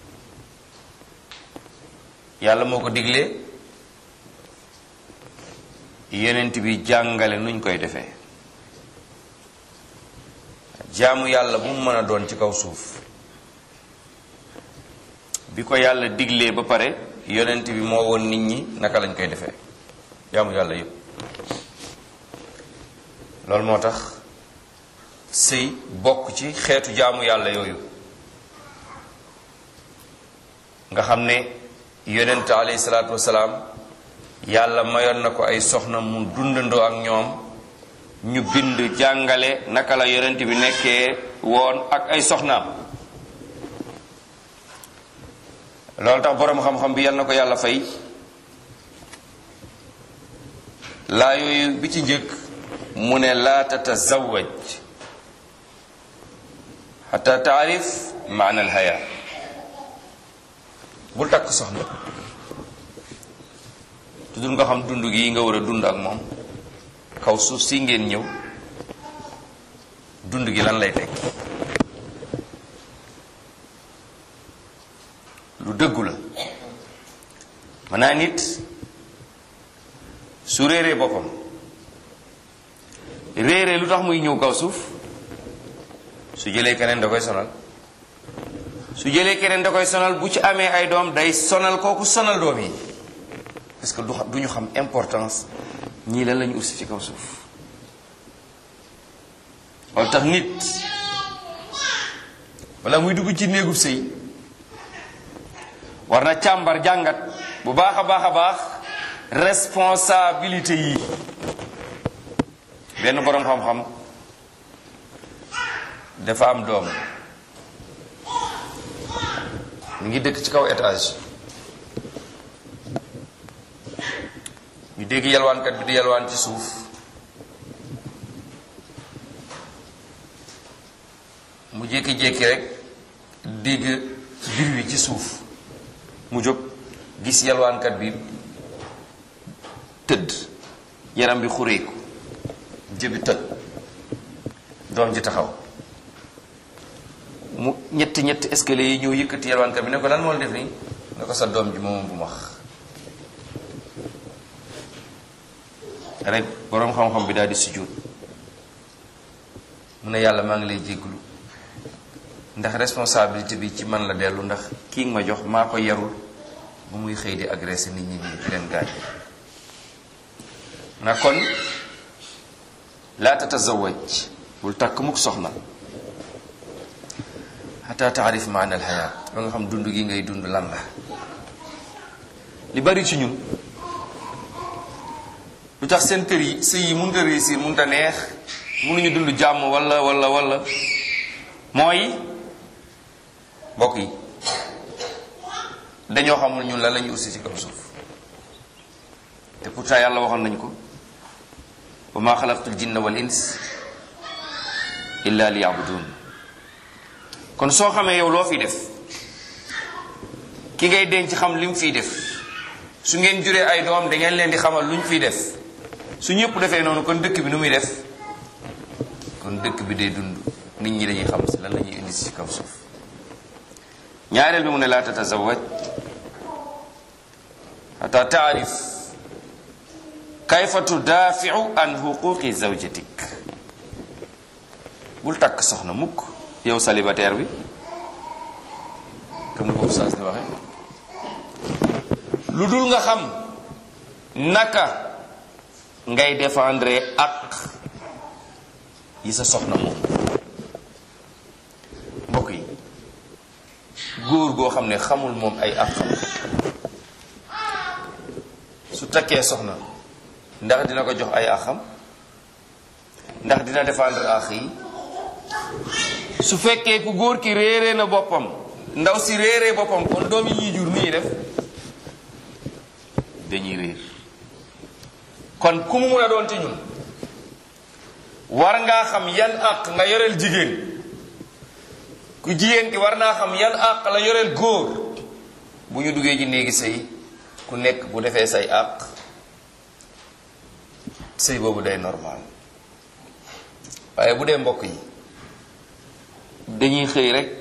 yàlla moo ko digle yenent bi jàngale nuñ koy defee jaamu yàlla bu mu mën a doon ci kaw suuf bi ko yàlla diglee ba pare yonent bi moo woon nit ñi naka lañ koy defee jaamu yàlla yépp loolu moo tax sëy bokk ci xeetu jaamu yàlla yooyu nga xam ne yonent alayhi salaatu wasalaam yàlla mayoon na ko ay soxna mu dundandoo ak ñoom ñu bind jàngale naka la yonent bi nekkee woon ak ay soxnaam loolu tax boroom xam-xam bi yal na ko yàlla fay laa yooyu bi ci njëkk mu ne laa tatazawaj xata taarif maana alxaya bul takk soxna tudul nga xam dund gi nga war a dund ak moom kaw suuf si ngeen ñëw dund gi lan lay teg dëggu la mën naa nit su réeree boppam réeree lu tax muy ñëw kaw suuf su jëlee keneen da koy sonal su jëlee keneen da koy sonal bu ci amee ay doom day sonal kooku sonal doom yi parce que du xam du ñu xam importance ñii lan la ñu ursi ci kaw suuf wala tax nit wala muy dugg ci néegub sëy war na càmbar jàngat bu baax a baax a baax responsabilité yi benn boroom xam-xam dafa am doom mi ngi dëkk ci kaw étage ñu dégg yalwaankat bi di yalwaan ci suuf mu jékki-jékki rek dégg bir wi ci suuf mu jóg gis yalwaankat bi tëdd yaram bi xureeku jëbi tëdd doom ji taxaw mu ñetti ñetti escalier yi ñëw yëkkati yalwaankat bi ne ko lan moo la def nii ne ko sa doom ji moom bu max rek boroom xam-xam bi daal di sujjóot mu ne yàlla maa ngi lay jégglu ndax responsabilité bi ci man la dellu ndax kii nga ma jox maa ko yarul ba muy xëy di agressé nit ñi nii di leen gaañ na kon laa tatazawaj bul takk mukk soxna xataa taarif maana alxayaat ba nga xam dund gi ngay dund lan la li bari ci ñun lu tax seen kër yi sëy yi mënut a réussir mënut a neex mënuñu dund jàmm wala wala wala mooy mbokk yi dañoo xamul ñun lan la ñuy aussi ci kaw suuf te pourtant yàlla waxoon nañ ko wa ma xalaqtul jinna wal ins illa li yabudun kon soo xamee yow loo fi def ki ngay denc xam li mu fiy def su ngeen juree ay doom da ngeen leen di xamal lu ñu fiy def su ñëpp defee noonu kon dëkk bi nu muy def kon dëkk bi day dund nit ñi dañuy xam si lan la ñuy indi si kaw suuf ñaareel bi mu ne laa tatazawaj xata taarif kayfa tudaafiu an xuquqi zawjatik bul takk soxna mukk yow célibataire bi comme ni ko ustaas di waxe lu dul nga xam naka ngay défendre ak yi sa soxna moom mbokk yi góor goo xam ne xamul moom ay ak xam su takkee soxna ndax dina ko jox ay axam ndax dina défendre ax yi su fekkee ku góor ki réeree na boppam ndaw si réeree boppam kon doom yi ñuy jur nii def dañuy réer kon ku mu mun a doon ci ñun war ngaa xam yan àq nga yoreel jigéen ku jigéen ki war naa xam yan àq la yoreel góor bu ñu duggee ci néegi sëy ku nekk bu defee say àq sëy boobu day normal waaye bu dee mbokk yi dañuy xëy rek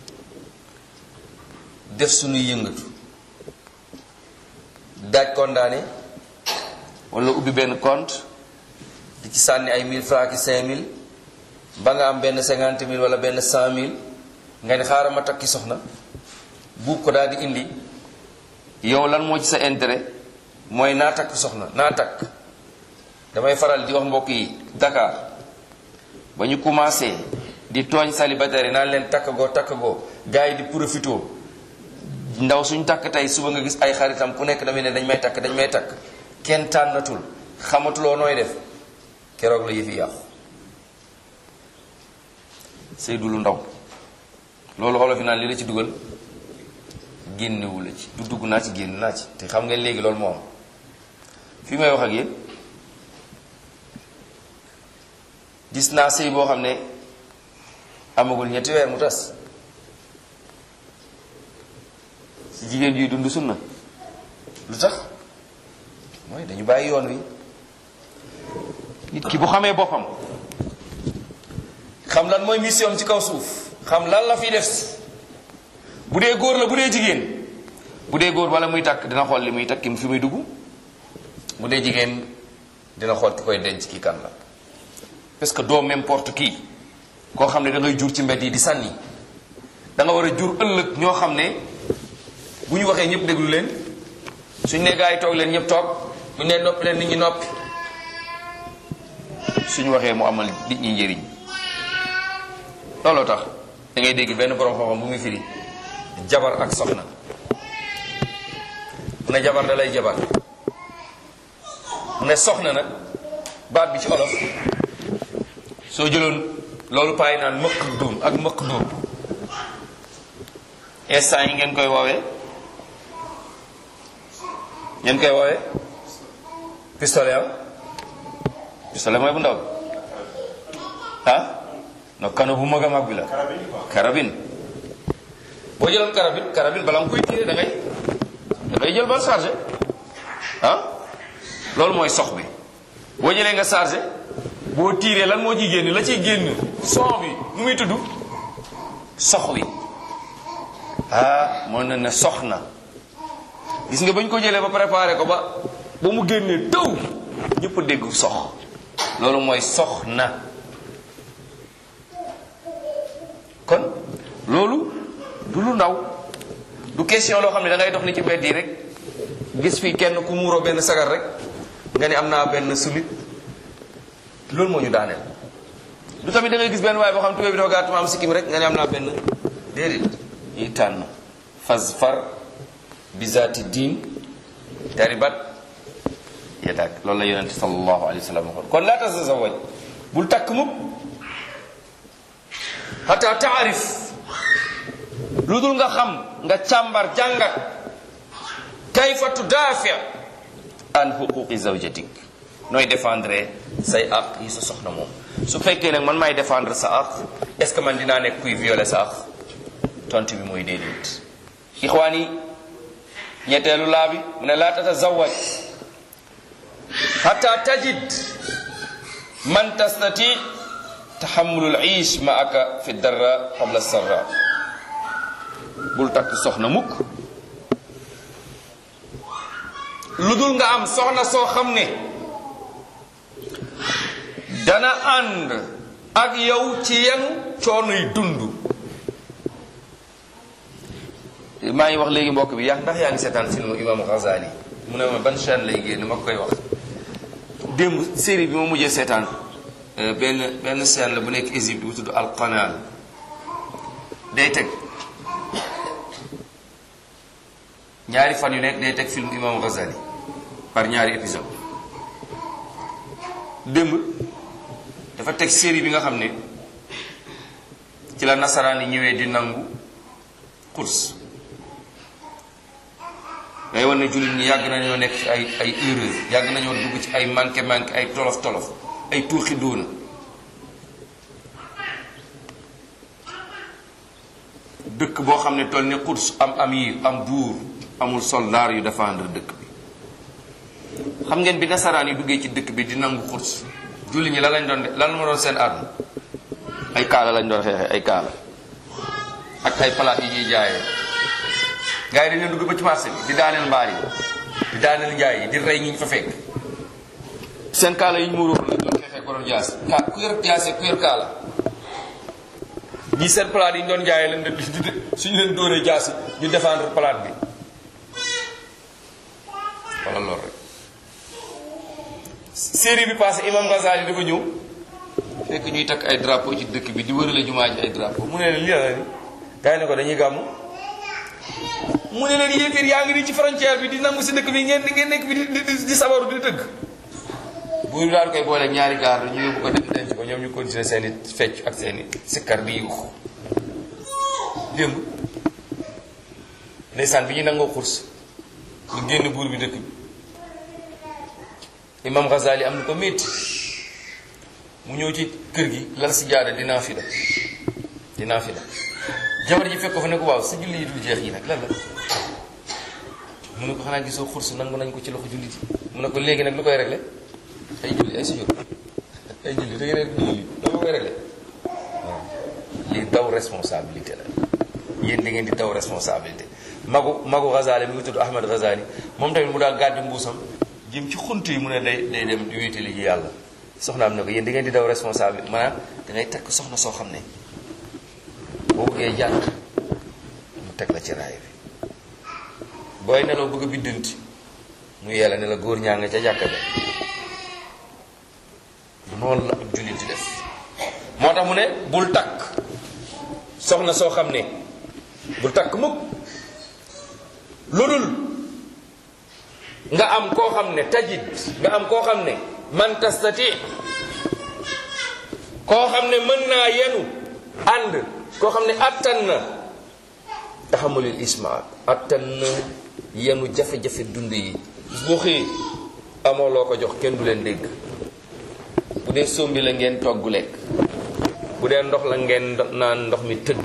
def suñuy yëngatu daaj condamné wala ubbi benn compte di ci sànni ay 1000 francs ki 5000 ba nga am benn 50 000 wala benn 100 000 nga ne xaaral ma takki soxna buub ko daal di indi yow lan moo ci sa intérêt mooy naa takk soxna naa takk damay faral di wax mbokk yi Dakar ba ñu commencé di tooñ célibataire yi naan leen takk goo takk goo gars yi di profito ndaw suñ takk tey suba nga gis ay xaritam ku nekk damay ne dañ may takk dañ may takk kenn tànnatul xamatuloo nooy def keroog la yëfi yàqu sëy du lu ndaw loolu olof yi naan li la ci dugal génnewu la ci du dugg naa ci génn naa ci te xam ngeen léegi loolu moo am fi may wax ak yéen gis naa sëy boo xam ne amagul ñetti weer mu tas ci jigéen yuy dund sunna lu tax mooy dañu bàyyi yoon wi nit ki bu xamee boppam xam lan mooy mission ci kaw suuf xam lan la fiy def bu dee góor la bu dee jigéen bu dee góor wala muy takk dina xool li muy takk ki fi muy dugg bu dee jigéen dina xool ki koy denc kii kan la parce que doo n'importe qui koo xam ne da ngay jur ci mbedd yi di sànni da nga war a jur ëllëg ñoo xam ne bu ñu waxee ñëpp déglu leen suñ ne gaa yi toog leen ñëpp toog bu ñu ne noppi leen nit ñi noppi suñu waxee mu amal nit ñi njëriñ looloo tax da ngay dégg benn borom xam-xam bu muy firi jabar ak soxna mu ne jabar da lay jabar mu ne soxna nag baat bi ci olof soo jëloon loolu paay naan mëq dóom ak mëq dóom instant yi ngeen koy woowee ngeen koy woowee pistolet am pistolet mooy bu ndaw bi ah no kano bu mag a mag bi la carabine boo jëloon carabine carabine bala nga koy tiire da ngay da ngay jël bal chargé ah loolu mooy sox bi boo jëlee nga chargé boo tiiree lan moo ciy génn la ciy génn son bi nu muy tudd sox wi ah moo na ne sox na gis nga ba ñu ko jëlee ba préparé ko ba ba mu génnee taw ñëpp dégg sox loolu mooy sox na kon loolu du lu ndaw du question loo xam ne da ngay dox ni ci mbedd yi rek gis fii kenn ku muuroo benn sagar rek nga ni am naa benn sulit loolu moo ñu daaneel du tamit da ngay gis benn waaye boo xam tubéy bi dafa gàtt ma am sikkim rek nga ni am naa benn déedéet ñuy tànn fas far bizaati diin taribat yadak loolu la yonente sallallahu alayhi wa sallam waxoon kon laa tasazawaj bul takk mukk xata taarif lu dul nga xam nga càmbar jàngat kayfa tudaafi an xuquqi zawjatik nooy défendre say àq yi sa soxna moom su fekkee nag man maay défendre sa àq est ce que man dinaa nekk kuy violer sa àq tontu bi mooy déedéet ixwaan yi ñetteelu laa bi mu ne laa tatazawaj xata tajid man tastati taxamulul iish ma aka fi darra qabla sarra bul takk soxna mukk lu dul nga am soxna soo xam ne dana ànd ak yow ci yan coonoy dund maa ngi wax léegi mbokk bi yaa ndax yaa ngi seetaan film imam Ghazali mu ne ma ban chaîne lay génn ma koy wax démb série bi ma mujjee seetaan benn benn chaîne la bu nekk Égypte bu tudd Al Qanal day teg ñaari fan yu nekk day teg film imam Ghazali par ñaari épisode démb dafa teg série bi nga xam ne ci la nasaraan yi ñëwee di nangu course day wan ne jullit ñi yàgg nañoo nekk ci ay ay erreur yàgg nañoo dugg ci ay manqué manqué ay tolof tolof ay tuuxi doona dëkk boo xam ne toll ne course am amir am buur amul soldaar yu défendre dëkk bi xam ngeen bi nasaraan yi duggee ci dëkk bi di nangu course jullit ñi lan lañ doon de lan ma doon seen arme ay kaala lañ doon xeexee ay kaala ak ay palaat yi ñuy jaayee gars yi dañ leen dugg ba ci marché bi di daaneel mbaar yi di daaneel njaay yi di rey ñi ñu fa fekk seen kaala yi ñu muuroo lañ doon xeexee ko doon jaas ka ku yor jaase ku yor kaala ñii seen palaat yi ñu doon jaayee leen di di suñu leen dóoree jaasi ñu défendre palaat bi wala loolu rek série bi passé imam Ghazali dafa ñëw fekk ñuy takk ay drapeau ci dëkk bi di wërale jumaa ji ay drapeau mu ne leen lii la ni gars yi ne ko dañuy gàmmu mu ne leen yéeféer yaa ngi nii ci frontière bi di nangu si dëkk bi ngeen ngeen nekk bi di di di sabaru di tëgg buur bi daal koy boole ñaari gaar ñu yóbbu ko dem denc ko ñoom ñu continuer seen i fecc ak seen i sikkar di yuux démb ndeysaan bi ñu nangoo xurs ñu génn buur bi dëkk bi imam Ghazali am na ko métti mu ñëw ci kër gi lal si jaada dinaa fi la dinaa fi la jabar ji fekk ko fa ne ko waaw sa julli yi dul jeex yi nag lan la mu ne ko xanaa gisoo xurs nangu nañ ko ci loxo jullit yi mu ne ko léegi nag lu koy réglé ay julli ay sujjóot ay julli da ngeen julli dama koy réglé waaw lii daw responsabilité la yéen da ngeen di daw responsabilité magu magu Ghazali mi ngi tudd Ahmad Ghazali moom tamit mu daal gàddi mbuusam jëm ci xunt yi mu ne day day dem di wéetali ji yàlla soxnaam ne ko yéen di ngeen di daw responsable maanaam da ngay takk soxna soo xam ne boo bëggee jàkk mu teg la ci raay bi booy nelaw bëgg a biddanti mu yella ne la góor ñaa nga ca jàkka ba noonu la ab jullit di def moo tax mu ne bul takk soxna soo xam ne bul takk mukk lu dul nga am koo xam ne tajid nga am koo xam ne man tastati koo xam ne mën naa yenu ànd koo xam ne attan na taxamulil isma attan na yenu jafe-jafe dund yi boo xëyee amoo loo ko jox kenn du leen dégg bu dee sombi la ngeen togg lekk bu dee ndox la ngeen naan ndox mi tëdd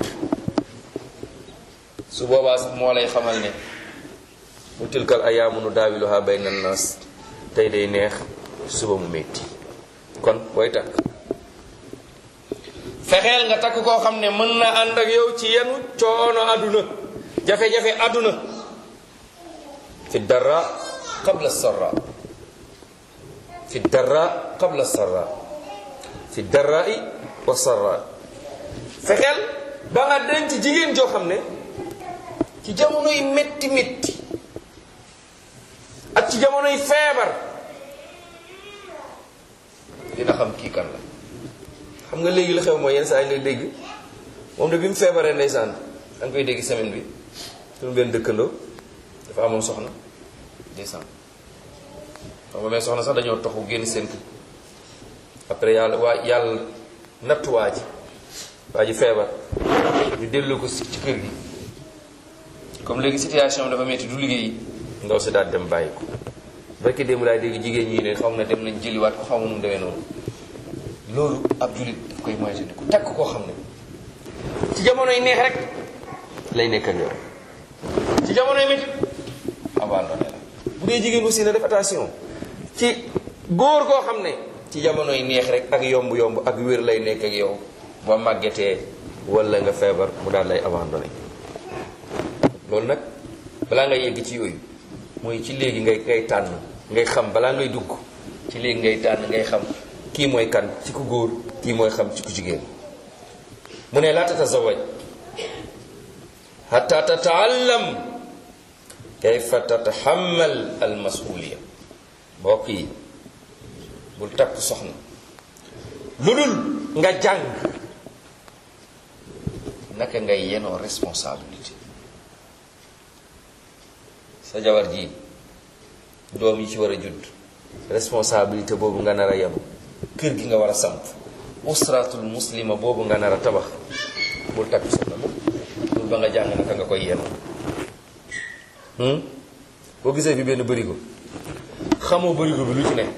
su boobaa sax moo lay xamal ne mu tilkal ayaamu nu daawiluha bayna naas tey day neex suba mu metti kon booy takk fexeel nga takk koo xam ne mën na ànd ak yow ci yenu coono àdduna jafe-jafe àdduna fi dara qabla sarra fi dara qabla sarra fi darai wa sarra fexeel ba nga denc jigéen joo xam ne ci jamono yi metti metti ak ci jamono yi feebar dina xam kii kan la xam nga léegi la xew mooy yenn saa yi ngay dégg moom de bi mu feebaree ndeysaan da nga koy dégg semaine bi suñu benn dëkkandoo dafa amoon soxna ndeysaan xam nga mais soxna sax dañoo toxu génn seen kër après yàlla waa yàlla nattu waa ji waa ji feebar ñu dellu ko ci kër gi comme léegi situation dafa metti du liggéey ndaw si daal dem bàyyi ko barki démb laay dégg jigéen ñi ne xam ne dem nañ jëliwaat ko xaw ma nu mu demee noonu loolu ab julit daf koy moytandiku takk koo xam ne ci jamonoy neex rek lay nekk ak yow ci jamonoy métti abandonné la bu dee jigéen aussi na def attention ci góor koo xam ne ci jamonoy neex rek ak yomb-yomb ak wér lay nekk ak yow ba màggetee wala nga feebar mu daal lay abandonné loolu nag balaa ngay yegg ci yooyu mooy ci léegi ngay ngay tànn ngay xam balaa ngay dugg ci léegi ngay tànn ngay xam kii mooy kan ci ku góor kii mooy xam ci ku jigéen mu ne laa tatazawaj hatta tataallam kayfa tataxamal al masuliya mbokk yi bul takk soxna lu dul nga jàng naka ngay yenoo responsabilité sa jabar ji doom yi ci war a judd responsabilité boobu nga nar a yenu kër gi nga war a samp usratul muslima boobu nga nar a tabax bul takk soxna moom bul ba nga jàng naka nga koy yenu boo gisee fi benn bërigo xamoo bërigo bi lu ci ne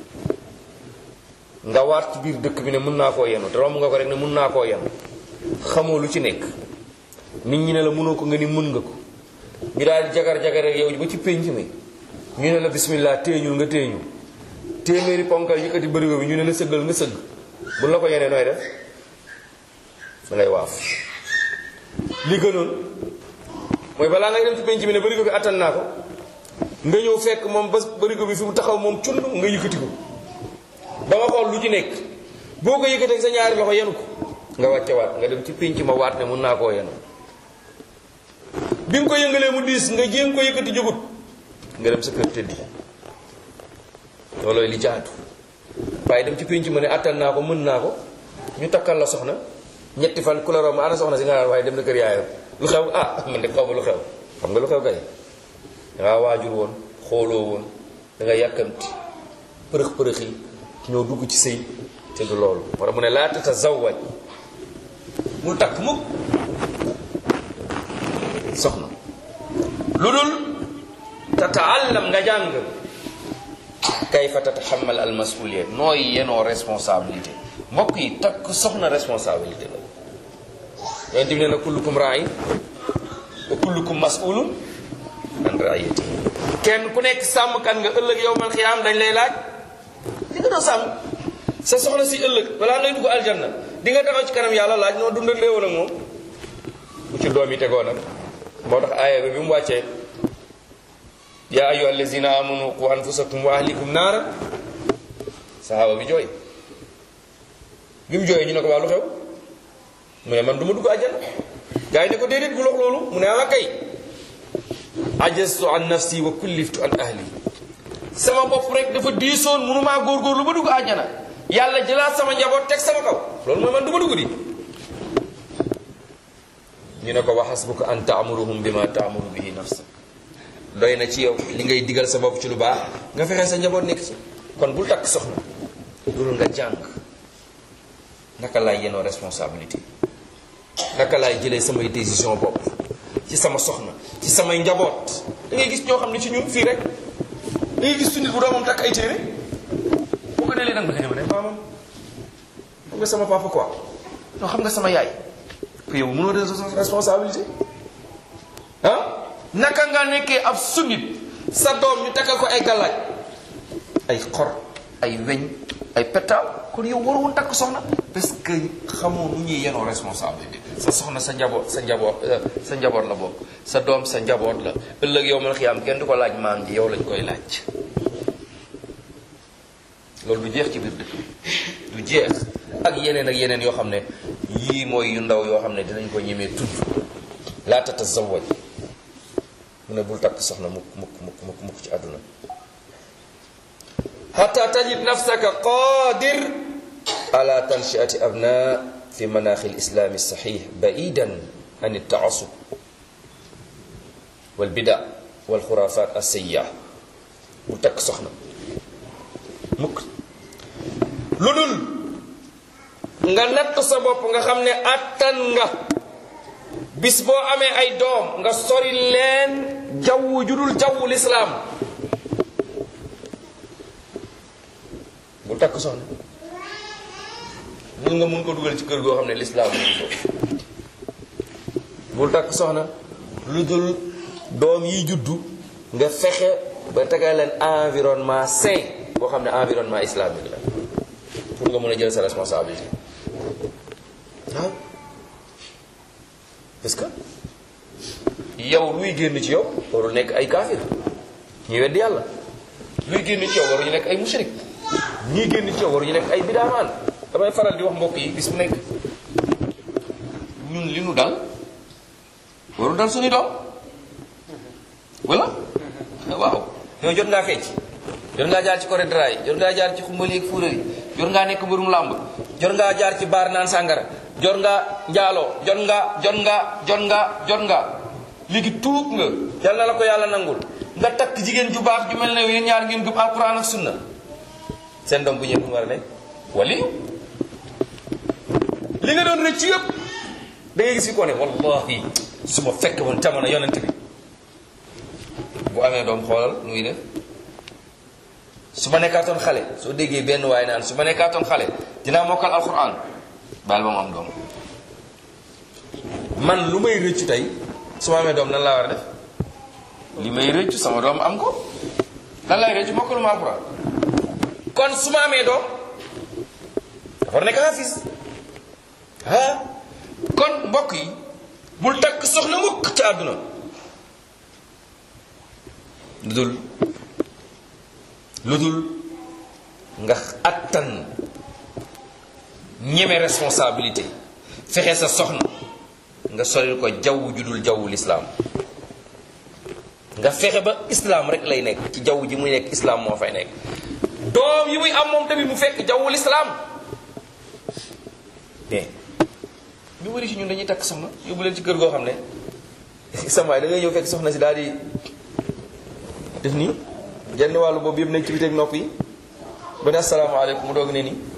nga waat ci biir dëkk bi ne mën naa koo yenu te romb nga ko rek ne mën naa koo yenu xamoo lu ci nekk nit ñi ne la mënoo ko nga ni mën nga ko ñu daal di jagar-jagar rek yow ba ci pénc mi ñu ne la bismillah téeñul nga téeñul téeméeri ponkal yëkkati bërigo bi ñu ne la sëggal nga sëgg bu la ko yenee nooy def da ngay waaf li gënoon mooy balaa ngay dem ci pénc mi ne bërigo bi attan naa ko nga ñëw fekk moom ba bërigo bi fi mu taxaw moom cund nga yëkkati ko ba nga xool lu ci nekk boo ko yëkkatee sa ñaari loxo yenu ko nga wàcce waat nga dem ci pénc ma waat ne mun naa koo yenu bi nga ko yëngalee mu diis nga jéem ko yëkkati jógut nga dem sa kër tëddi loolooy li jaatu waaye dem ci pénc ma ne attan naa ko mën naa ko ñu takkal la soxna ñetti fan ku la romb ana soxna si nga naan waaye dem na kër yaayam lu xew ah man de xaw ma lu xew xam nga lu xew kay dangaa waajur woon xooloo woon da nga yàkkamti përëx përëx yi ñoo dugg ci sëy te du loolu war a mu ne laa tatazawwaj mu takk mukk soxna lu dul tataallam nga jàng kayfa tataxamal al masuliya nooy yenoo responsabilité mbokk yi takk soxna responsabilité la yonent bi nee na kullukum raayin wa kullukum masulun an raayati kenn ku nekk sàmmkat nga ëllëg yow man xiyaam dañ lay laaj di nga doon sàmm sa soxna si ëllëg balaa ngay dugg aljanna di nga taxaw ci kanam yàlla laaj noo dundalee woon ak moom bu ci doom yi tegoo nag moo tax aaya bi bi mu wàccee yaa ayyuha allazina amanu qu anfusakum wa ahlikum naara sahaaba bi jooy bi mu jooyee ñu ne ko waa lu xew mu ne man du ma dugg àjjana gaa yi ne ko déedéet bu lox loolu mu ne ah kay ajastu an nafsi wa kulliftu an ahli sama bopp rek dafa diisoon mënumaa góorgóorlu ba dugg àjjana yàlla jëlaat sama njaboot teg sama kaw loolu mooy man du ma dugg di ñu ne ko wa hasbuka an taamuruhum bima taamuru bihi nafsa doy na ci yow li ngay digal sa bopp ci lu baax nga fexe sa njaboot nekk ci kon bul takk soxna loolu nga jàng naka laay yenoo responsabilité naka laay jëlee samay décision bopp ci sama soxna ci samay njaboot da ngay gis ñoo xam ne ci ñun fii rek da ngay gis su nit bu doomam takk ay téere boo ko delee nag ma ne ma ne maamam xam nga sama papa quoi non xam nga sama yaay que yow mënoo de responsabilité ah naka nga nekkee ab sunnit sa doom ñu takkal ko ay galaaj ay xor ay weñ ay petaaw kon yow waroon takk soxna parce que xamoo nu ñuy yenoo responsabilité sa soxna sa njaboot sa njaboot sa njaboot la bokk sa doom sa njaboot la ëllëg yow man xiyaam kenn du ko laaj maam ji yow lañ koy laaj loolu du jeex ci biir dëkk du jeex ak yeneen ak yeneen yoo xam ne yii mooy yu ndaw yoo xam ne dinañ ko ñemee tudd laa tatazawaj mu ne bul takk soxna mukk mukk mukk mukk mukk ci àdduna xata tajid nafsaka qadir ala tanshiati abna fi manaaxi lislaami saxiix baidan an iltaasub walbida walxurafat alsayiya bul takk soxna mukk lu dul nga natt sa bopp nga xam ne attan nga bis boo amee ay doom nga sori leen jaww judul jaww lislaam bul takk soxna mun nga mun ko dugal ci kër goo xam ne lislaam mu ngi foofu bul takk soxna lu dul doom yi juddu nga fexe ba tegal leen environnement sain boo xam ne environnement islamique la pour nga mën a jël sa responsabilité waaw parce que yow luy génn ci yow warul nekk ay kaafir ñuy weddi yàlla luy génn ci yow waruñu nekk ay mushrik ñii génn ci yow waruñu nekk ay bidaamaan damay faral di wax mbokk yi bis bu nekk ñun li nu dal warul dal suñu doom wala waaw yow jot ngaa fecc jot ngaa jaar ci coré dra yi jot ngaa jaar ci xumbali ak fuural yi jot ngaa nekk mbërum làmb jot ngaa jaar ci baar naan sàngara jot nga njaaloo jot nga jot nga jot nga jot nga léegi tuub nga yal na la ko yàlla nangul nga takk jigéen ju baax ju mel ne yéen ñaar ngeen gëm alquran ak sunna seen doom bu ñëw fu mu war a nekk wali li nga doon rëcc yëpp da ngay gis fi ko ne wallahi su ma fekk woon jamono yonent bi bu amee doom xoolal muy def su ma nekkaatoon xale soo déggee benn waaye naan su ma nekkaatoon xale dinaa mokkal alquran baal ba mu am doom man lu may rëccu tey su ma amee doom nan laa war a def li may rëccu sama doom am ko lan lay rëccu mokkalu ma alquran kon su ma amee doom dafa war a nekk xaafis ah kon mbokk yi bul takk soxna mukk ci àdduna lu dul lu dul nga attan ñeme responsabilité fexe sa soxna nga solil ko jaww ju dul jawwu lislaam nga fexe ba islaam rek lay nekk ci jaww ji muy nekk islaam moo fay nekk doom yi muy am moom tamit mu fekk jawwu lislaam mais ñu bëri ci ñun dañuy takk soxna yóbbu leen ci kër goo xam ne samaay da ngay ñëw fekk soxna si daal di def nii genn wàllu boobu yëpp nekk ci biteeg nopp yi ba ne asalaamaaleykum mu doog ne nii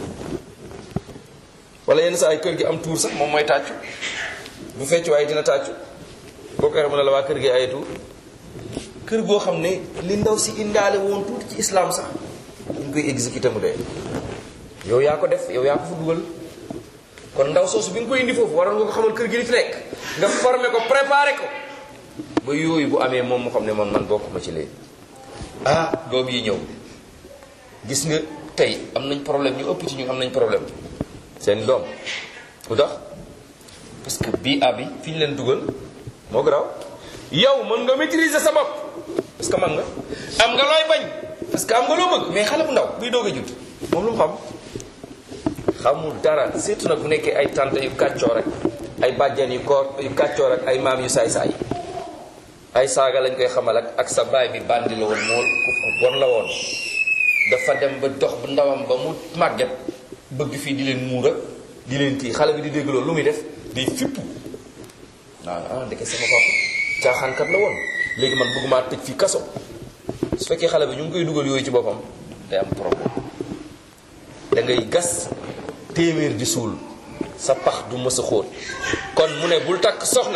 wala yenn saa ay kër gi am tuur sax moom mooy tàccu bu fecc waaye dina tàccu boo ko waxee mu ne la waa kër gi ay tuur kër goo xam ne li ndaw si indaale woon tuuti ci islam sax dañ koy exécuté mu dee yow yaa ko def yow yaa ko fa dugal kon ndaw soosu bi nga koy indi foofu waroon nga ko xamal kër gi li fi nekk nga formé ko préparé ko ba yooyu bu amee moom mu xam ne man man bokkuma ci léegi ah doom yi ñëw gis nga tey am nañ problème ñu ëpp ci ñu am nañ problème seen doom lu tax parce que bii abi fi ñu leen dugal moo garaaw yow mën nga maîtriser sa bopp parce que man nga am nga looy bañ parce que am nga loo bëgg mais xale bu ndaw buy doog a judd moom lu mu xam xamul dara surtout nag bu nekkee ay tante yu kàccoo rek ay bàjjan yu koor yu kàccoo rek ay maam yu saay-saay ay saaga lañ koy xamal ak ak sa baay bi bandi la woon mool ku bon la woon dafa dem ba dox bu ndawam ba mu màgget bëgg fii di leen muura di leen kii xale bi di dégg loolu lu muy def day fippu waaw ah ndeke sama papa caaxaankat la woon léegi man bëgguma tëj fii kaso su fekkee xale bi ñu ngi koy dugal yooyu ci boppam day am problème da ngay gas téeméer di suul sa pax du mës a xóot kon mu ne bul takk soxna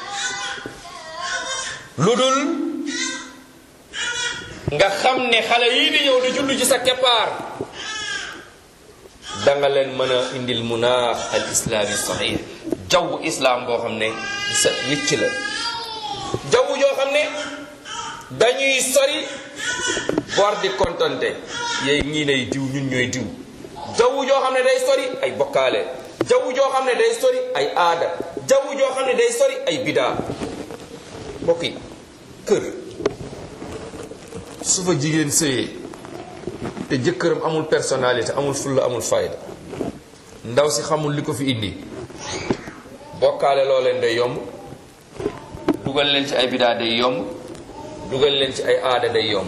lu dul nga xam ne xale yii di ñëw di judd ci sa keppaar da nga leen mën a indil munaax al islaami sahih jaww islam boo xam ne sa wicc la jaww joo xam ne dañuy sori bor di kontante yéy ñii nay diw ñun ñooy diw jaww joo xam ne day sori ay bokkaale jaww joo xam ne day sori ay aada jaww joo xam ne day sori ay bidaa mbokk yi kër su fa jigéen sëyee te jëkkëram amul personnalité amul fulla amul fayda ndaw si xamul li ko fi indi bokkaale loo leen day yomb dugal leen ci ay bidaa day yomb dugal leen ci ay aada day yomb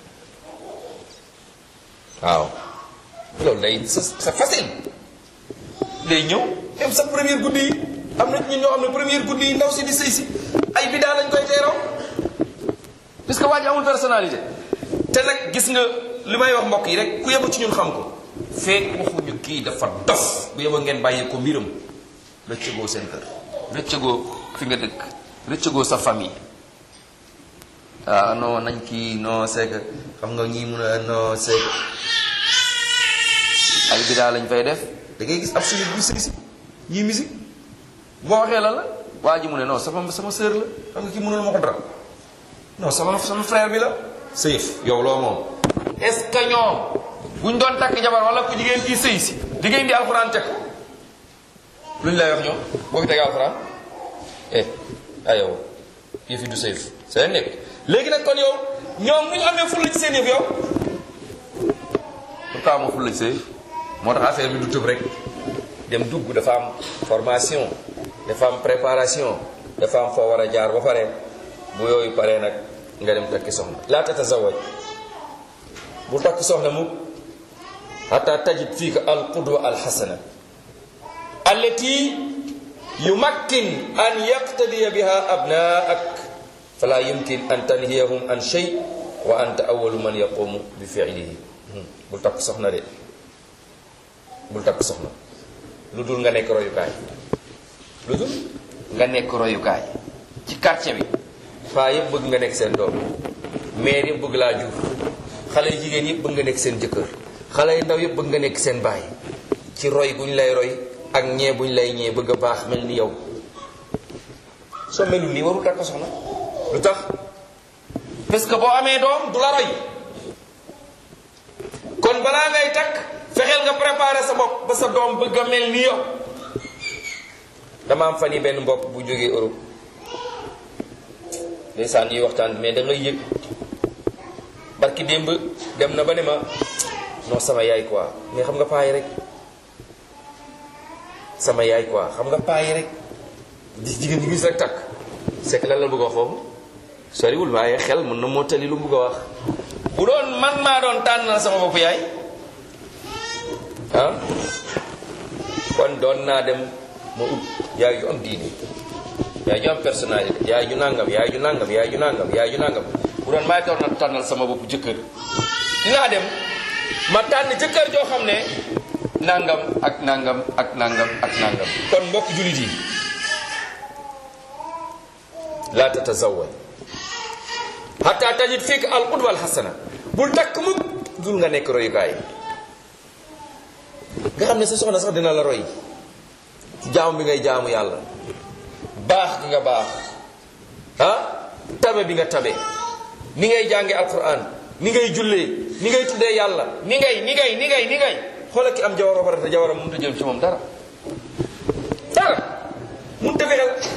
waaw loolu day c'est facile day ñëw même sa première guddi yi am na ñun ñoo xam ne première guddi yi ndaw si di sëy si ay bidaa lañ koy teeraw parce que waa ji amul personnalité te nag gis nga li may wax mbokk yi rek ku yebu ci ñun xam ko feek waxuñu kii dafa dof bu yeba ngeen bàyyi ko mbiram rëccëgoo seen kër rëccëgoo fi nga dëkk rëccëgoo sa famille ah non nañ kii non c'est que xam nga ñii mun a non c'est que ay bidaa lañ fay def da ngay gis ab suñu bu sëy si ñii musique boo waxee la la waa ji mu ne non sama sama sœur la xam nga kii mënul ma ko dara non sama sama frère bi la sëyëf yow loo moom est-ce que ñoom buñ doon takk jabar wala ku jigéen kii sëy si jigéen di alxuraan teg luñ lay wax ñoom boo fi tegee alxuraan eh ah yow kii fi du sëyëf seen nekk léegi nag kon yow ñoom bu ñu amee fulla ci seen yëf yow pourquoi amoo fulla ci sëy moo tax affaire bi du tëb rek dem dugg dafa am formation dafa am préparation dafa am foo war a jaar ba pare bu yooyu paree nag nga dem takki soxna laa tatazawaj bu takk soxna mu hatta tajid fiika al qudwa al xasana allati yumakkin an yaqtadiya biha abnaak fala yumkin an tanhiyahum an shay wa anta awalu man yaqumu bi fiilihi bul takk soxna de bul takk soxna lu dul nga nekk royukaay lu dul nga nekk royukaay ci quartier bi faa yëpp bëgg nga nekk seen doom maire yëpp bëgg laa jur xale yu jigéen yëpp bëgg nga nekk seen jëkkër xale yu ndaw yëpp bëgg nga nekk seen baay ci roy guñ lay roy ak ñee buñ lay ñee bëgg a baax mel ni yow soo melul nii warul takk soxna lu tax parce que boo amee doom du la roy kon balaa ngay takk fexeel nga préparer sa bopp ba sa doom bëgg a mel ni yow dama am fan yi benn mbokk bu jógee Europe ndeysaan ñuy waxtaan mais da ngay yëg barki démb dem na ba ne ma non sama yaay quoi mais xam nga paa yi rek sama yaay quoi xam nga paa yi rek di jigéen ñi gis rek takk c'est que lan la bëgg a wax foofu soriwul waaye xel mën na moo tali lu mu bëgg a wax bu doon man maa doon tànnal sama bopp yaay ah kon doon naa dem ma ut yaay yu am diine yaay ju am personnalité yaay ju nangam yaay ju nangam yaay ju nangam yaay ju nangam bu doon maay doon na tànnal sama bopp jëkkër dinaa dem ma tànn jëkkër joo xam ne nangam ak nangam ak nangam ak nangam kon mbokk jullit yi laa tatazawaj hatta tajid fiik al qudwa al hasana bul takk mukk dul nga nekk royukaay nga xam ne sa soxna sax dina la roy ci jaamu bi ngay jaamu yàlla baax gi nga baax ah tabe bi nga tabe ni ngay jànge alquran ni ngay jullee ni ngay tuddee yàlla ni ngay ni ngay ni ngay ni ngay xoolal ki am jawar ba pare te jawaram mënut a jël ci moom dara dara mënut a fexeel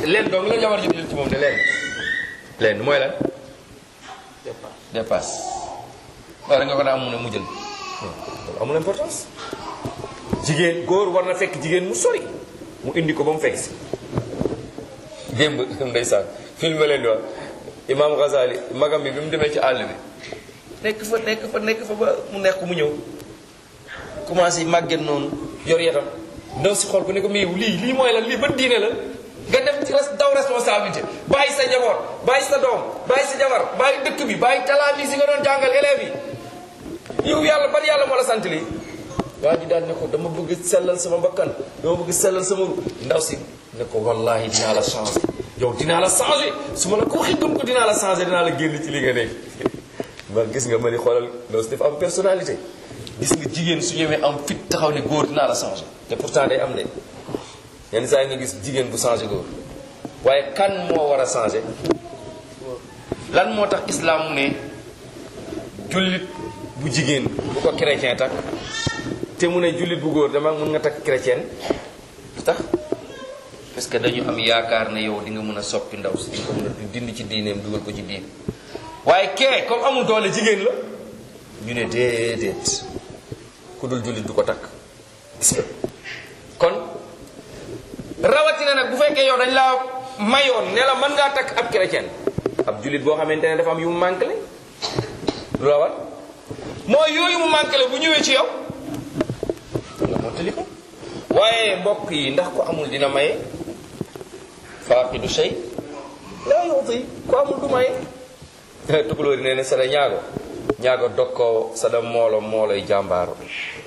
leen dong la jabar ji di jël ci moom de leen leen mooy lan dépasse wala nga ko daa am mu ne mu jël loolu amul importance jigéen góor war na fekk jigéen mu sori mu indi ko ba mu fekk si démb ndeysaan film leen di wax imam Ghazali magam bi bi mu demee ci àll bi nekk fa nekk fa nekk fa ba mu nekk mu ñëw commencé màgget noonu yor yetam ndaw si xool ko ne ko mais lii lii mooy lan lii ban diine la nga dem ci res daw responsabilité bàyyi sa njaboot bàyyi sa doom bàyyi sa jabar bàyyi dëkk bi bàyyi talaami si nga doon jàngal élèves yi yow yàlla ban yàlla moo la sant lii waa ji daal ne ko dama bëgg sellal sama bakkan dama bëgg sellal sama ru ndaw si ne ko wallahi dinaa la changé yow dinaa la changé su ma la ko waxee gëm ko dinaa la changé dinaa la génn ci li nga nekk ma gis nga ma ni xoolal ndaw si dafa am personnalité gis nga jigéen su ñëwee am fit taxaw ne góor dinaa la changé te pourtant day am de yenn saa yi nga gis jigéen bu changé góor waaye kan moo war a changé lan moo tax islam mu ne jullit bu jigéen bu ko chrétien takk te mu ne jullit bu góor dama mun nga takk chrétien lu tax parce que dañu am yaakaar ne yow di nga mën a soppi ndaw si di nga ko mën a dindi ci diineem dugal ko ci diin waaye kee comme amul doole jigéen la ñu ne déedéet ku dul jullit du ko takk gis nga kon rawatina nag bu fekkee yow dañ laa mayoon ne la mën ngaa takk ab chrétien ab jullit boo xamante ne dafa am yu mu manqué le lu la war mooy yooyu mu manqué le bu ñëwee ci yow nga mottali ko waaye mbokk yi ndax ko amul dina maye faaqidu shay laa yuti ko amul du maye tukulóori nee ne sada ñaago ñaago dokkoo sada moolo mooloy jàmbaaro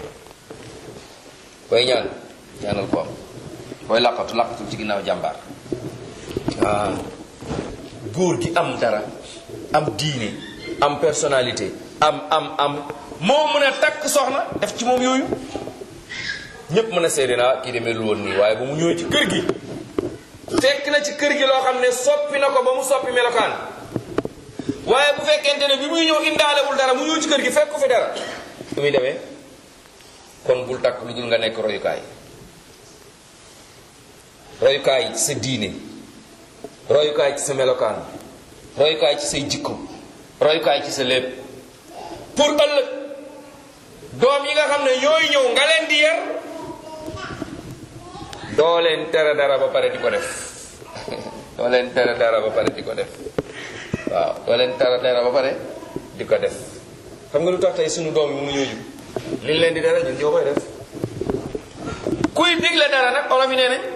booy ñaan ñaanal ko am booy làqatu làqatu ci ginnaaw jàmbaar waaw góor gi am dara am diine am personnalité am am am moo mën a takk soxna def ci moom yooyu ñépp mën a seede naa kii demee lu woon nii waaye ba mu ñëwee ci kër gi fekk na ci kër gi loo xam ne soppi na ko ba mu soppi melokaan waaye bu fekkente ne bi muy ñëw indaalewul dara mu ñëw ci kër gi fekk ko fi dara su muy demee kon bul takk lu dul nga nekk royukaay royukaay ci sa diine royukaay ci sa melokaan royukaay ci say jikko royukaay ci sa lépp pour ëllëg doom yi nga xam ne ñooy ñëw nga leen di yar doo leen tere dara ba pare di ko def doo leen tere dara ba pare di ko def waaw doo leen tere dara ba pare di ko def xam nga lu tax tey suñu doom yi mënu ñoo jub liñ leen di dara ñun ñoo koy def kuy digle dara nag olof yi nee nañ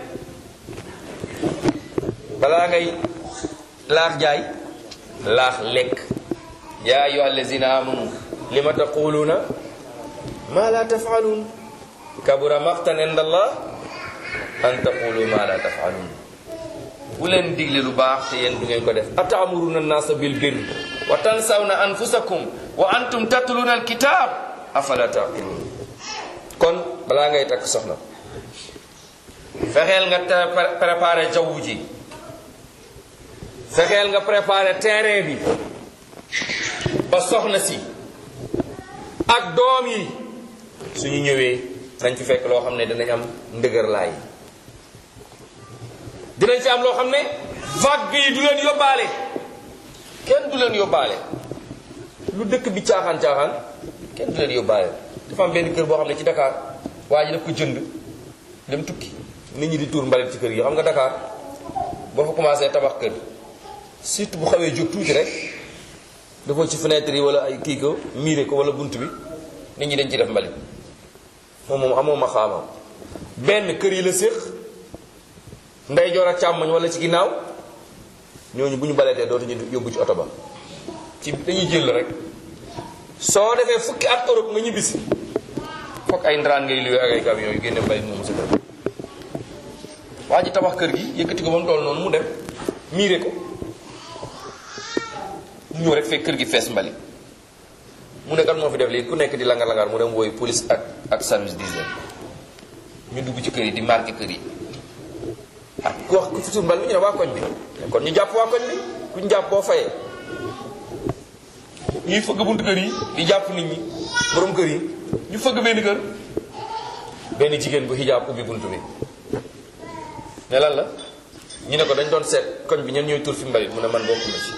balaa ngay laax jaay laax lekk yaa ayyuha allazina amanu lima taquluuna ma la tafalun kabura maqtan inda allah an taqulu ma la tafalun bu leen digle lu baax te yéen du ngeen ko def atamuruna nasa bil birri wa tansawna anfusakum wa antum tatluna alkitab afala taqilun kon balaa ngay takk soxna fexeel nga préparer jaww ji fexeel nga préparer terrain bi ba soxna si ak doom yi suñu ñëwee nañ fi fekk loo xam ne dinañ am ndëgër laay dinañ fi am loo xam ne vague yi du leen yóbbaale kenn du leen yóbbaale lu dëkk bi caaxaan caaxaan kenn du leen yóbbaale dafa am benn kër boo xam ne ci Dakar waa ji daf ko jënd dem tukki nit ñi di tuur mbalit ci kër yi xam nga Dakar boo fa commencé tabax kër surtout bu xawee jóg tuuti rek dafa ci fenêtre yi wala ay kii ko miire ko wala bunt bi nit ñi dañ ci def mbalit moom moom amoo ma xaamam benn kër yi la séq ndey joor ak càmmoñ wala ci ginnaaw ñooñu bu ñu baletee dootuñu yóbbu ci oto ba ci dañuy jël rek soo defee fukki at Europe nga ñibbisi foog ay ndaraan ngay luwee ak ay camion yu génne mbalit moomu sa kër waa ji tabax kër gi yëkkati ko ba mu toll noonu mu dem miire ko mu ñëw rek fekk kër gi fees mbali mu ne kan moo fi def lii ku nekk di langar langar mu dem wooyu police ak ak service d'hygiène ñu dugg ci kër yi di marqué kër yi ah ku wax ku fi suur mbal mi ñu ne waa koñ bi kon ñu jàpp waa koñ bi ku ñu jàpp boo fayee ñuy fëgg buntu kër yi di jàpp nit ñi borom kër yi ñu fëgg benn kër benn jigéen bu xijaab ubbi buntu bi ne lan la ñu ne ko dañ doon seet koñ bi ñen ñooy tur fi mbalit mu ne man bokkuma ci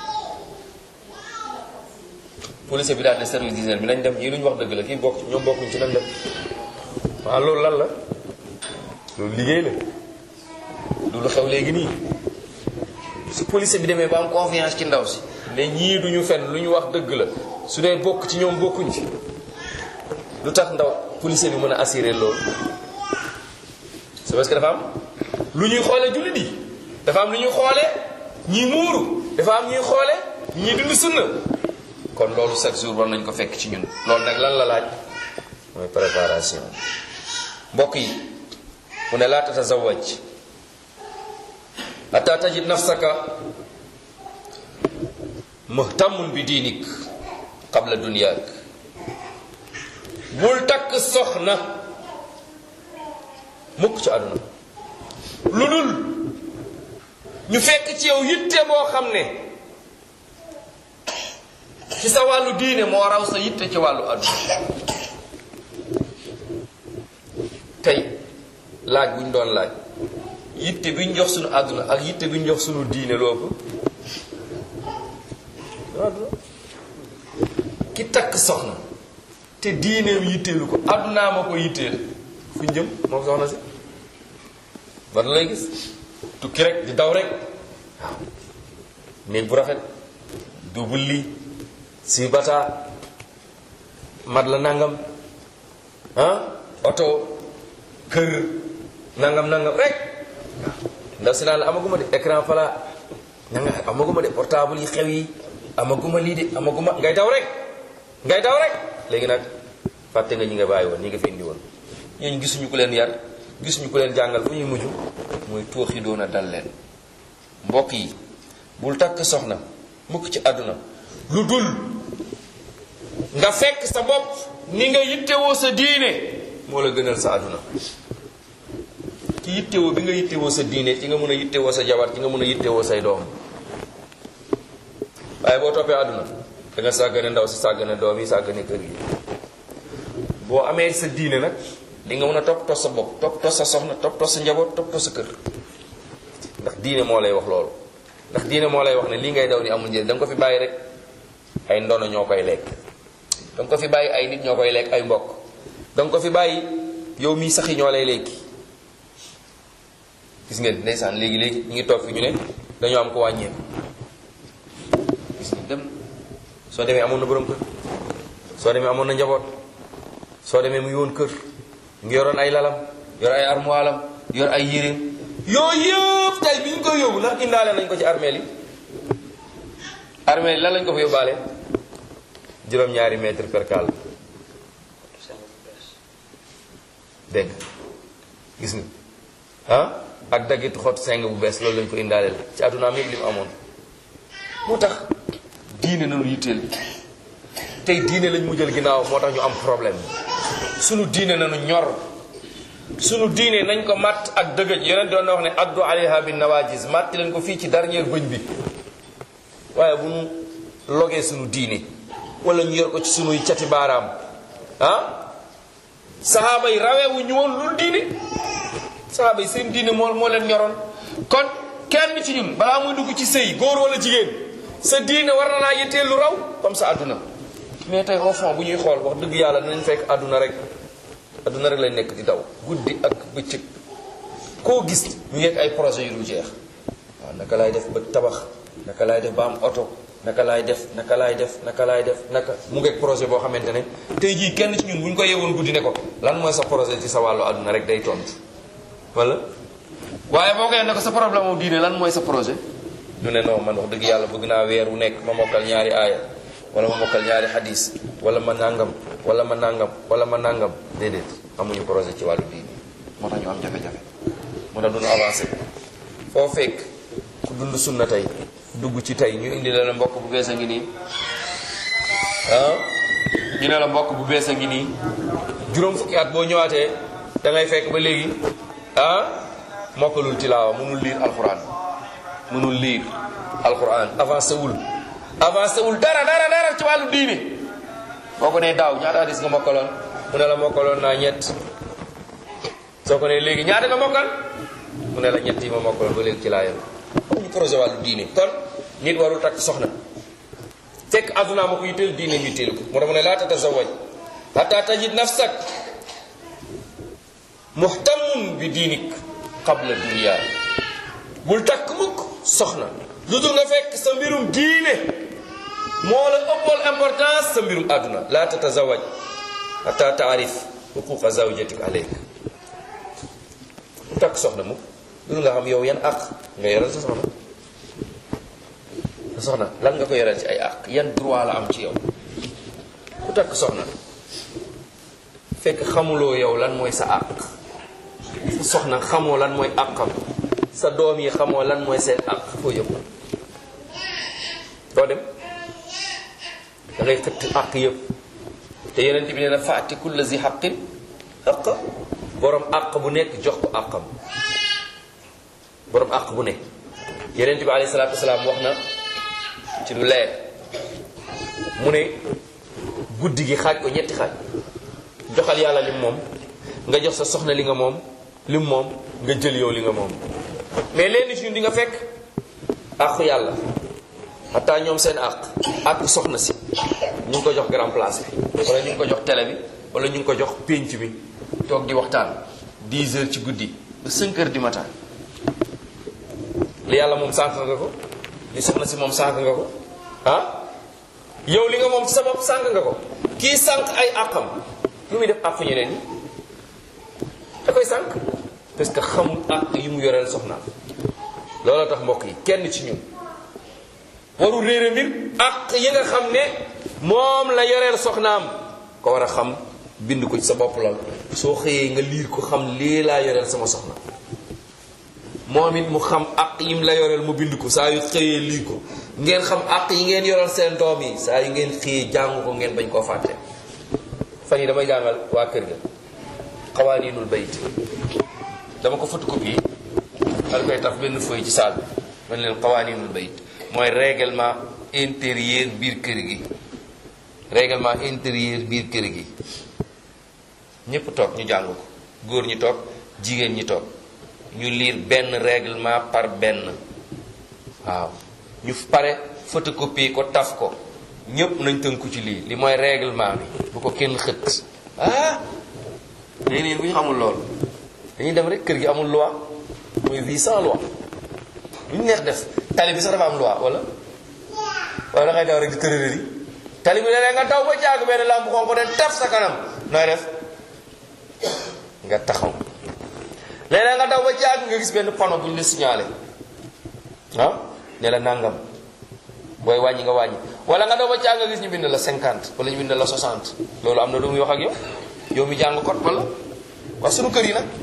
police bi daal ne service d'hygiène bi nañ dem ñii lu ñu wax dëgg la kii bokk ñoom bokkuñ ci nañ dem waaw loolu lan la loolu liggéey la du lu xew léegi nii su police bi demee ba am confiance ci ndaw si ne ñii duñu fen lu ñu wax dëgg la su dee bokk ci ñoom bokkuñ ci lu tax ndaw police bi mën a assurer loolu c'est parce que dafa am lu ñuy xoolee jullit yi dafa am lu ñuy xoolee ñi muuru dafa am ñuy xoolee ñi dund sunna kon loolu chaque jour war nañ ko fekk ci ñun loolu nag lan la laaj mooy préparation mbokk yi mu ne laa tatazawaj hatta tajid nafsaka muhtamun bi diinik qabla dunyaak bul takk soxna mukk ci àdduna lu dul ñu fekk ci yow yitte boo xam ne ci sa wàllu diine moo raw sa yitte ci wàllu àdduna tey laaj bu ñu doon laaj yitte bi ñu jox suñu àdduna ak yitte bi ñu jox suñu diine loo ki takk soxna te diineem yitteelu ko àddunaa ma ko yitteel fu ñu jëm moom soxna si ban lay gis tukki rek di daw rek waaw néeg bu rafet double lii si bata mat la nangam ah oto kër nangam nangam rek ndaw si naan la amaguma de écran plat nanga amaguma de portable yi xew yi amaguma lii de amaguma ngay daw rek ngay daw rek léegi nag fàtte nga ñi nga bàyyi woon ñi nga fi indi woon ñooñu gisuñu ku leen yar gisuñu ku leen jàngal fu ñuy mujj muy tooxi doon a dal leen mbokk yi bul takk soxna mukk ci àdduna lu dul nga fekk sa bopp ni nga yittewoo sa diine moo la gënal sa àdduna ci yittewoo bi nga yittewoo sa diine ci nga mën a yittewoo sa jabar ci nga mën a yittewoo say doom waaye boo toppee àdduna da nga sàggane ndaw si sàggane doom yi sàggane kër gi boo amee sa diine nag di nga mën a topp tos sa bopp topp tos sa soxna topp tos sa njaboot topp tos sa kër ndax diine moo lay wax loolu ndax diine moo lay wax ne lii ngay daw ni amul njëriñ da nga ko fi bàyyi rek ay ndono ñoo koy lekk da nga ko fi bàyyi ay nit ñoo koy lekk ay mbokk da nga ko fi bàyyi yow mii sax yi ñoo lay lekki gis ngeen ndeysaan léegi léegi ñu ngi toog fi ñu ne dañoo am ko wàññeeku gis nga dem soo demee amoon na borom kër soo demee amoon na njaboot soo demee mu ngi woon kër ngi yoroon ay lalam yor ay armoilam yor ay yéreem yooyu yëpp tey bi ñu koy yóbbu ndax indaale nañ ko ci armeel yi armeel yi lan lañ ko fa yóbbaale juróom-ñaari mètre per cale dégg nga gis nga ah ak daggit xot seng bu bees loolu lañ ko indaaleel ci àddunaam yëpp li mu amoon moo tax diine nañu yitteel tey diine lañ mu jël ginnaaw moo tax ñu am problème sunu diine nañu ñor sunu diine nañ ko matt ak dëgëj yeneen doon na wax ne addu alayha bin nawajis màtti leen ko fii ci dernier bëñ bi waaye bu ñu logee sunu diine wala ñu yor ko ci sunuy cati baaraam ah sahaaba yi raweewu ñu woon lu diine sahaaba yi seen diine moo moo leen ñoroon kon kenn ci ñun balaa muy dugg ci sëy góor wala jigéen sa diine war na laa yitteel lu raw comme sa àdduna mais tey au fond bu ñuy xool wax dëgg yàlla dinañ fekk àdduna rek àdduna rek lañ nekk di daw guddi ak bëccëg koo gis ñu ngeeg ay projet yu dul jeex waaw naka laay def ba tabax naka laay def ba am oto naka laay def naka laay def naka laay def naka mu ngeeg projet boo xamante ne tey jii kenn ci ñun bu ñu ko yewoon guddi ne ko lan mooy sa projet ci sa wàllu àdduna rek day tontu wala waaye boo ko ne ko sa problème wu diine lan mooy sa projet ñu ne non man wax dëgg yàlla bëgg naa weer wu nekk ma mokkal ñaari aaya wala ma mokkal ñaari hadis wala ma nangam wala ma nangam wala ma nangam déedéet amuñu projet ci wàllu diine moo tax ñu am jafe-jafe moo tax duñu avancé foo fekk ku dund sunna tey dugg ci tey ñu indi la la mbokk bu bees a ngi nii ah ñu ne la mbokk bu bees a ngi nii juróom fukki at boo ñëwaatee da ngay fekk ba léegi ah mokkalul tilaawa mënul liir alquran mënul liir alquran avancé wul avancé wul dara dara dara ci wàllu diine boo ko nee daaw ñaata hadis nga mokkaloon mu ne la mokkaloon naa ñett soo ko nee léegi ñaata nga mokkal mu ne la ñett yi ma mokkaloon ba léegi ci laa yem amuñu projet wàllu diine kon nit warul takk soxna fekk àdduna ma ko yitteel diine ñu yitteel ko moo tax mu ne laa tatazawaj hatta tajid nafsak muhtamun bi diinik qabla dunya bul takk mukk soxna lu dul nga fekk sa mbirum diine moo la ëppal importance sa mbirum àdduna laa tatazawaj hatta taarif huquqa zawjatik aleyk bul takk soxna mukk lu dul nga xam yow yan àq nga yoral sa soxna sa soxna lan nga ko yoral ci ay àq yan droit la am ci yow ku takk soxna fekk xamuloo yow lan mooy sa àq sa soxna xamoo lan mooy àqam sa doom yi xamoo lan mooy seen àq foo yëpp doo dem da ngay xëtt àq yëpp te yeneen bi nee na faati kulla zi xaqin àq borom àq bu nekk jox ko àqam borom àq bu nekk yeneen bi alayhi salaatu wasalaam wax na ci lu leer mu ne guddi gi xaaj ko ñetti xaaj joxal yàlla lim moom nga jox sa soxna li nga moom lim moom nga jël yow li nga moom mais leen ci ñun di nga fekk àqu yàlla xataa ñoom seen àq àq soxna si ñu ngi ko jox grand place bi wala ñu ngi ko jox télé bi wala ñu ngi ko jox pénc bi toog di waxtaan 10 heures ci guddi ba 5 heures du matin li yàlla moom sànq nga ko li soxna si moom sànq nga ko ah yow li nga moom ci sa bopp sànq nga ko kii sànq ay àqam lu muy def àq ñeneen ñi da koy sànq parce que xamul àq yi mu yoreel soxnaam looloo tax mbokk yi kenn ci ñun warul réere mbir àq yi nga xam ne moom la yoreel soxnaam ko war a xam bind ko ci sa bopp lal soo xëyee nga liir ko xam lii laa yoreel sama soxna moom it mu xam àq yim la yoreel mu bind ko saa yu xëyee lii ko ngeen xam àq yi ngeen yoreel seen doom yi saa yu ngeen xëyee jàng ko ngeen bañ koo fàtte fan yi damay jàngal waa kër ga xawaaniinul bayt dama ko photocopie dal koy taf benn feuille ci saal bi man leen xawaaniinul bayt mooy règlement intérieur biir kër gi règlement intérieur biir kër gi ñépp toog ñu jàng ko góor ñi toog jigéen ñi toog ñu lire benn règlement par benn waaw ñu pare photocopie ko taf ko ñépp nañ tënku ci lii li mooy règlement bi bu ko kenn xët ah léegi nii bu ñu xamul loolu dañuy dem rek kër gi amul loi mooy vie sans loi lu ñu neex def tali bi sax dafa am loi wala wala da ngay daw rek di tërërëri tali bi léeg nga daw ba jaagu benn lampe xonq de taf sa kanam nooy def nga taxaw léeg nga daw ba jaagu nga gis benn panneau bu ñu la signalé ah ne la nangam booy wàññi nga wàññi wala nga daw ba jaagu nga gis ñu bind la 50 wala ñu bind la 60 loolu am na lu muy wax ak yow yow mi jàng code wala waaye sunu kër yi nag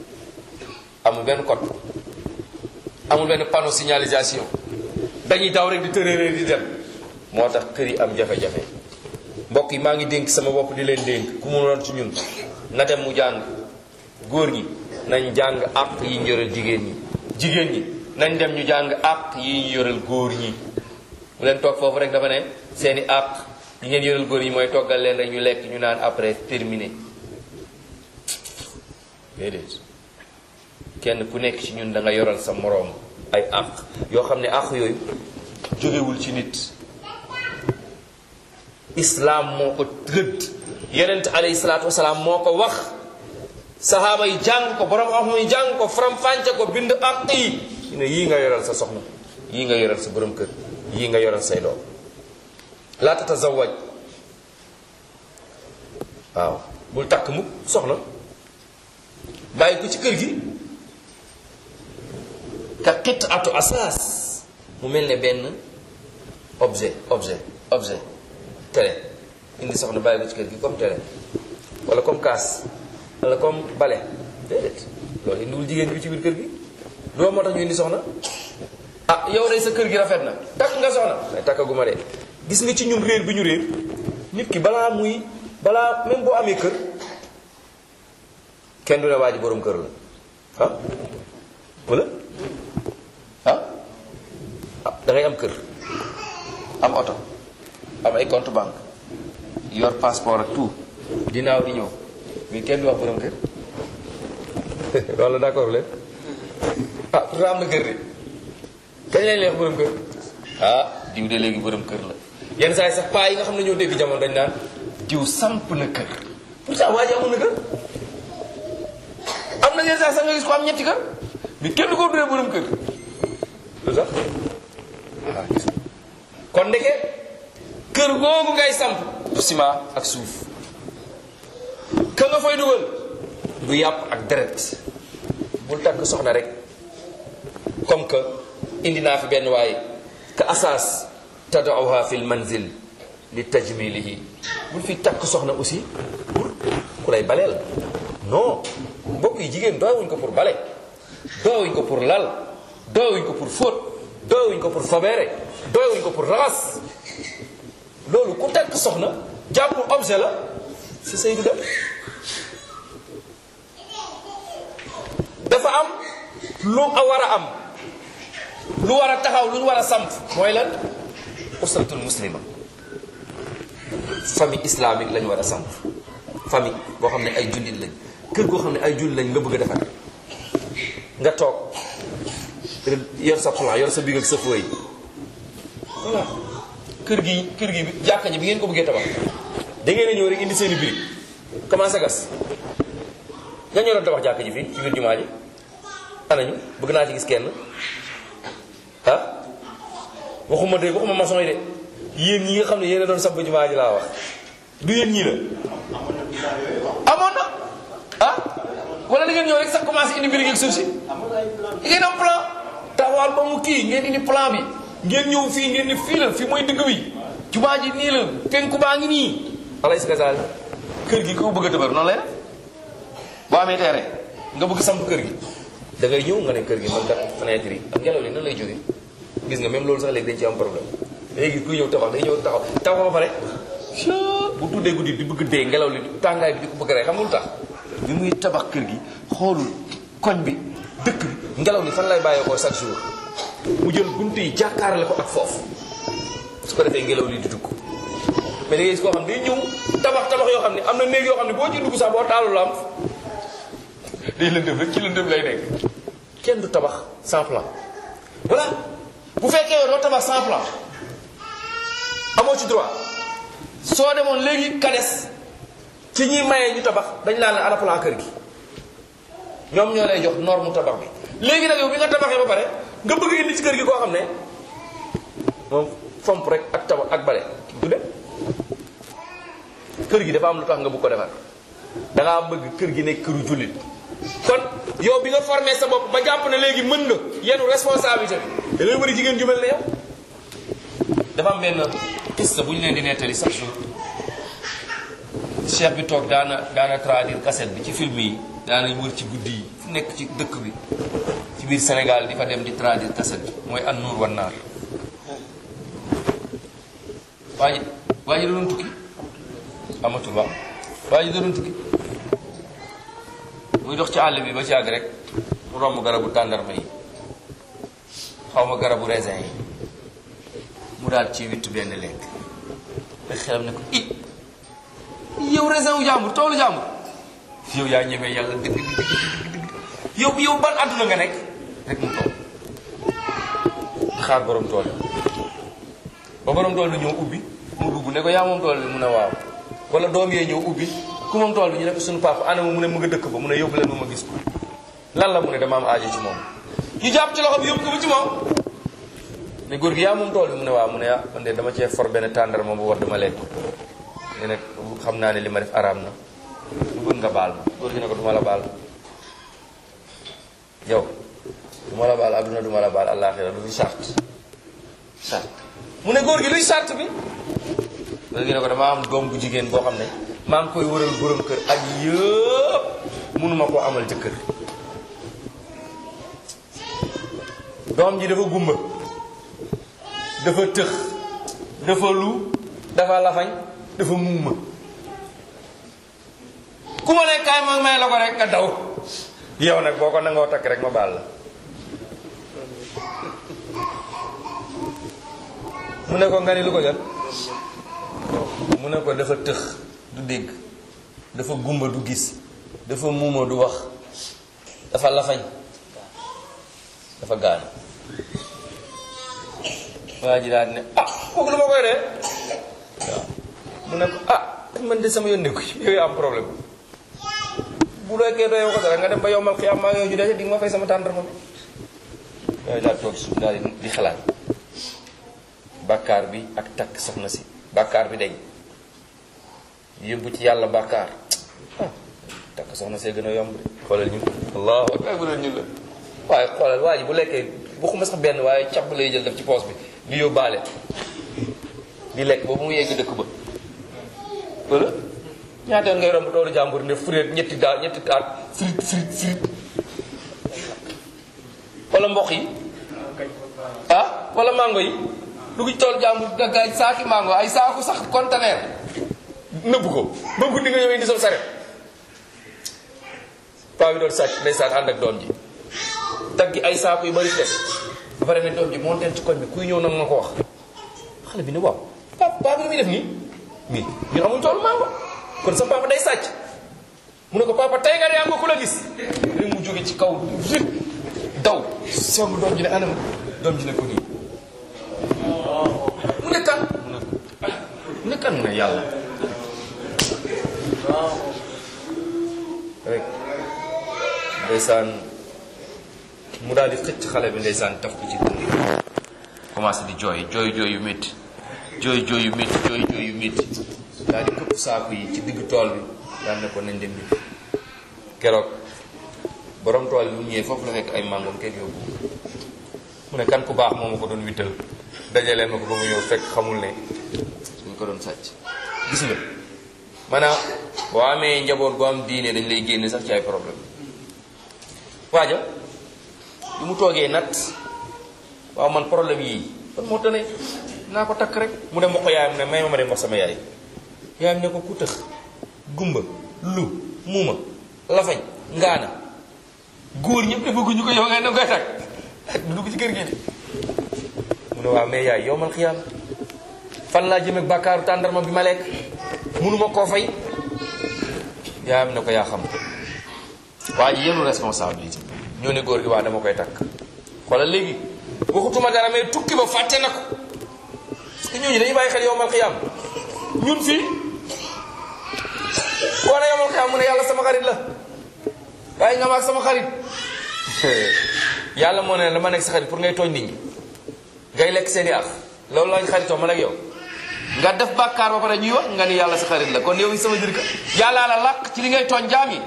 amul benn code amul benn panneau signalisation dañuy daw rek di tërëree di dem moo tax kër yi am jafe-jafe mbokk yi maa ngi dénk sama bopp di leen dénk ku mu doon ci ñun na dem mu jàng góor ñi nañ jàng àq yi ñu yoreel jigéen ñi jigéen ñi nañ dem ñu jàng àq yi ñu yoreel góor ñi mu leen toog foofu rek dafa ne seeni àq yi ngeen yoreel góor ñi mooy toggal leen rek ñu lekk ñu naan après terminé déedéet kenn ku nekk ci ñun da nga yoral sa moroom ay àq yoo xam ne àq yooyu jógewul ci nit islaam moo ko tëdd yonent alayhi salaatu wasalaam moo ko wax sahaaba yi jàng ko borom xam yi jàng ko faram-fànce ko bind àq yi ñu ne yii nga yoral sa soxna yii nga yoral sa borom kër yii nga yoral say doom laa tatazawaj waaw bul takk mukk soxna bàyyi ko ci kër gi ka xit atu asaas mu mel ne benn objet objet objet télé indi soxna bàyyi ko ci kër gi comme télé wala comme kaas wala comme bale déedéet loolu indiwul jigéen bi ci biir kër gi doo moo tax ñu indi soxna ah yow day sa kër gi rafet na takk nga soxna mais takkaguma de gis nga ci ñun réer bi ñu réer nit ki balaa muy balaa même boo amee kër kenn du ne waa ji borom kër la ah wala ah ah da ngay am kër am oto am ay compte banque yor passeport ak tout dinaaw di ñëw mais kenn du wax borom kër wala d'accord leen ah pourtant am na kër de kañ lañ leex borom kër ah diw de léegi borom kër la yenn saa yi sax paa yi nga xam ne ñoo dégg jamono dañ naan diw samp na kër pourtant waa ji amoon na kër am na yenn saa yi sax nga gis ko am ñetti kër mais kenn du ko duree borom kër lu tax ah gis nga kon ndeke kër googu ngay samp du ciment ak suuf ka nga fay dugal du yàpp ak deret bul takk soxna rek comme que indi naa fi benn waaye ka asaas tadauha fi l manzil li tajmilihi bul fi takk soxna aussi pour ku lay baleel non mbokk yi jigéen doowuñ ko pour bale doowuñ ko pour lal doowuñ ko pour fóot doowuñ ko pour fobeere doowuñ ko pour raxas loolu ku takk soxna jàpp objet la si sëy du dem dafa am lu a war a am lu war a taxaw lu war a samp mooy lan usratul muslima famille islamique lañ war a samp famille boo xam ne ay jullit lañ kër goo xam ne ay jullit lañ nga bëgg a defar nga toog yor sa plan yor sa big ak sa feuille voilà kër gi kër gi jàkka ji bi ngeen ko bëggee tabax da ngeen a ñëw rek indi seeni birig commencé gas nga ñoroon tabax jàkka ji fii ci biir jumaa ji anañu bëgg naa ci gis kenn ah waxuma de waxuma maçon yi de yéen ñi nga xam ne yéen a doon samp jumaa ji laa wax du yéen ñii la amoon na ah wala da ngeen ñëw rek sax commencé indi birig ak suuf si ngeen am plan taxawal ba mu kii ngeen indi plan bi ngeen ñëw fii ngeen ni fii la fii mooy digg bi jumaa ji nii la penku baa ngi nii alay si kasaal kër gi ko bëgg a dëbër noonu lay def boo amee terrain nga bëgg samp kër gi da ngay ñëw nga ne kër gi man kat fenêtre yi ak ngelaw li nan lay jógee gis nga même loolu sax léegi dañ ci am problème léegi kuy ñëw taxaw day ñëw taxaw taxaw ba pare bu tuddee guddi di bëgg dee ngelaw li tàngaay bi di ko bëgg rek xam nga lu tax bi muy tabax kër gi xoolul koñ bi dëkk bi ngelaw li fan lay bàyyeekoo chaque jour mu jël bunt yi jàkkaarale ko ak foofu su ko defee ngelaw li di dugg mais da ngay gis koo xam ne day ñëw tabax tabax yoo xam ne am na néeg yoo xam ne boo ci dugg sax boo taalul lamp day lëndëm rek ci lëndëm lay nekk kenn du tabax sans plan voilà bu fekkee yow doo tabax sans plan amoo ci droit soo demoon léegi kades ci ñuy mayee ñu tabax dañ laa ne ana plan kër gi ñoom ñoo lay jox norme tabax bi léegi nag yow bi nga tabaxee ba pare nga bëgg indi ci kër gi koo xam ne moom fomp rek ak tabax ak bale du dem kër gi dafa am lu tax nga bëgg ko defar da ngaa bëgg kër gi nekk këru jullit kon yow bi nga formé sa bopp ba jàpp ne léegi mën nga yenu responsabilité bi da ngay bëri jigéen ju mel ne yow dafa am benn piste bu ñu leen di nettali chaque jour chef bi toog daana daana traduire cassette bi ci film yi daana wër ci guddi yi fu nekk ci dëkk bi ci biir Sénégal di fa dem di traduire cassette bi mooy an nuur wan naar waa ji waa ji da doon tukki amatul waaw waa ji da doon tukki muy dox ci àll bi ba ci àgg rek mu romb garabu tàndarma yi xaw ma garabu raisin yi mu daal ci wittu benn lekk te xelam ne ko i yow raisin wu jàmbur toolu jàmbur yow yaa ñemee yàlla dëgg dëgg dëgg yow yow ban àdduna nga nekk rek mu toog di xaar borom tool yi ba borom tool bi ñëw ubbi mu dugg ne ko yaa moom tool bi mu ne waaw wala doom yee ñëw ubbi ku moom tool bi ñu ne ko suñu papa ana mu ne mu nga dëkk ba mu ne yóbbu leen ma ma gis ko lan la mu ne dama am aajo ci moom ñu jàpp ci loxo bi yóbbu ko ba ci moom ne góor gi yaa moom tool bi mu ne waaw mu ne ah man de dama cee for benn tàndar moom bu war dama lekk ne nag xam naa ne li ma def araam na lu bëgg nga baal ma góor gi ne ko duma la baal yow duma la baal adduna duma la baal àllaaxira du fi sart sart mu ne góor gi luy sart bi góor gi ne ko dama am doom bu jigéen boo xam ne maa ngi koy wëral borom kër ak yëpp mënuma koo amal jëkkër doom ji dafa gumba dafa tëx dafa lu dafa lafañ dafa muuma ku ma ne kaay ma may la ko rek nga daw yow nag boo ko nangoo takk rek ma baal la mu ne ko nga ni lu ko jot mu ne ko dafa tëx du dégg dafa gumba du gis dafa muuma du wax dafa lafañ dafa gaanu waa ji daal ne ah kooku lu ma koy dee waaw mu ne ko ah man de sama yoon nekku ci yow yaa am problème bu lekkee doyoo ko dara nga dem ba yombal xiyaam maa yow ju dee di nga ma fay sama tàndarma bi yooyu daal toog suuf daal di xalaat bàkkaar bi ak takk soxna si bàkkaar bi dañ yóbbu ci yàlla bàkkaar ah takk soxna see gën a yomb de xoolal ñu allahu akbar bu ñu la waaye xoolal waa ji bu lekkee waxuma sax benn waaye càbb lay jël def ci poos bi di yóbbaale di lekk boobu mu yegg dëkk ba wala ñaata yoon ngay romb toolu jàmbur ne fureet ñetti daal ñetti taat frit frit frit wala mboq yi ah wala mango yi dugg ci toolu jàmbur daggaay saaki mango ay saaku sax conteneur nëbb ko ba guddi nga ñëwee indi sa saret paa bi doon sàcc ndeysaan ànd ak doom ji daggi ay saaku yu bari des ba pare ne doom ji monteen ci koñ bi kuy ñëw nag ma ko wax xale bi ne waaw papa papa bi muy def nii mais ñun amuñ toolu mango kon sa papa day sàcc mu ne ko papa tey nga de am nga ku la gis rek mu jóge ci kaw rek daw song doom ji ne anam doom ji ne ko nii mu ne kan mu ne ko ah mu ne kan mu ne yàlla rek ndeysaan mu daal di xëcc xale bi ndeysaan taf ko ci dënd gi commencé di jooy jooy jooy yu métti jooy jooy yu métti jooy jooy yu métti daal di këpp saaku yi ci digg tool bi daal ne ko nañ dem bi keroog borom tool bi mu ñëwee foofu la fekk ay màngoom kenn yóbbu mu ne kan ku baax moo ma ko doon wittal dajalee ma ko ba mu ñëw fekk xamul ne suñ ko doon sàcc gis nga maanaam boo amee njaboot gu am diine dañ lay génne sax ci ay problème waaja bi mu toogee nat waaw man problème yii kon moo tane naa ko takk rek mu dem wax ko yaayam ne may ma ma dem wax sama yaay yaayam ne ko ku tëx gumba lu muuma lafañ ngaana góor ñëpp defaguñu ko yow ngay danga koy takk du dugg ci kër gi de mu ne waaw mais yaay yow man xiyaam fan laa jëm ak bàkkaaru tàndarma bi ma lekk mënuma koo fay yaayam ne ko yaa xam waa ji yenu responsabilité ñoo ne góor gi waa dama koy takk xoolal léegi waxutuma dara mais tukki ba fàtte na ko parce que ñooñu dañuy bàyyi xel yow mal xiyaam ñun fii koo ne yow mal xiyaam mu ne yàlla sama xarit la waaye nga ma ak sama xarit yàlla moo ne la ma nekk sa xarit pour ngay tooñ nit ñi ngay lekk seen i ak loolu lañ xaritoo man ak yow nga def bàkkaar ba pare ñuy wax nga ni yàlla sa xarit la kon yow sama jërika yàllaa la làq ci li ngay tooñ jaam yi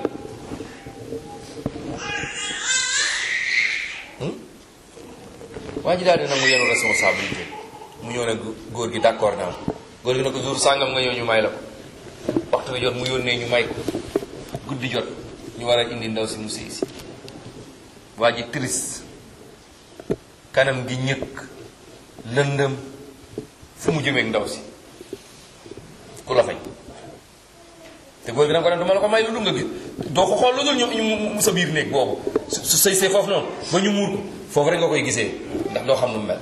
waa ji daal di nangu yenu responsabilité mu ñëw ne góor gi d'accord naa góor gi ne ko jour sàngam nga ñëw ñu may la ko waxtu bi jot mu yónnee ñu may ko guddi jot ñu war a indi ndaw si mu sëy si waa ji triste kanam gi ñëkk lëndëm fu mu jëmeeg ndaw si ku la fay te góor gi danga ko ne dama la ko may lu dul nga gis doo ko xool lu dul ñu mu sa biir néeg boobu su sëy see foofu noonu ba ñu muur ko foofu rek nga koy gisee ndax doo xam nu mu mel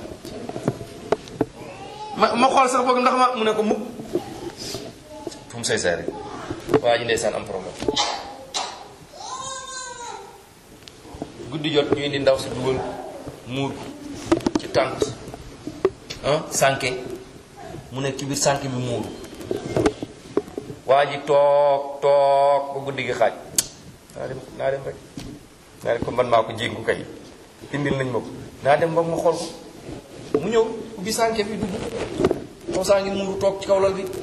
ma ma xool sax boog ndax ma mu ne ko mukk fu mu sëy see rek waa ji ndeysaan am problème guddi jot ñu indi ndaw si dugal muur ko ci tànt ah sànke mu nekk ci biir sànke bi muuru waa ji toog toog ba guddi gi xaaj naa dem naa dem rek naa dem ko man maa ko jéngu kay indil nañ ma ko naa dem ba ma xool ko mu ñëw ubbi sànke bi dugg kaw saa ngi muuru toog ci kaw lal bi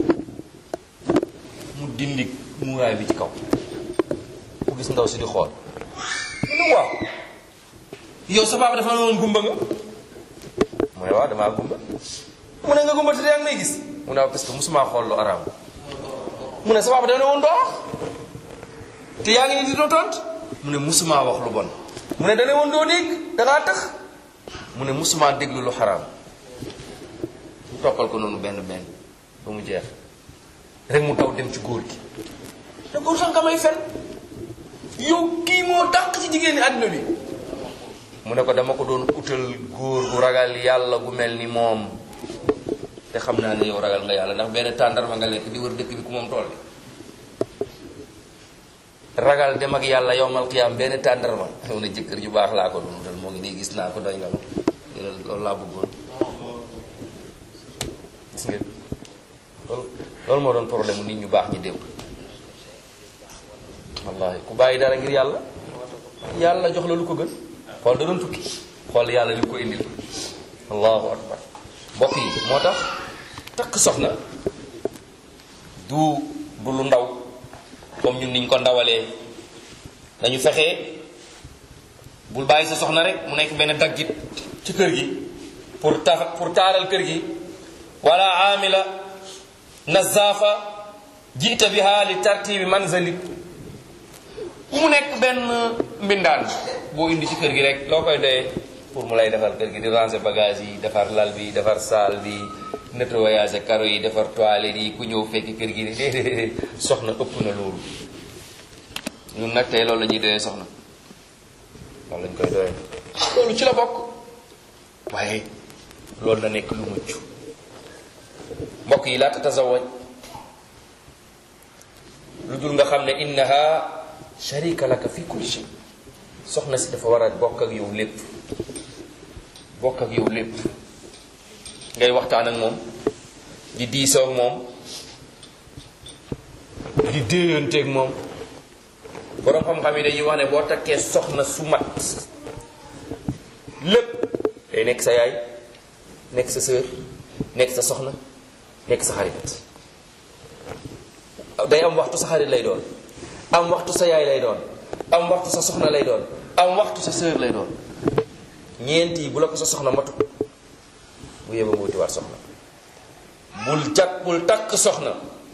mu dindi muuraay bi ci kaw mu gis ndaw si di xool mu ne waaw yow sa papa dafa ne woon gumba nga mu ne waaw damaa gumba mu ne nga gumba te yaa ngi may gis mu ne waaw parce que musuma xool lu araam mu ne sa papa dafa ne woon doo te yaa ngi ni di doo tont mu ne musuma wax lu bon mu ne dane woon doo dégg dangaa tax mu ne musuma déglu lu xaraam toppal ko noonu benn benn ba mu jeex rek mu taw dem ci góor gi te góor sax nga may fen yow kii moo dàq ci jigéen ñi àdduna bi mu ne ko dama ko doon utal góor gu ragal yàlla gu mel ni moom te xam naa ne yow ragal nga yàlla ndax benn tàndarma nga lekk di wër dëkk bi ku moom tool bi ragal dem ak yàlla yowmal qiyaam benn tàndarma xew na jëkkër ju baax laa ko doon dal moo ngi nii gis naa ko doy nga ma loolu laa bëggoon gis ngeen loolu loolu moo doon problème nit ñu baax ñi démb wallahi ku bàyyi dara ngir yàlla yàlla jox la lu ko gën xool da doon tukki xool yàlla li ko indil allahu akbar mbokk yi moo tax takk soxna du du lu ndaw comme ñun niñ ko ndawalee dañu fexe bul bàyyi sa soxna rek mu nekk benn daggit ci kër gi pour tax pour taaral kër gi wala amila nazafa jiita biha li tartibi manzalik mu nekk benn mbindaan boo indi ci kër gi rek loo koy doyee pour mu lay defar kër gi di ranger bagage yi defar lal bi defar salle bi nettoyage karo yi defar toilette yi ku ñëw fekk kër gi déedéet soxna ëpp na loolu ñun nag tey loolu la ñuy doyee soxna loolu lañ koy doyee loolu ci la bokk waaye loolu na nekk lu mucc mbokk yi laata tasawaj lu dul nga xam ne innaha sharika laka fi kulli shay soxna si dafa war a bokk ak yow lépp bokk ak yow lépp ngay waxtaan ak moom di diisoo ak moom di déeyanteeg moom boroom xam-xam yi dañuy wax ne boo takkee soxna su mat lépp day nekk sa yaay nekk sa sœur nekk sa soxna nekk sa xarit day am waxtu sa xarit lay doon am waxtu sa yaay lay doon am waxtu sa soxna lay doon am waxtu sa sœur lay doon ñeent yi bu la ko sa soxna matu bu yeba nga wuti waat soxna bul jag bul takk soxna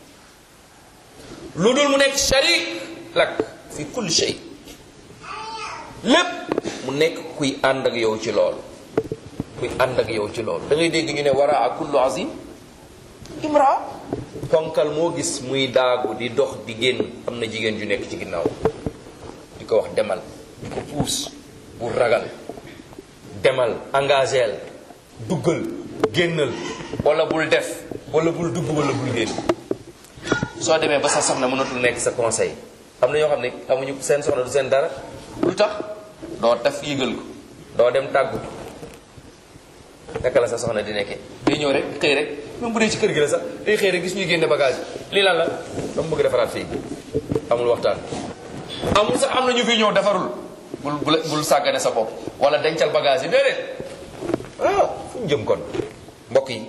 lu dul mu nekk sharik lak fi kulli shay lépp mu nekk kuy ànd ak yow ci loolu kuy ànd ak yow ci loolu da ngay dégg ñu ne wara a kullu azim imra ponkal moo gis muy daagu di dox di génn am na jigéen ju nekk ci ginnaaw di ko wax demal di ko puus bul ragal demal engageel duggal génnal wala bul def wala bul dugg wala bul génn soo demee ba sa soxna mënatul nekk sa conseil am na ñoo xam ne amuñu seen soxna du seen dara lu tax doo taf yëgal ko doo dem tàggu naka la sa soxna di nekkee day ñëw rek xëy rek même bu dee ci kër gi la sax day xëy rek gis ñuy génne bagage lii lan la dama bëgg defaraat fii amul waxtaan amul sax am na ñu fi ñëw defarul bul bul bul sàggane sa bopp wala dencal bagage yi déedéet ah fu ñu jëm kon mbokk yi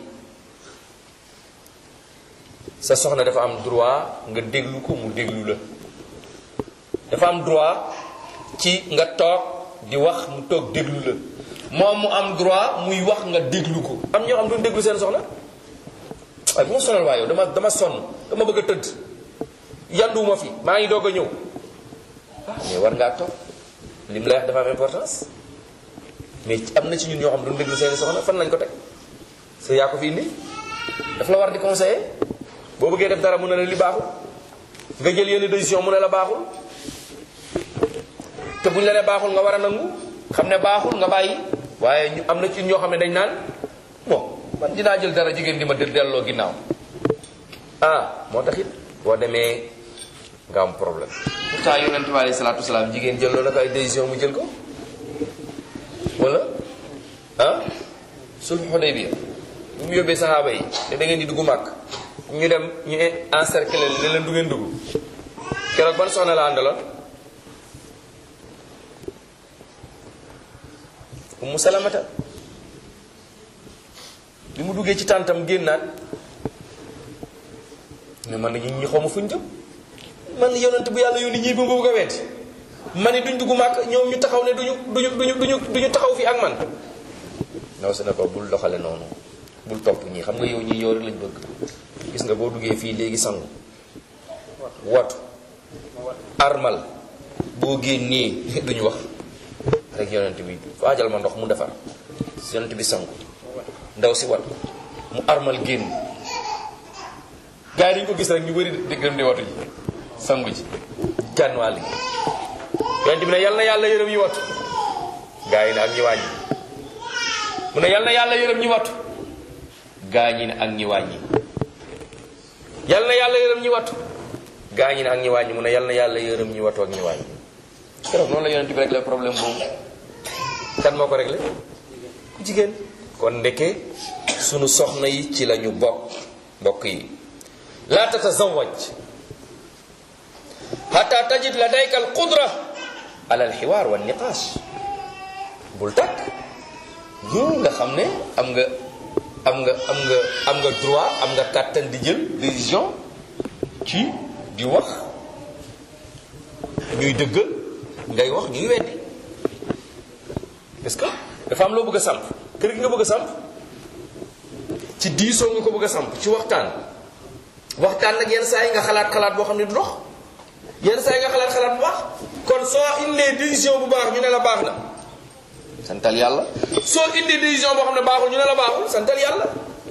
sa soxna dafa am droit nga déglu ko mu déglu la dafa am droit ci nga toog di wax mu toog déglu la moom mu am droit muy wax nga déglu ko am ñoo xam duñ déglu seen soxna waaye bu ma sonal waa yow dama dama sonn dama bëgg a tëdd yanduwuma fi maa ngi doog a ñëw ah mais war ngaa toog li mu lay wax dafa am importance mais am na ci ñun ñoo xam duñ déglu seen soxna fan lañ ko teg sa yaa ko fi indi daf la war di conseiller boo bëggee def dara mu ne la li baaxul nga jël yenn décision mu ne la baaxul te buñ la ne baaxul nga war a nangu xam ne baaxul nga bàyyi waaye ñu am na ci ñoo xam ne dañ naan bon man dinaa jël dara jigéen di ma dë delloo ginnaaw ah moo tax it boo demee nga am problème pourtant yonent bi alayhi salaatu wasalaam jigéen jëlloo na ko ay décision mu jël ko wala ah sulhu Hudaybiya bu mu yóbbee saxaaba yi te da ngeen di dugg màkk ñu dem ñu encercler leen ne leen du ngeen dugg keroog ban soxna la àndaloon Ummu Salamata bi mu duggee ci tàntam génnaat ne man ñi ñi xawma fuñ jëm man yonent bu yàlla yónni ñii ba nga bëgg a weddi man ni duñ dugg màkk ñoom ñu taxaw ne duñu duñu duñu duñu duñu taxaw fi ak man ndaw si ne ko bul doxale noonu bul topp ñii xam nga yow ñii yow rek lañ bëgg gis nga boo duggee fii léegi sangu watu armal boo génnee duñu wax rek yonent bi waajal ma ndox mu defar yonent bi sangu ndaw si wat mu armal génn gars yi dañu ko gis rek ñu bëri di gëm di watu ji sangu ji jànn wàll gi yonent bi ne yal na yàlla yërëm ñi watu gars yi ne ak ñi wàññi mu ne yal na yàlla yërëm ñi watu gaa ñi ne ak ñi wàññi yal na yàlla yërëm ñi watu gaa ñi ne ak ñi wàññi mu ne yal na yàlla yërëm ñi watu ak ñi wàññi keroog noonu la yonent bi réglé problème boobu kan moo ko réglé ku jigéen kon ndeke sunu soxna yi ci la ñu bokk mbokk yi laa tatazawaj hatta tajid ladayka al qudra ala al xiwaar wa niqaash bul takk ñu nga xam ne am nga am nga am nga am nga droit am nga kàttan di jël décision ci di wax ñuy dëggal ngay wax ñuy weddi parce que dafa am loo bëgg a samp kër gi nga bëgg a samp ci diisoo nga ko bëgg a samp ci waxtaan waxtaan nag yenn saa yi nga xalaat xalaat boo xam ne du dox yenn saa yi nga xalaat xalaat bu baax kon soo indee décision bu baax ñu ne la baax na santal yàlla soo indee décision boo xam ne baaxul ñu ne la baaxul santal yàlla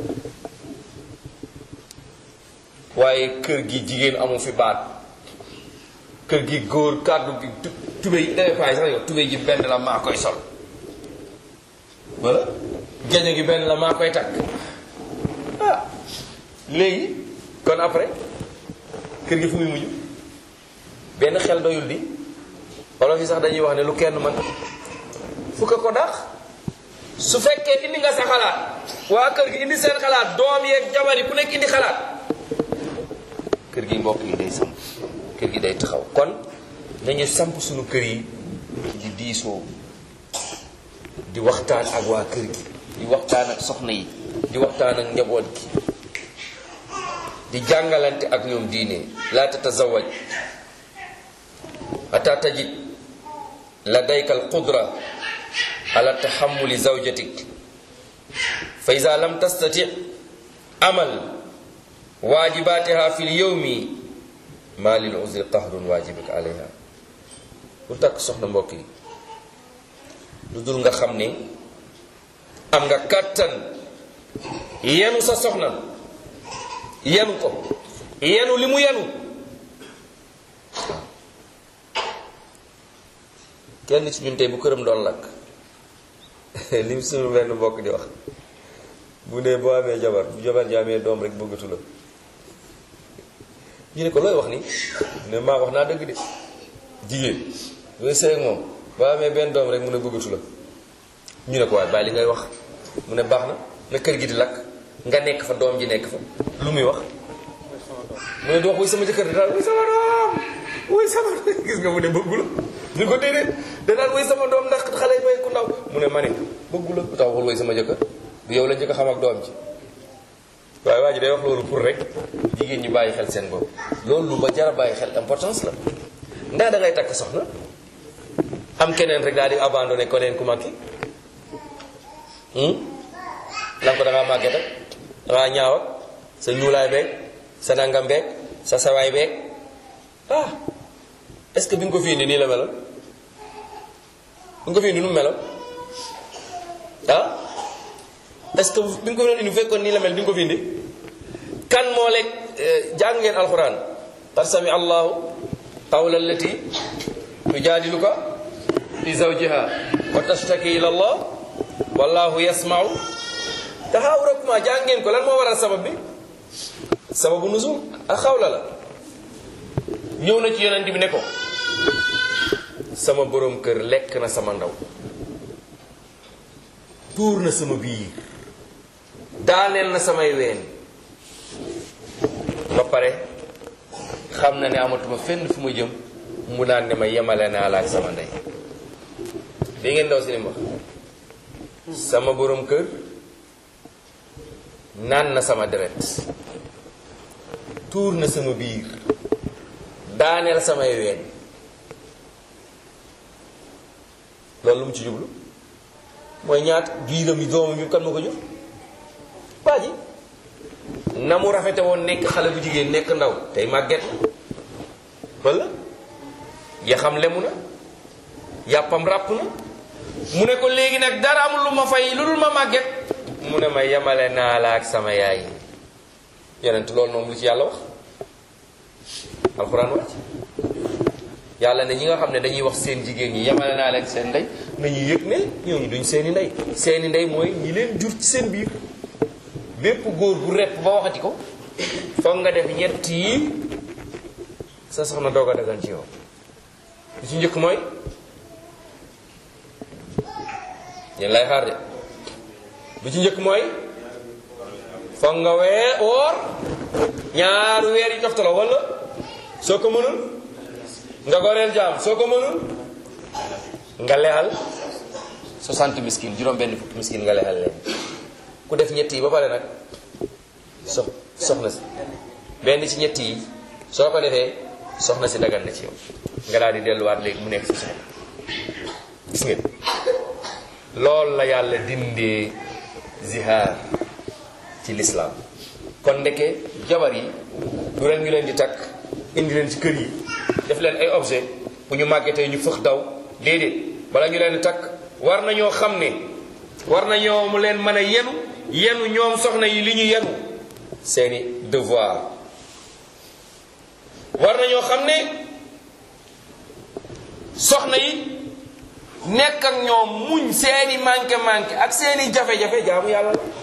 waaye kër gi jigéen amu fi baat kër gi góor kàddu gi tu- tubéy dafay faay sax yow tubéy ji benn la maa koy sol wala gañe gi benn la maa koy takk ah léegi kon après kër gi fu muy mujj benn xel doyul di wala fi sax dañuy wax ne lu kenn mën fukk ko dax su fekkee indi nga sa xalaat waa kër gi indi seen xalaat doom yeeg jabar yi ku nekk indi xalaat kër gi mbokk yi day samp kër gi day taxaw kon nañu samp suñu kër yi di diisoo di waxtaan ak waa kër gi di waxtaan ak soxna yi di waxtaan ak njaboot gi di jàngalante ak ñoom diine laa tatazawaj ata tajid ladayka alqudra ala tahammuli zawjatik fa ida lam tastati amal waajibatiha fi lyawmi ma lil uzri qahrun waajibik alayha pour takk soxna mbokk yi lu dul nga xam ne am nga kàttan yenu sa soxna yenu ko yenu li mu yenu kenn ci ñun tey bu këram doon lakk li mu suñu benn mbokk di wax bu ne boo amee jabar bu jabar ji amee doom rek bëggatu la ñu ne ko looy wax ni ne maa wax naa dëgg de jigéen yooyu sëy ak moom boo amee benn doom rek mu ne bëggatu la ñu ne ko waaye bàyyi li ngay wax mu ne baax na na kër gi di lakk nga nekk fa doom ji nekk fa lu muy wax mu ne du wax wuy sama jëkkër di daal wuy sama doom wuy sama gis nga mu ne bëggu la ñu ko déedéet da daal wuy sama doom ndax xale yi may ku ndaw mu ne ma ne bëggu la lu tax waxul wuy sama jëkkër du yow la njëkk a xam ak doom ji waaye waa ji day wax loolu pour rek jigéen ñi bàyyi xel seen bopp loolu lu ba jara bàyyi xel importance la ndax da ngay takk soxna am keneen rek daal di abandonné ko neen ku mag ki lan ko da ngaa màgget ak da ngaa ñaaw ak sa ñuulaay beeg sa nangam beeg sa sawaay beeg ah est-ce que bi nga ko fi indi nii la meloon bi nga ko fi indi nu mu meloon ah est-ce que bi nga ko doon indi bu fekkoon nii la mel di nga ko fi indi kan moo lekk jàng ngeen alxuraan qad sami allahu qawla allati tujaadiluka fi zawjiha wa tashtaki ila allah wallahu yasmau taxaawurakuma jàng ngeen ko lan moo waral sabab bi sababu nuzul ak xawla la ñëw na ci yonent bi ne ko sama borom kër lekk na sama ndaw tuur na sama biir daaneel na samay ween ba pare xam na ne amatuma fenn fu ma jëm mu naan ne ma yemale naa la ak sama ndey dégg ngeen ndaw si lim wax sama borom kër naan na sama deret tuur na sama biir daaneel samay ween loolu lu mu ci jublu mooy ñaat biiram yi doomam yi kan ma ko jur waa ji na mu rafete woon nekk xale bu jigéen nekk ndaw tey màgget wala yaxam lemu na yàppam ràpp na mu ne ko léegi nag dara amul lu ma fay lu dul ma màgget mu ne ma yemale naa la ak sama yaay yonent loolu moom lu ci yàlla wax alxuraan wàcc yàlla ne ñi nga xam ne dañuy wax seen jigéen ñi yemale naa leen seen ndey nañu yëg ne ñooñu duñ seeni ndey seeni ndey mooy ñi leen jur ci seen biir bépp góor bu repp ba waxati ko foog nga def ñett yi sa soxna doog a dagan ci yow li ci njëkk mooy yéen lay xaar de bi ci njëkk mooy foog nga wee woor ñaari weer yi toftaloo wala soo ko mënul nga goreel jaam soo ko mënul nga lexal 60 miskin juróom benn fukki miskin nga lexal leen ku def ñett yi ba pare nag sox soxna si benn ci ñett yi soo ko defee soxna si dagan na ci yow nga daal di delluwaat léegi mu nekk si soxna gis ngeen loolu la yàlla dindee zihaar ci lislaam kon ndeke jabar yi du leen ñu leen di takk indi leen ci kër yi def leen ay objet bu ñu màggetee ñu fëx daw déedéet bala ñu leen di takk war nañoo xam ne war nañoo mu leen mën a yenu yenu ñoom soxna yi li ñu yenu seeni devoir war nañoo xam ne soxna yi nekk ak ñoom muñ seeni manqué manqué ak seeni jafe-jafe jaamu yàlla la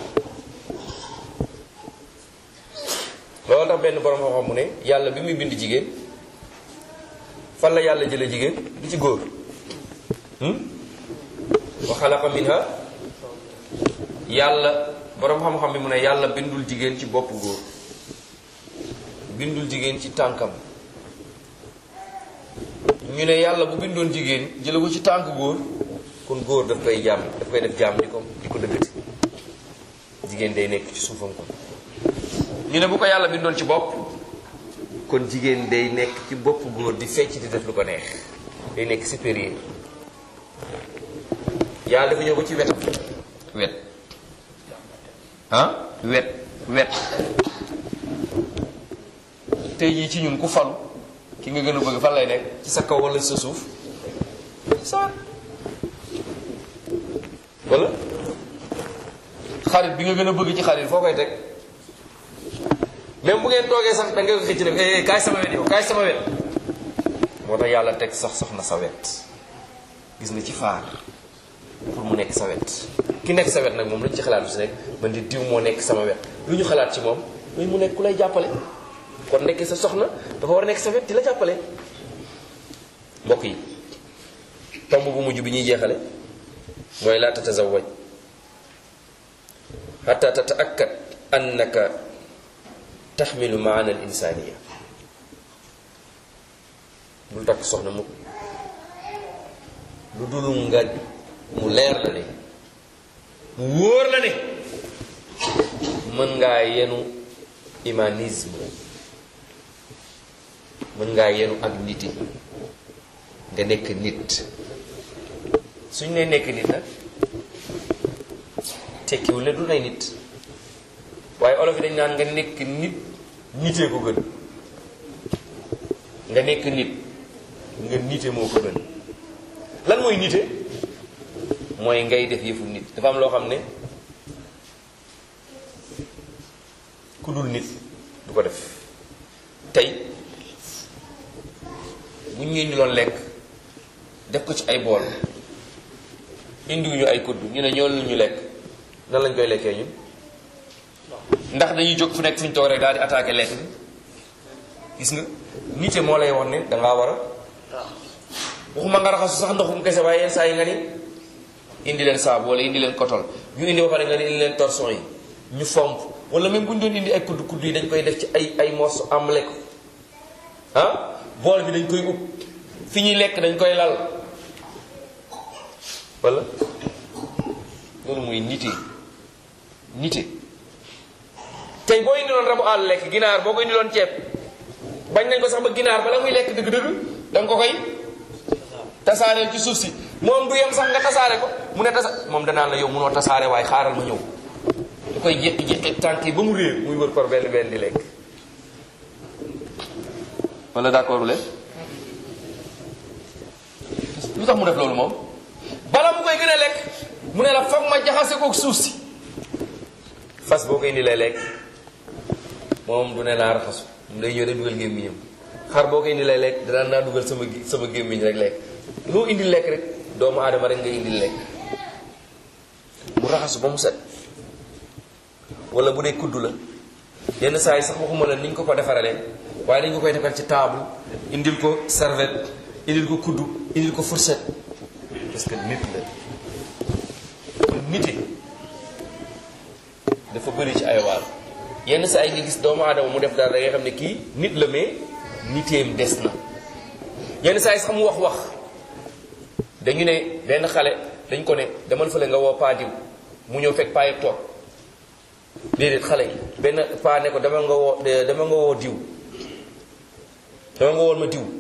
loolu tax benn borom xam-xam mu ne yàlla bi muy bind jigéen fan la yàlla jële jigéen du ci góor wa xalaqa minha yàlla borom xam-xam bi mu ne yàlla bindul jigéen ci bopp góor bindul jigéen ci tànkam ñu ne yàlla bu bindoon jigéen jële ko ci tànk góor kon góor daf koy jaam daf koy def jaam di ko di ko dëggati jigéen day nekk ci suufam kon ñu ne bu ko yàlla bindoon ci bopp kon jigéen day nekk ci bopp góor di fecc di def lu ko neex day nekk supérieur yàlla dafa ñëw ba ci wetam wet ah wet wet tey jii ci ñun ku falu ki nga gën a bëgg fan lay nekk ci sa kaw wala sa suuf sa wala xarit bi nga gën a bëgg ci xarit foo koy teg même bu ngeen toogee sax da nga ko xëcc ne eh kaay sama wet yow kaay sama wet moo tax yàlla teg sax soxna sa wet gis nga ci faar pour mu nekk sa wet ki nekk sa wet nag moom lu ñu ci xalaat bi si nekk man di diw moo nekk sama wet lu ñu xalaat ci moom muy mu nekk ku lay jàppale kon nekk sa soxna dafa war a nekk sa wet di la jàppale mbokk yi tomb bu mujj bi ñuy jeexale mooy laa tatazawaj xata tataakkad annaka taxmilu maana al insaniya bul takk soxna mu lu dul nga mu leer la ne mu wóor la ne mën ngaa yenu humanisme mën ngaa yenu ak niti nga nekk nit suñ ne nekk nit nag tekkiwul ne du nay nit waaye olof yi dañ naan nga nekk nit nitee ko gën nga nekk nit nga nite moo ko gën lan mooy nite mooy ngay def yëfu nit dafa am loo xam ne ku dul nit du ko def tey bu ñu indiloon lekk def ko ci ay bool indiwuñu ay kudd ñu ne ñoo lu ñu lekk nan lañ koy lekkee ñun ndax dañuy jóg fu nekk fu ñu toog rek daal di attaqué lekk bi gis nga nite moo lay wax ne dangaa war a waxuma nga raxasu sax ndoxum kese waaye yenn saa yi nga ni indi leen saabu wala indi leen kotol ñu indi ba pare nga ni indi leen torson yi ñu fomp wala même bu ñu doon indi ay kudd kudd yi dañ koy def ci ay ay morceau amle ko ah bool bi dañ koy ub fi ñuy lekk dañ koy lal wala loolu mooy nite nite tey boo indi loon rabu àll lekk ginaar boo ko indi loon ceeb bañ nañ ko sax ba ginaar bala muy lekk dëgg-dëgg da nga ko koy tasaareel ci suuf si moom du yem sax nga tasaare ko mu ne tasa moom danaan la yow munoo tasaare waaye xaaral ma ñëw da koy jékki-jékki tànk yi ba mu réer muy wër par benn benn di lekk wala d'accord leen lu tax mu def loolu moom bala mu koy gën a lekk mu ne la foog ma jaxase kook suuf si fas boo koy indi lay lekk moom du ne naa raxasu mu day ñëw de dugal gémmiñam xar boo koy indi lay lekk danaa naa dugal sama sama gémmiñ rek lekk loo indi lekk rek doomu aadama rek nga indi lekk mu raxasu ba mu set wala bu dee kudd la yenn saa yi sax waxuma la ni ñu ko ko defaralee waaye dañ ko koy defal ci table indil ko serviette indil ko kuddu indil ko fourchette parce que nit la kon nite dafa bëri ci ay waar yenn saa yi nga gis doomu aadama mu def dara da ngay xam ne kii nit la mais niteem des na yenn saa yi sax mu wax wax dañu ne benn xale dañ ko ne demal fële nga woo paa diw mu ñëw fekk paa yëpp toog déedéet xale yi benn paa ne ko dama nga woo dama nga woo diw dama nga woon ma diw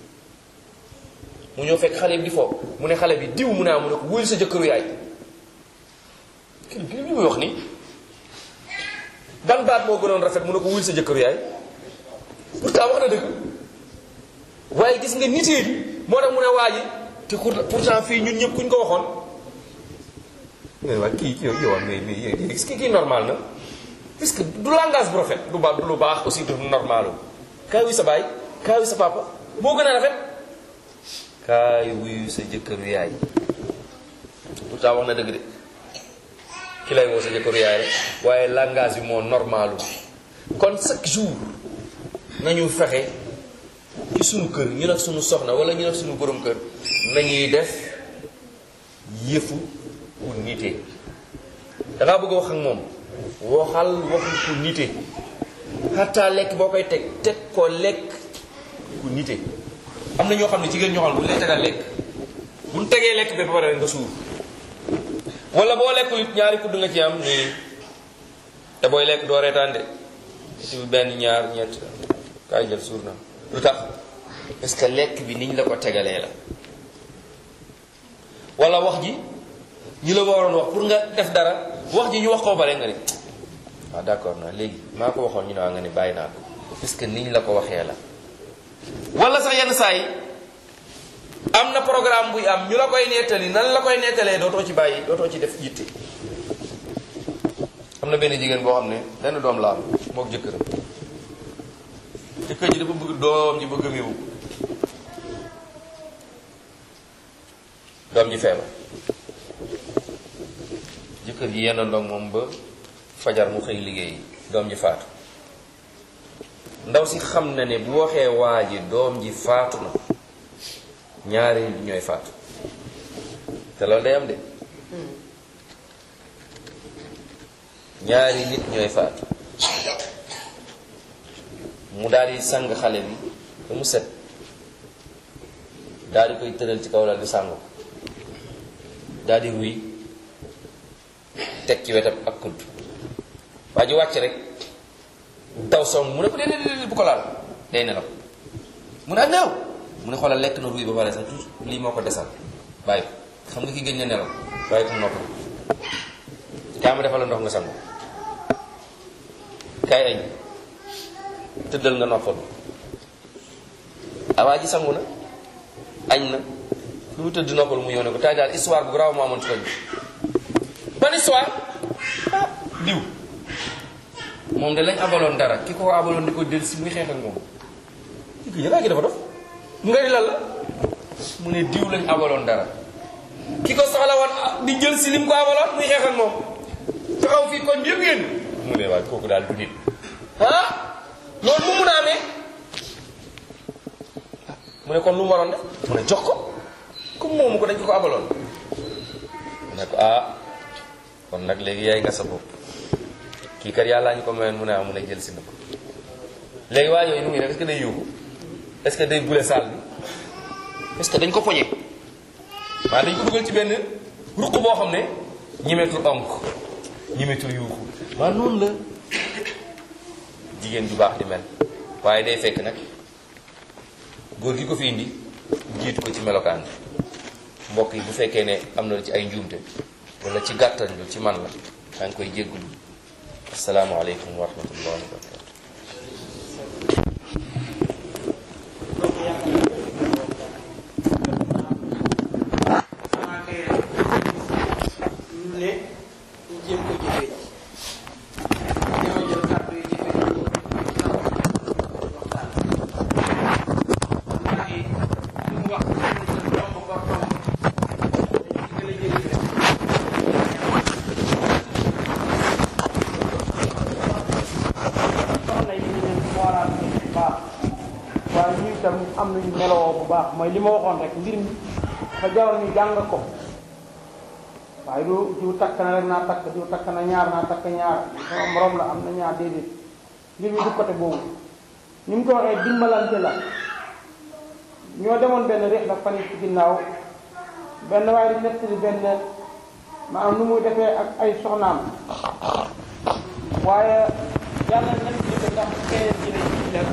mu ñëw fekk xale yi di foofu mu ne xale bi diw mu naa mu ne ko wóyul sa jëkkëru yaay kii bi li muy wax ni ban baat moo gënoon rafet mu ne ko wóyul sa jëkkëru yaay pourtant wax na dëgg waaye gis nga nitee bi moo tax mu ne waa ji te pourtant fii ñun ñëpp kuñ ko waxoon mais waa kii yow yow mais mais est-ce que kii normal na parce que du langage bu rafet du ba du lu baax aussi du normal kaay wuy sa baay kaay wuy sa papa moo gën a rafet kaay wuyu sa jëkkëru yaay pourtant wax na dëgg de ki lay woo sa jëkkëru yaay rek waaye langage bi moo normalu kon chaque jour nañu fexe ci sunu kër ñu nag sunu soxna wala ñu nag sunu borom kër nañuy def yëfu ku nite dangaa bëgg a wax ak moom waxal waxu ku nite xataa lekk boo koy teg teg ko lekk ku nite am na ñoo xam ne jigéen ñoo xam ne bu ñu lay tegal lekk bu ñu tegee lekk ba pare nga suur wala boo lekkul it ñaari kudd nga ci am nii te booy lekk doo reetaan de ci benn ñaar ñett kaay jël suur na lu tax parce que lekk bi niñ la ko tegalee la wala wax ji ñi la waroon wax pour nga def dara wax ji ñu wax ko bare nga ne waaw d'accord na léegi maa ko waxoon ñu ne waa nga ne bàyyi naa ko parce que niñ la ko waxee la wala sax yenn saa yi am na programme buy am ñu la koy nettali nan la koy nettalee dootoo ci bàyyi dootoo ci def yitte am na benn jigéen boo xam ne benn doom la am mook jëkkëram jëkkër ji dafa bëgg doom ji bëgg a méewu doom ji feebar jëkkër ji yenn ndox moom ba fajar mu xëy liggéey doom ji faatu ndaw si xam na ne bu waxee waa ji doom ji faatu na ñaari nit ñooy faatu te loolu day am de ñaari nit ñooy faatu mu daal di sang xale bi ba mu set daal di koy tëral ci kaw lal di sang ko daal di ruy teg ci wetam ak kudd waa ji wàcc rek daw song mu ne ko déedéet déedéet bu ko laal day nelaw mu ne ak nelaw mu ne xoolal lekk na ruy ba pare sax tout lii moo ko desal bàyyi ko xam nga ki gëj na nelaw bàyyi ko nopp kaa ma defal la ndox nga sangu kaay añ tëddal nga noppal awaa ji sangu na añ na lu mu tëdd noppal mu ñëw ne ko tay daal histoire bu garaaw moo amoon ci koñ ban histoire ah diw moom de lañ abaloon dara ki ko abaloon di ko del si muy xeex ak moom ki ko yëgaa gi dafa dof mu nga di lan la mu ne diw lañ abaloon dara ki ko soxla woon di jël si lim ko abaloon muy xeex ak moom taxaw fii koñ bi yëpp yéen mu ne waay kooku daal du nit ah loolu mu mun a amee mu ne kon lu mu waroon def mu ne jox ko comme moomu ko dañ ko ko abaloon mu ne ko ah kon nag léegi yaay nga sa bopp kii kat yàllaa ñu ko mayoon mu ne ah mu ne jël si na ko léegi waa yooyu nu ngi def est-ce que day yóbbu est-ce que day bule saal bi est-ce que dañ ko poñe maa dañ ko dugal ci benn ruq boo xam ne ñimetul onk ñimetul yuuxu maa noonu la jigéen ju baax di mel waaye day fekk nag góor gi ko fi indi jiitu ko ci melokaan bi mbokk yi bu fekkee ne am na ci ay njuumte wala ci gàttal lu ci man la maa ngi koy jéggulu asalaamaaleykum wa rahmatullahi wa barakatu ñu ne ñu jéem ko jëfee ñoo jël kàddu yi jëfee ko waxtaan ndax yi lu mu wax domb ba domb dañu ci gën a jëriñ rek am nañu meloo bu baax mooy li ma waxoon rek mbir mi dafa jaroon ñu jàng ko waaye du diw takk na rek naa takk diw takk na ñaar naa takk ñaar sama morom la am na ñaar déedéet mbir mi du côté boobu ni mu ko waxee dimbalante la ñoo demoon benn réex la fan yi ci ginnaaw benn waaye di nettali benn maanaam nu muy defee ak ay soxnaam waaye yàlla nañ ci ko ndax keneen ci ne ci la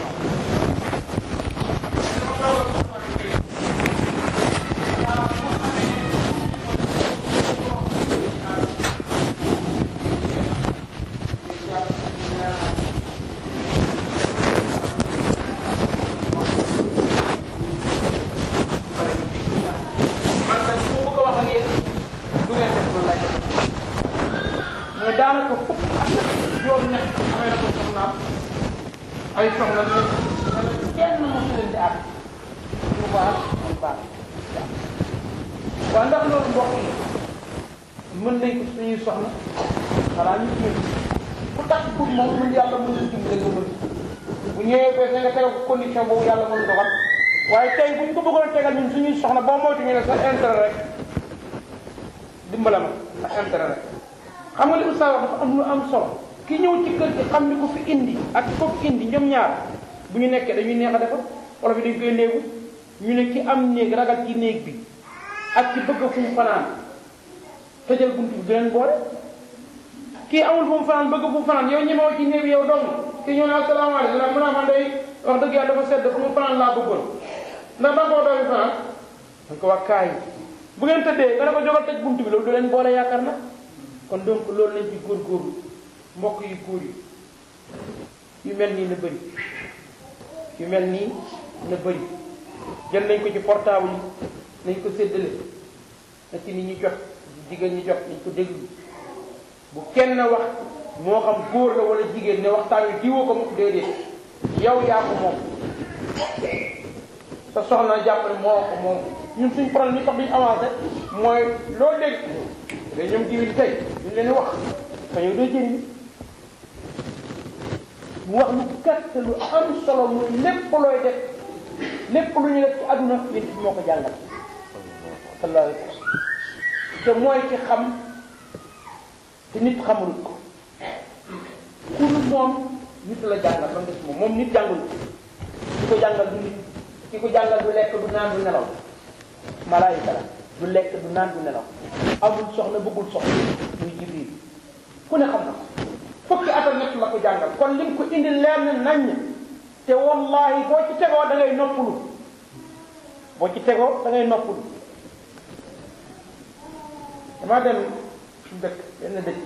man nag su ma bëgg a wax ak yéen du ngeen def loolu lay def mais daanaka fukk ak juróom ñett amee na ko soxnaam ay soxla ñu kenn mosu leen di àgg bu baax bu baax waaw ndax loolu mbokk yi mën nañ ko suñuy soxna xanaa ñu jëm ku tax pour moom mën yàlla mën na dimbali nga mën bu ñëwee ba nga tegal ko condition boobu yàlla mën doxal waaye tey bu ñu ko bëggoon tegal ñun suñuy soxna boo moytu ñu ne sa intérêt rek dimbala ma sa intérêt rek xam nga li oustaz wax dafa am lu am solo ki ñëw ci kër gi xam ni ko fi indi ak ko fi indi ñoom ñaar bu ñu nekkee dañuy neex a defar wala fi dañ koy néegu ñu ne ki am néeg ragal ci néeg bi ak ci bëgg fu mu fanaan tëjal buntu bi du leen boole kii amul fu mu fanaan bëgg fu mu fanaan yow ñemewoo ci néeg bi yow dong kii ñëw ne asalaamaaleykum nag mu ne man day wax dëgg yàlla dafa sedd fu mu fanaan laa bëggoon ndax ba koo doomi fanaan dañ ko wax kaay bu ngeen tëddee nga ne ko jógal tëj buntu bi loolu du leen boole yaakaar na kon donc loolu lañ ci góorgóorlu mbokk yu góor yi yu mel nii na bëri yu mel nii na bëri jël nañ ko ci portable yi nañ ko séddale na ci nit ñi jot jigéen ñi jot nañ ko déglu bu kenn wax moo xam góor la wala jigéen ne waxtaan wi diwoo ko mu déedéet yow yaa ko moom sa soxna jàpp ne moo ko moom ñun suñ problème li tax duñ avancé mooy loo dégg day ñoom diwil tey ñu leen di wax te yow doo jëriñ mu wax lu gàtt lu am solo muy lépp looy def lépp lu ñu def ci àdduna yéen bi moo ko jàngal sallallahu alayhi wa sallam te mooy ci xam te nit xamul ko ku lu moom nit la jàngal ba des moom moom nit jàngul ki ko jàngal du nit ki ko jàngal du lekk du naan du nelaw malaayika la du lekk du naan du nelaw amul soxna bëggul soxna muy jibril ku ne xam na ko fukki at ak ñett la ko jàngal kon lim ko indi leer na naññ te wallahi boo ci tegoo da ngay noppalu boo ci tegoo da ngay noppalu dama dem dëkk benn dëkk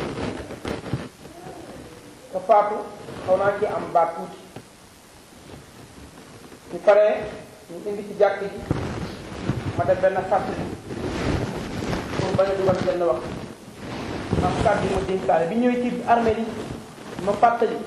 te faatu xaw naa ci am baat tuuti ñu paree ñu indi ci jàkk ji ma def benn fàttali pour bañ a dugal benn wax am kàddu yi ma dénkaale bi ñëwee ci armée yi ma fàttali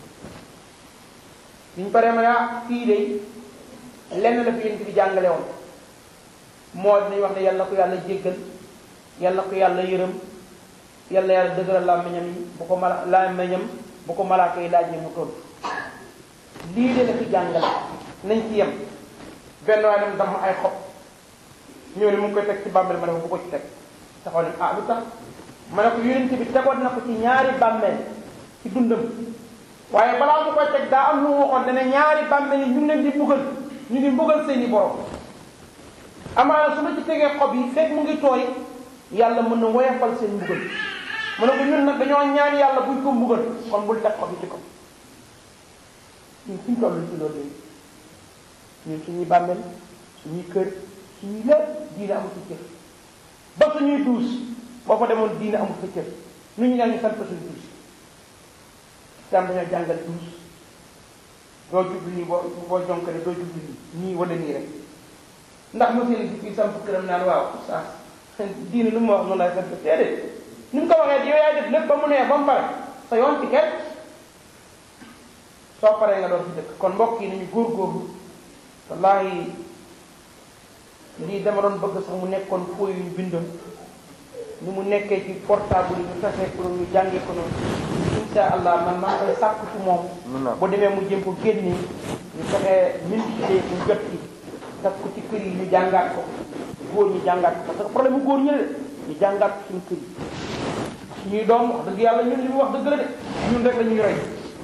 bi ñu paree ma ne ah fii de lenn la fi yéen bi jàngale woon moo dinañ wax ne yàlla ko yàlla jéggal yàlla ko yàlla yërëm yàlla yàlla dëgëral làmmiñam yi bu ko mala làmmiñam bu ko malaaka yi laaj ne mu tontu lii de la fi jàngale nañ ci yem benn waaye dem dama ay xob ñëw ne mu ngi koy teg ci bàmmeel ma ne ko bu ko ci teg taxaw ne ah lu tax ma ne ko yonent bi tegoon na ko ci ñaari bàmmeel ci dundam waaye balaa mu koy teg daa am lu mu waxoon dana ñaari bàmmeel yi ñu ngi leen di mbugal ñu ngi mbugal seeni borom amaana su ma ci tegee xob yi fekk mu ngi tooy yàlla mën na woyafal seen mbugal ma ne ko ñun nag dañoo ñaan yàlla buñ ko mbugal kon bul teg xob yi ci ko ñun suñ toll ci loolu léegi ñun suñuy bàmmeel suñuy kër suñuy lépp diine amul ci cër ba suñuy duus boo fa demoon diine amul fa cër nu ñu ñaan ñu sant suñu duus islam dañoo jàngal duus doo jublu nii boo boo jonkale doo jublu nii nii wala nii rek ndax ma seen di fii samp këram naan waaw saa diine lu mu wax noonu laay sant déedéet ni mu ko waxee yow yaay def lépp ba mu neex ba mu pare sa yoon ci kenn soo paree nga doon ci dëkk kon mbokk yi nañu góorgóorlu wallahi lii dama doon bëgg sax mu nekkoon fooy yu ñu bindoon ni mu nekkee ci portable yi ñu fexe ko ñu jàngee ko noonu insha allah man maa ngi koy sàkk ci moom bu demee mu jëm ko génnee ñu fexee multiplier ñu jot ci daf ko ci kër yi ñu jàngaat ko góor ñi jàngaat ko parce que problème bu góor ñi la de ñu jàngaat ko suñu kër yi suñuy doom wax dëgg yàlla ñun li mu wax dëgg la de ñun rek la ñuy roy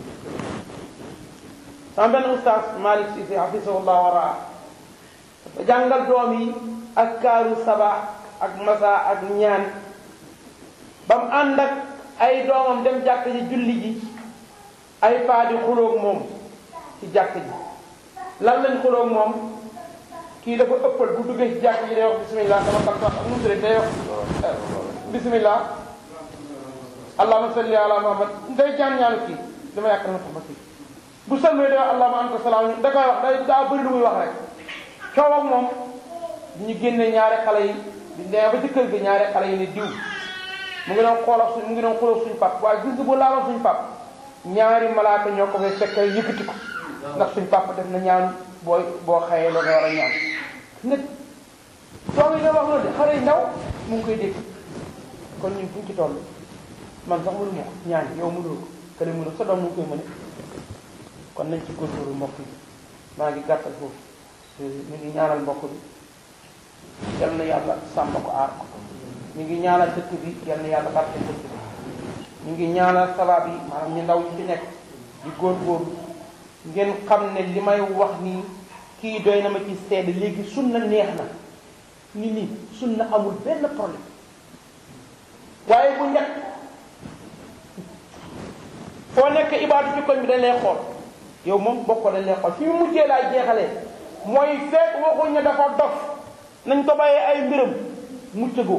sama benn oustaz Malick Cissé hafisahullah waraa dafa jàngal doom yi ak kaaru saba ak masa ak ñaan ba mu ànd ak ay doomam dem jàkk ji julli ji ay paa di xuloog moom ci jàkk ji lan lañ xuloog moom kii dafa ëppal bu duggee ci jàkk ji day wax bismillah sama takk ak nu mu tuddee day wax bismillah allahumma salli ala muhammad day ñaan ñaanu kii dama yàq na ma tax ma kii bu sëlmee day wax allahumma anta salaam da koy wax day daa bëri lu muy wax rek coow ak moom ñu génne ñaari xale yi di demee ba ci kër gi ñaari xale yi ne diw mu ngi doon xoolal suñ mu ngi doon xoolal suñu pap waaye gis nga bu laaloon suñu pap ñaari malaaka ñoo ko fay fekk yëkkati ko ndax suñu pap def na ñaan booy boo xëyee la nga war a ñaan nag doom yi nga wax loolu de xale yi ndaw mu ngi koy dégg kon ñun fuñ ci toll man sax mënu ma ko ñaan yow mënul ko kële mënul sa doom mu ngi koy mëne kon nañ ci góorgóorlu mbokk yi maa ngi gàttal foofu ñu ngi ñaanal mbokk bi yal na yàlla sàmm ko aar ko ñu ngi ñaanal dëkk bi yal na yàlla barke dëkk bi ñu ngi ñaanal sabab yi maanaam ñu ndaw ñu fi nekk di góorgóorlu ngeen xam ne li may wax nii kii doy na ma ci seede léegi sunna neex na ni nii sunna amul benn problème waaye bu njëkk foo nekk ibaadu ci koñ bi dañ lay xool yow moom bokk dañ lay xool fi mu mujjee laay jeexalee mooy fekk waxuñ ne dafa dof nañ ko bàyyee ay mbiram muccagoo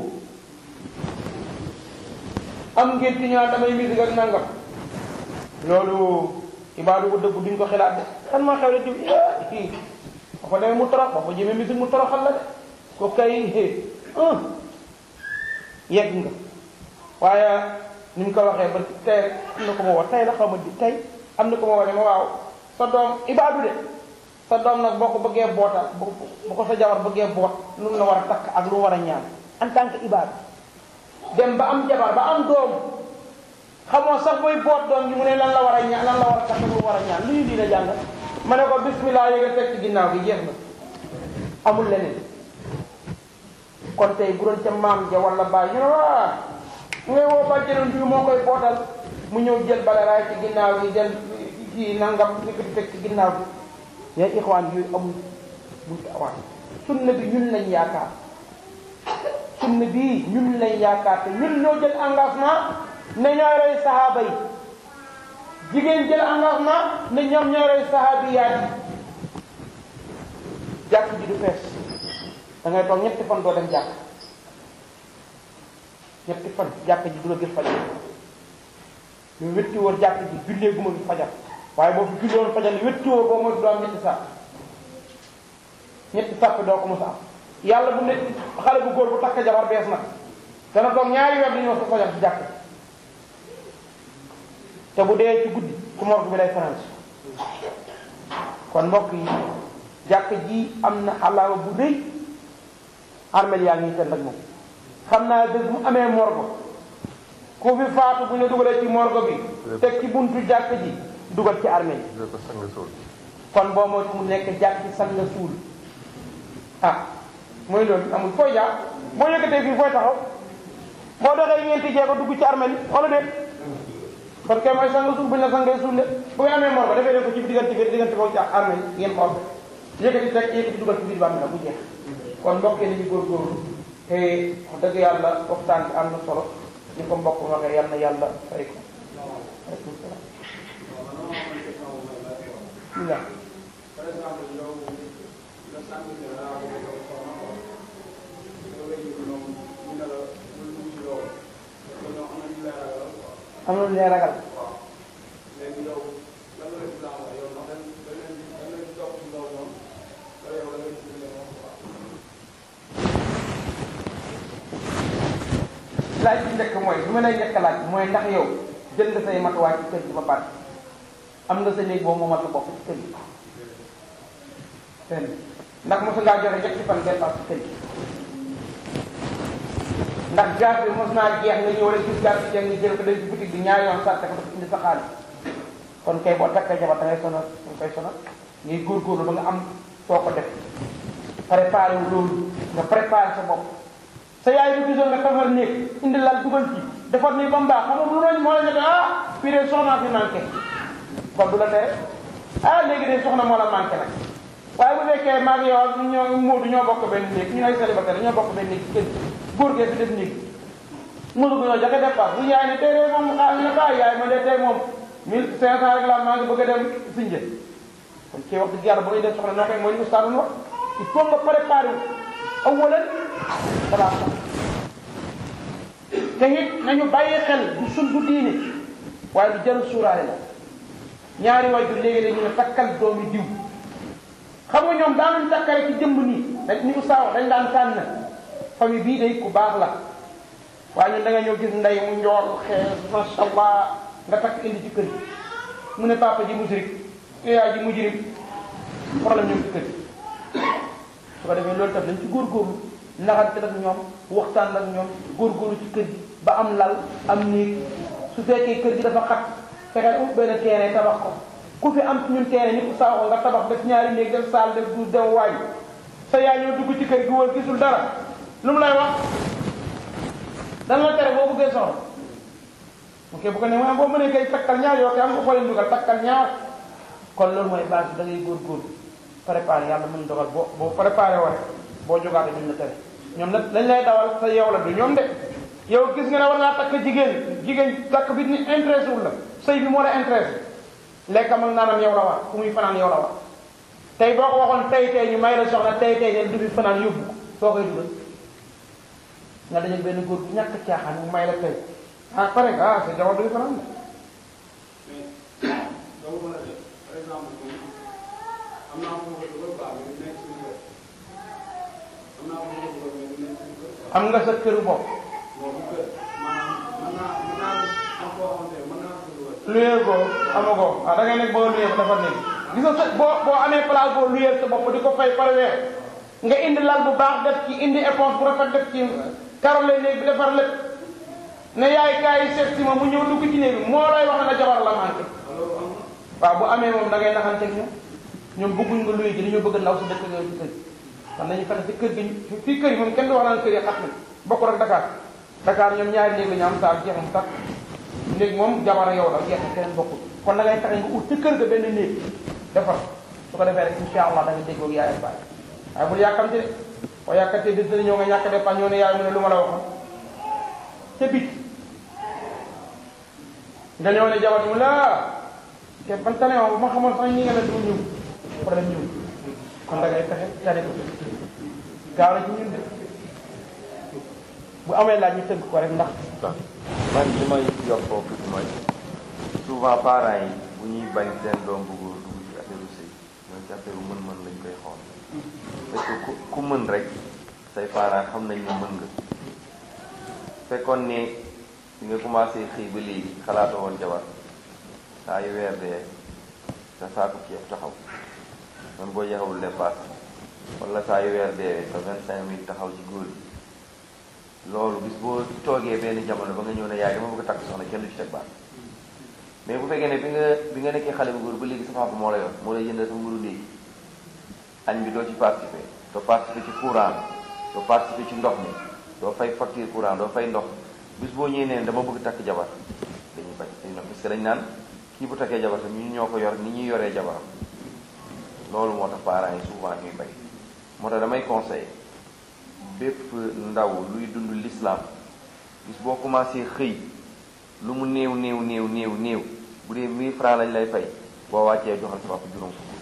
am ngeen ci ñaan damay musique ak nangam loolu ibaadu bu dëgg duñ ko xalaat de kan maa xew la diw kii ba ko demee mu torox ba ko jëmee musique mu toroxal la de ko kay un yegg nga waaye ni ñu ko waxee ba tey am na ko ma wax tey la xaw ma di tey am na ko ma wax ne ma waaw sa doom ibaadu de sa doom nag boo ko bëggee bootal bu bu ko sa jabar bëggee boot lu mu la war a takk ak lu mu war a ñaan en tant que ibaadu dem ba am jabar ba am doom xamoo sax booy boot doom ji mu ne lan la war a ñaan lan la war a takk lu mu war a ñaan lu ñu lii la jàng ma ne ko bismillah yéega teg ci ginnaaw gi jeex na amul leneen kon tey bu doon ca maam ja wala baay ñu ne waa mu ngay woo bàjjenoon bi moo koy bootal mu ñëw jël bale raay ci ginnaaw gi jël kii nangam ni ko di teg ci ginnaaw gi yaa ixwaan yooyu amul buntu awaan sunna bi ñun lañ yaakaar sunna bii ñun lañ yaakaar te ñun ñoo jël engagement ne ñooy roy sahaaba yi jigéen jël engagement ne ñoom ñooy roy sahaabiyaat yi jàkk ji du fees da ngay toog ñetti fan doo dem jàkk ñetti fan jàkk ji du la gis fajar ñu wetti woon jàkk ji jullee guma bi fajar waaye boo fi julli woon fajar li wetti woo boo mooy doo am ñetti sàpp ñetti sàpp doo ko mos a am yàlla bu ne xale bu góor bu takk jabar bees nag dana toog ñaari weer di ñëw sa fajar ci jàkk te bu dee ci guddi ci morgue bi lay fanaan kon mbokk yi jàkk ji am na alaama bu rëy armel yaa ngi tënd ak moom xam naa bés mu amee morgue ku fi faatu bu ñu dugalee ci morgue bi teg ci buntu jàkk ji dugal ci armée yi kon boo moo mu nekk jàkk ci sang nga suul ah mooy loolu amul fooy jaar boo yëkkatee fii fooy taxaw boo doxee ñeenti jeego dugg ci armée yi wala déet kon kay mooy sang suul bu ñu la sangee suul de bu ngeen amee morgue defee leen ko ci diggante bi diggante foofu ci armée yi ngeen xool yëkkati teg yëkkati dugal ci biir bàmm la bu jeex kon mbokk yi nañu góorgóorlu te wax dëgg yàlla waxtaan bi am na solo ñu ko mbokk waxee yal na yàlla fay ko aleykum salaam bismillah par exemple yow nga sant ne daa bëgg a soxna ko nga wéy ko noonu ñu ne la bul dugg ci loolu parce que ñoo am na ñu lay ragal quoi am na lu lay ragal waaw léegi yow lan la islam wax yow ndax dañ dañ leen di dañ leen di topp ci loolu noonu wala yow da ngay ci leen wax quoi laaj bi njëkk mooy bi ma lay njëkk laaj mooy ndax yow jël nga say matuwaay ci kër gi ba pare am nga sa néeg boobu moomal sa bopp ci kër gi benn ndax mosu ngaa joxe ñetti fan dépense ci kër gi ndax gaz bi mos naa jeex nga ñëw rek gis gaz bi jeex nga jël ko dem ci boutique bi ñaari yoon sàtte ko dafa indi sa xaalis kon kay boo takkee jabar da ngay sonal da nga koy sonal ngay góorgóorlu ba nga am foo ko def préparé wu loolu nga préparé sa bopp sa yaay bu gisoon nga tafar néeg indi lal dugal ci defar nii ba mu baax xam nga lu noonu moo la ñu ah fii de soxnaa fi manqué kon du la tere ah léegi de soxna moo la manqué nag waaye bu fekkee maa ngi yow ak ñoo Moodu ñoo bokk benn néeg ñu ay célibataire ñoo bokk benn néeg ci kër góor gee fi def néeg Moodu bu ñoo joxe dépense bu yaay ne tey de moom xaalis ne ba yaay ma de tey moom mille cinq cent rek la maa ngi bëgg a dem Sinja kon kii wax dëgg yàlla bu ñuy def soxna noo koy mooy li ustaas wax il faut nga préparé wu awalan balaa sax te it nañu bàyyi xel du sun du diine waaye lu jarul suuraale la ñaari waajur léegi dañu ne takkal doomi diw xam nga ñoom daanuñ takkale ci jëmb nii dañ ni ustaas wax dañ daan tànn famille bii day ku baax la waaye ñun da nga ñëw gis ndey mu njool xees masha allah nga takk indi ci kër gi mu ne papa ji musrik yaay ji mujrik problème ñoom ci kër gi su ko defee loolu tam dañ ci góorgóorlu naxante ak ñoom waxtaan ak ñoom góorgóorlu ci kër gi ba am lal am néeg su fekkee kër gi dafa xat fexeel ut benn terrain tabax ko ku fi am ñun terrain ñëpp saa ko nga tabax def ñaari néeg def saal def duus dem waañ sa yaay ñëw dugg ci kër gi wër gisul dara lu mu lay wax dan la tere boo bëggee soxla ok bu ko ne ma boo mënee kay takkal ñaar yoo kay am nga xoolee dugal takkal ñaar kon loolu mooy base bi da ngay góorgóorlu préparé yàlla mën dogal boo boo préparé woon boo jógaate duñ la tere ñoom nag lañ lay dawal sa yow la du ñoom de yow gis nga ne war ngaa takk jigéen jigéen takk bi ni intéressé wul la sëy bi moo la intéressé lekkam ak naanam yow la war fu muy fanaan yow la war tey boo ko waxoon tey tey ñu may la soxna tey tey ne du fi fanaan yóbbu ko soo koy dugal nga dajal benn góor bu ñàkk caaxaan mu may la tey ah pare nga ah sa jabar du fi fanaan de donc mën a def par exemple am naa fu ma ko dugal quoi mais nekk suñu kër am naa fu ma ko dugal mais nekk suñu kër quoi am nga sa këru bopp boobu kër maanaam mën naa mën naa am koo xamante ne mën naa ko dugal luyee ko amagoo ah da ngay nekk boo luyee ko dafa nekk gis nga sa boo boo amee place boo luyee sa bopp di ko fay par weer nga indi lal bu baax def ci indi éponge bu rafet def ci karole néeg bi defar lépp ne yaay kaay seet si ma mu ñëw dugg ci néeg bi moo lay wax ne la jabar la manqué loolu am na waaw bu amee moom da ngay naxante ak ñoom ñoom bëgguñ nga luye ji dañoo bëgg ndaw si dëkk yooyu ci kër gi kon nañu fexe ci kër gi fii kër yi moom kenn du wax naan kër yi xat na bokkul ak Dakar Dakar ñoom ñaari néeg la ñu am saa jeex mu tax néeg moom jabar yow la jeex na keneen bokkul kon da ngay fexe nga ut ci kër ga benn néeg defar su ko defee rek insha allah da nga déggoo ak yaay ak baay waaye bul yàkkamte de boo yàkkamtee bis dana ñëw nga ñàkk dépense ñëw ne yaay mu ne lu ma la waxoon ca bit nga ñëw ne jabar mu la te ban tane bu ma xamoon sax ñi nga ne du ñëw problème ñëw kon da ngay fexe tane ko gaaw na ci ñun de bu amee laaj ñu tënk ko rek ndax man li may yokk foofu tuuti mooy souvent parents yi bu ñuy bañ seen doom bu góor dugg ci affaire sëy ñoom ci affaire mën-mën lañ koy xool parce que ku ku mën rek say parents xam nañ ne mën nga fekkoon ne bi nga commencé xëy ba léegi xalaata woon jabar saa yu weer dee sa saaku ceeb taxaw même boo jeexawul dépasse wala saa yu weer dee sa vingt cinq mille taxaw ci góor yi loolu bis boo toogee benn jamono ba nga ñëw ne yaay dama bëgg a takk soxna kenn du ci teg baat mais bu fekkee ne bi nga bi nga nekkee xale bu góor ba léegi sa papa moo la yor moo lay jëndal sa mburu léegi añ bi doo ci participer doo participer ci courant bi doo participer ci ndox mi doo fay facture courant doo fay ndox bis boo ñëwee neen dama bëgg takk jabar dañuy bañ dañuy parce que dañ naan kii bu takkee jabar tam ñu ñoo ko yor ni ñuy yoree jabaram loolu moo tax parents yi souvent ñuy bañ moo tax damay conseiller bépp ndaw luy dund l'islam bis boo commencé xëy lu mu néew néew néew néew néew bu dee 1000 francs lañ lay fay boo wàccee joxal sa papa juróom fukk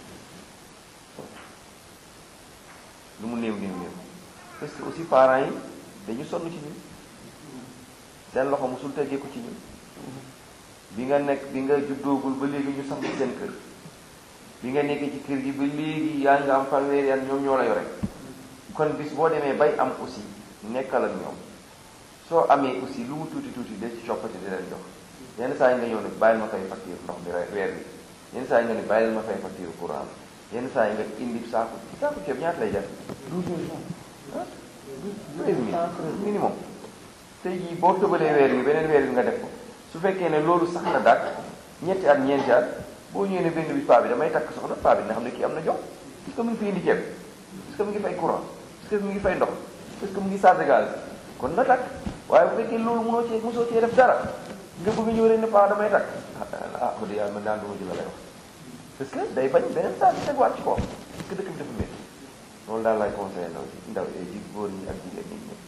lu mu néew néew néew parce que aussi parents yi dañu sonn ci ñun seen loxo musul teggee ko ci ñun bi nga nekk bi nga juddoogul ba léegi ñu samp seen kër bi nga nekkee ci kër gi ba léegi yaa nga am fanweeri at ñoom ñoo la yore kon bis boo demee bay am aussi nekkal ak ñoom soo amee aussi lu mu tuuti tuuti de ci coppati di leen jox yenn saa yi nga ñëw ne bàyyil ma fay facture ndox bi weer bi yenn saa yi nga ne bàyyil ma fay facture courant yenn saa yi nga indi saaku saaku ceeb ñaata lay jar douze mille ah treize mille minimum tey jii boo tëbalee weer bi beneen weer bi nga def ko su fekkee ne loolu sax na dàq ñetti at ñeenti at boo ñëwee ne benn bi paa bi damay takk soxna paa bi dina xam ne kii am na jox est-ce que mu ngi fi indi ceeb est-ce que mu ngi fay courant est-ce que mu ngi fay ndox est-ce que mu ngi chargé gaz kon na takk waaye bu fekkee loolu mënoo cee mosoo cee def dara nga bëgg ñëw rek ne paa damay takk ah wax dëgg yàlla man daan duma ci la lay wax parce que day bañ beneen saa bi tegwaat ci kaw parce que dëkk bi dafa métti loolu daal lay conseillé ndaw si ndaw ji góor ñi ak jigéen ñi ñëpp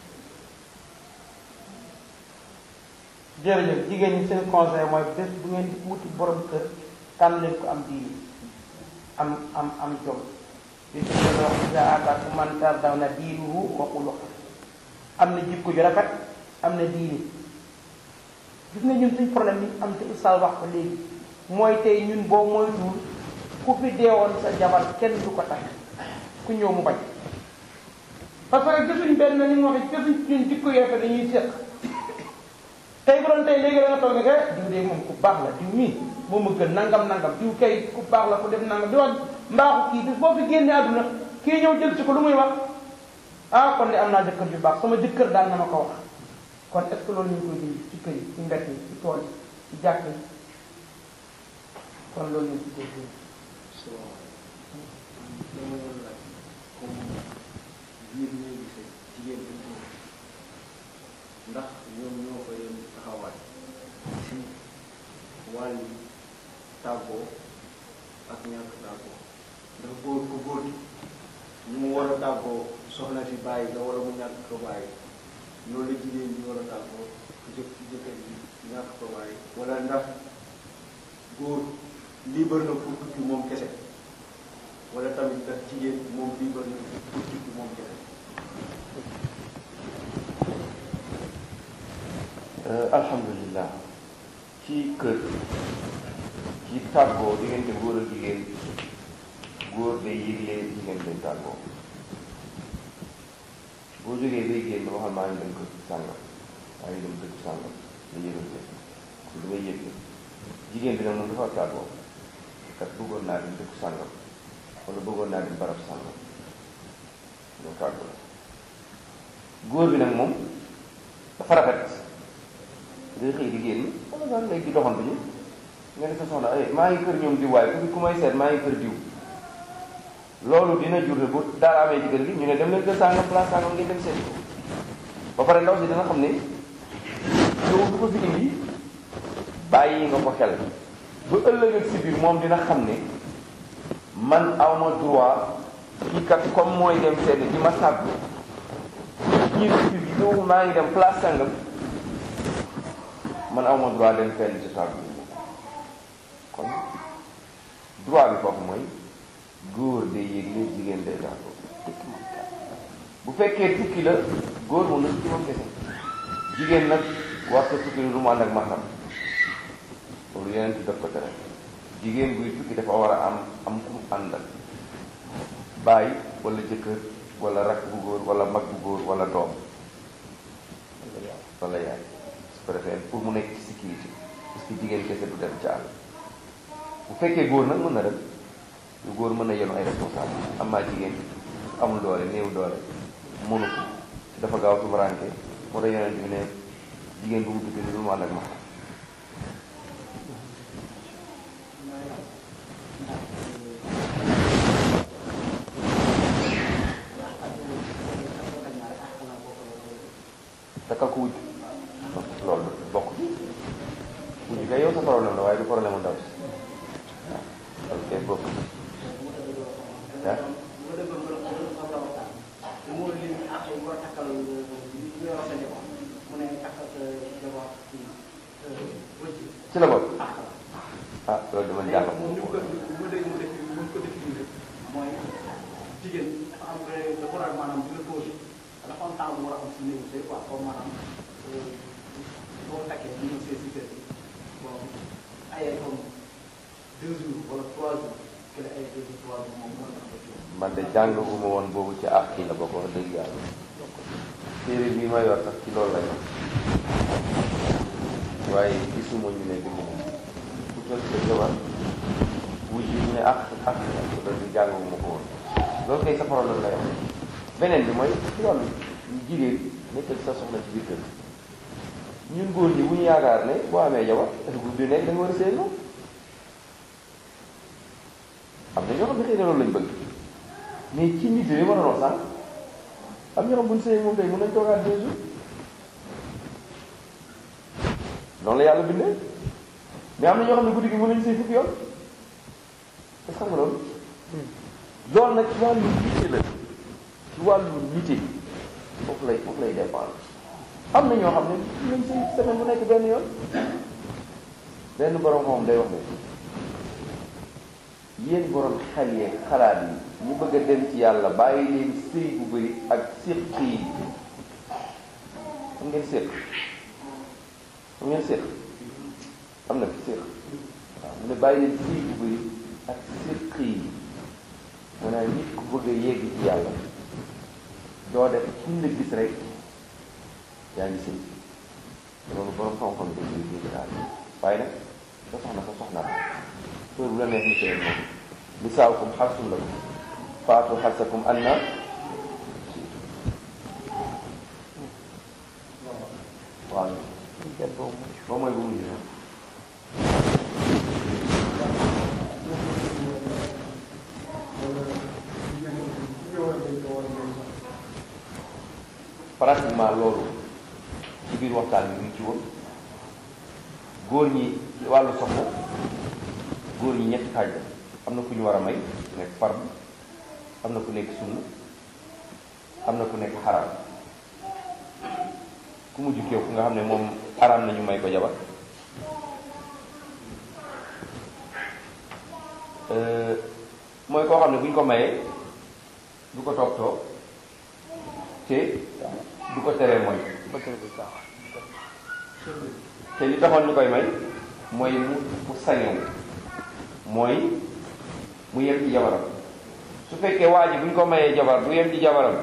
jërëjëf jigéen ñi seen conseil mooy bés bu ngeen di wuti borom kër tànn leen ko am diini am am am jom li ci gën a wax iza ataakum man tardawna diinuhu wa xuluqahu am na jikko ju rafet am na diini gis nga ñun suñ problème bi am te ustaas wax ko léegi mooy tey ñun boo moytuwul ku fi deewoon sa jabar kenn du ko takk ku ñëw mu bañ parce que gisuñ benn ni mu waxee gisuñ ñun jikko yu rafet dañuy séq tey bu doon tey léegi da nga toog ne que diw de moom ku baax la diw mii moom a gën nangam nangam diw kay ku baax la ku def nangam di wax mbaaxu kii bis boo fi génnee àdduna kii ñëw jël ci ko lu muy wax ah kon de am naa jëkkër ju baax sama jëkkër daal na ma ko wax kon est ce que loolu ñu ngi koy dindi ci kër yi ci mbett yi ci tool yi ci jàkk yi kon loolu ñu ngi koy dindi dama doon laaj comme biir ñuy gisee jigéen bi ndax ñoom ñoo ko yem taxawaay ci wàllu tàggoo ak ñàkk tàggoo ndax góor ko góor gi ñu mu war a tàggoo soxna si bàyyi nga wala mu ñàkk ko bàyyi loolu la jigéen ñi war a tàggoo jëkk jëkkër ji ñàkk ko bàyyi wala ndax góor libre na pour tukki moom kese wala tamit ndax jigéen moom libre na pour tukki moom kese alhamdulilah ci kër ci tàggoo diggante góor ak jigéen góor day yëgle jigéen day tàggoo boo jógee bay génn waxal maa ngi dem kër sàngam maa ngi dem dëkk sàngam da yëgal leen kon damay yëgle jigéen bi nag moom dafa tàggoo kat bëggoon naa dem dëkk sàngam wala bëggoon naa dem barab sàngam ñoo tàggoo la góor bi nag moom dafa rafet ngay xëy di génn wala daal léegi di doxantu ñu nga ne sa soxna ay maa ngi kër ñoom diw waaye ku ku may seet maa ngi kër diw loolu dina jur ne bu daal amee ci kër gi ñu ne dem leen kër sàngam place sàngam ngeen dem seet ko ba pare ndaw si dina xam ne yow du ko fi indi bàyyi nga ko xel ba ëllëg ak si biir moom dina xam ne man awma droit kii kat comme mooy dem seet di ma sàggu ñii si biir yow maa ngi dem place sàngam man awma droit dem fenn ci sàggu kon droit bi foofu mooy góor day yégle jigéen day tàggoo bu fekkee tukki la góor moom na tukki moom kese jigéen nag war sa tukki lu mu ànd ak maxam loolu yeneen ci def ko tere jigéen buy tukki dafa war a am am ku mu àndal baay wala jëkkër wala rakk bu góor wala mag bu góor wala doom wala yaay su ko defee pour mu nekk ci sécurité parce que jigéen kese du dem ci àll bu fekkee góor nag mën na dem lu góor mën na yenu ay responsable am naa jigéen amul doole néew doole mënu ko dafa gaaw tumuraanke moo tax yonent bi ne jigéen bu mu tukki lu mu ànd ak ma takkal ko wujj loolu bokk ci wujj kay yow sa problème la waaye du problème mu ndaw si waaw loolu kay bokk ah ci la bokk ah loolu dama jàng moom ni mu ko bu dee mu def bu ko définir mooy jigéen dafa am dafa war a maanaam dina posé dafa am temps bu war a am si néew sëy quoi comme maanaam boo takkee ñu ñëw see si kër gi bon ay ay comme deux jours wala trois jours que la ay deux jours trois jours moom mën na ko ci man de jàng gu ma woon boobu ci àq yi la bokk wax dëgg yàlla téere bii ma yor sax ci loolu la yor waaye gisuma ñu ne dina ku jël sa jabar wuj yi ñu ne àq àq loolu di jàng gu ma ko woon loolu kay sa problème la yor beneen bi mooy ci wàllu jigéen nekkal sa soxna ci biir kër ñun góor ñi bu ñu yaakaar ne boo amee jabar bu bi nekk da nga war a sëy moom am na ñoo xam ne xëy na loolu lañ bëgg mais ci nit yi ma doon wax sànq am ñoo xam bu ñu sëyee moom tey mën nañ toogaat deux jours noonu la yàlla bindee mais am na ñoo xam ne guddi gi mën nañu sëy fukki yoon est-ce que xam nga loolu loolu nag ci wàllu nite la ci wàllu nite foofu lay foofu lay dépendre am na ñoo xam ne mën nañ sëy semaine bu nekk benn yoon benn borom moom day wax ne yéen borom xel yeeg xalaat yi ñu bëgg a dem ci yàlla bàyyi leen sëy bu bëri ak séq yi xam ngeen séq xam ngeen séq am na fi séq waaw mu ne bàyyi leen sëy bu bëri ak séq yi maanaam nit ku bëgg a yegg ci yàlla doo def kuñ la gis rek yaa ngi sëy loolu borom xam-xam dañ koy dégg daal waaye nag sa soxna sa soxna la heure bu la neex ni sëy moom nisaakum xarsun lakum faatu xarsakum anna waaw ba mooy bu mujj na pratiquement loolu ci biir waxtaan bi mu ngi ci woon góor ñi wàllu soxna góor ñi ñetti xaaj la am na ku ñu war a may ku nekk fard am na ku nekk sunna am na ku nekk xaraam ku mujj kéew ku nga xam ne moom xaraam nañu may ko jabar mooy koo xam ne bu ñu ko mayee du ko toog toog te du ko teree mooy te li taxoon ñu koy may mooy mu mu sañewu mooy mu yem ci jabaram su fekkee waa ji bu ñu ko mayee jabar du yem ci jabaram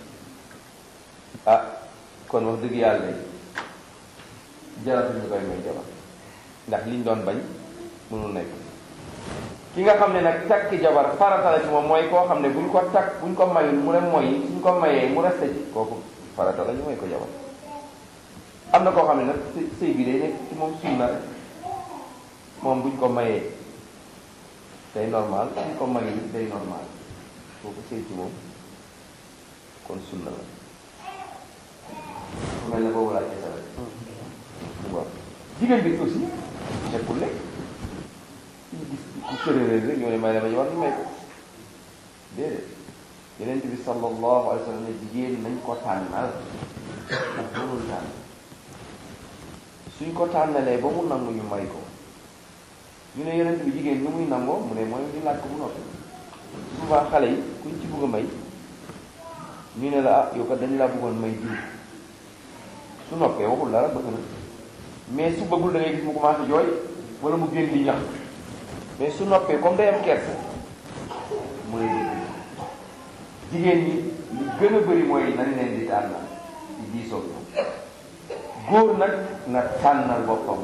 ah kon wax dëgg yàlla jaratuñ ñu koy may jabar ndax liñ doon bañ mënul nekk ki nga xam ne nag takki jabar farata la ci moom mooy koo xam ne buñ ko takk buñ ko mayul mu ne mooy suñ ko mayee mu resté ci kooku farata la ñu may ko jabar am na koo xam ne nag sëy sëy bi day nekk ci moom sunna rek moom buñ ko mayee day normal buñ ko mayul day normal kooku sëy ci moom kon sunna la mel ne boobu laa gisal waaw jigéen bi aussi nekkul ne ñu gis ku sërëréer rek ñoo ne may la ma jabar ñu may ko déedéet yeneen bi sallallahu alayhi wa sallam ne jigéen nañ ko tànnal ndax mënul tànn suñ ko tànnalee ba mu nangu ñu may ko ñu ne yeneen bi jigéen ñu muy nangoo mu ne mooy ñu laaj ko bu noppi souvent xale yi kuñ ci bëgg a may ñu ne la ah yow kat dañu laa bëggoon may jiw su noppee waxul dara bëgg na mais su bëggul da ngay gis mu commencé jooy wala mu génn di ñax mais su noppee comme day am kersa mu ne jigéen ñi li gën a bëri mooy nañ leen di tànnal di diisoo góor nag na tànnal boppam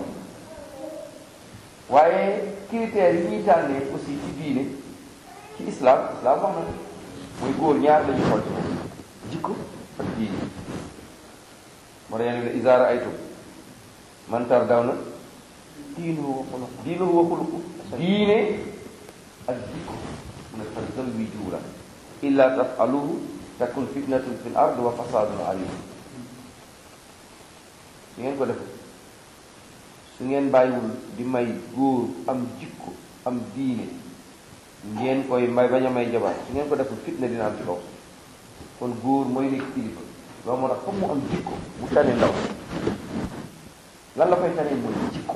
waaye critères yi ñuy tànnee aussi ci diine ci islam islam wax na mooy góor ñaar lañu xool ci moom jikko ak diine moo tax yéen ne isaara aytum man tardawna diinuhu wa xuluq diinuhu wa xuluq diine ak jikko mu ne fa zawwijuuhu illa tafaluhu takun fitnatun fil ard wa fasadun alim su ngeen ko defee su ngeen bàyyiwul di may góor am jikko am diine ngeen koy may bañ a may jabar su ngeen ko deful fitna dina am ci kaw kon góor mooy nekk kilifa loolu moo tax foog mu am jikko mu tane ndaw lan la koy tane mooy jikko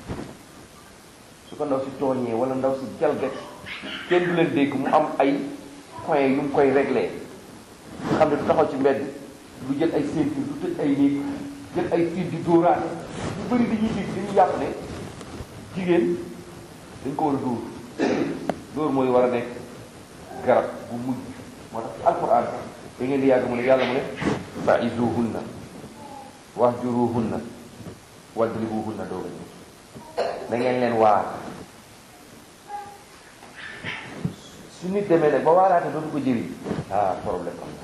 su ko ndaw si tooñee wala ndaw si jalgat kenn du leen dégg mu am ay point yu mu koy réglé nga xam ne du taxaw ci mbedd du jël ay ceinture du tëj ay néeg jël ay fiir di dóoraate ñu bëri dañuy dégg dañuy yàpp ne jigéen dañ ko war a dóor dóor mooy war a nekk garab bu mujj moo tax ci alquran da ngeen di yàgg mu ne yàlla mu ne fa'izuhunna wahjuruhunna wadribuhunna dooga ñëw da ngeen leen waar su nit demee nag ba waaraate dootu ko jëriñ ah problème am na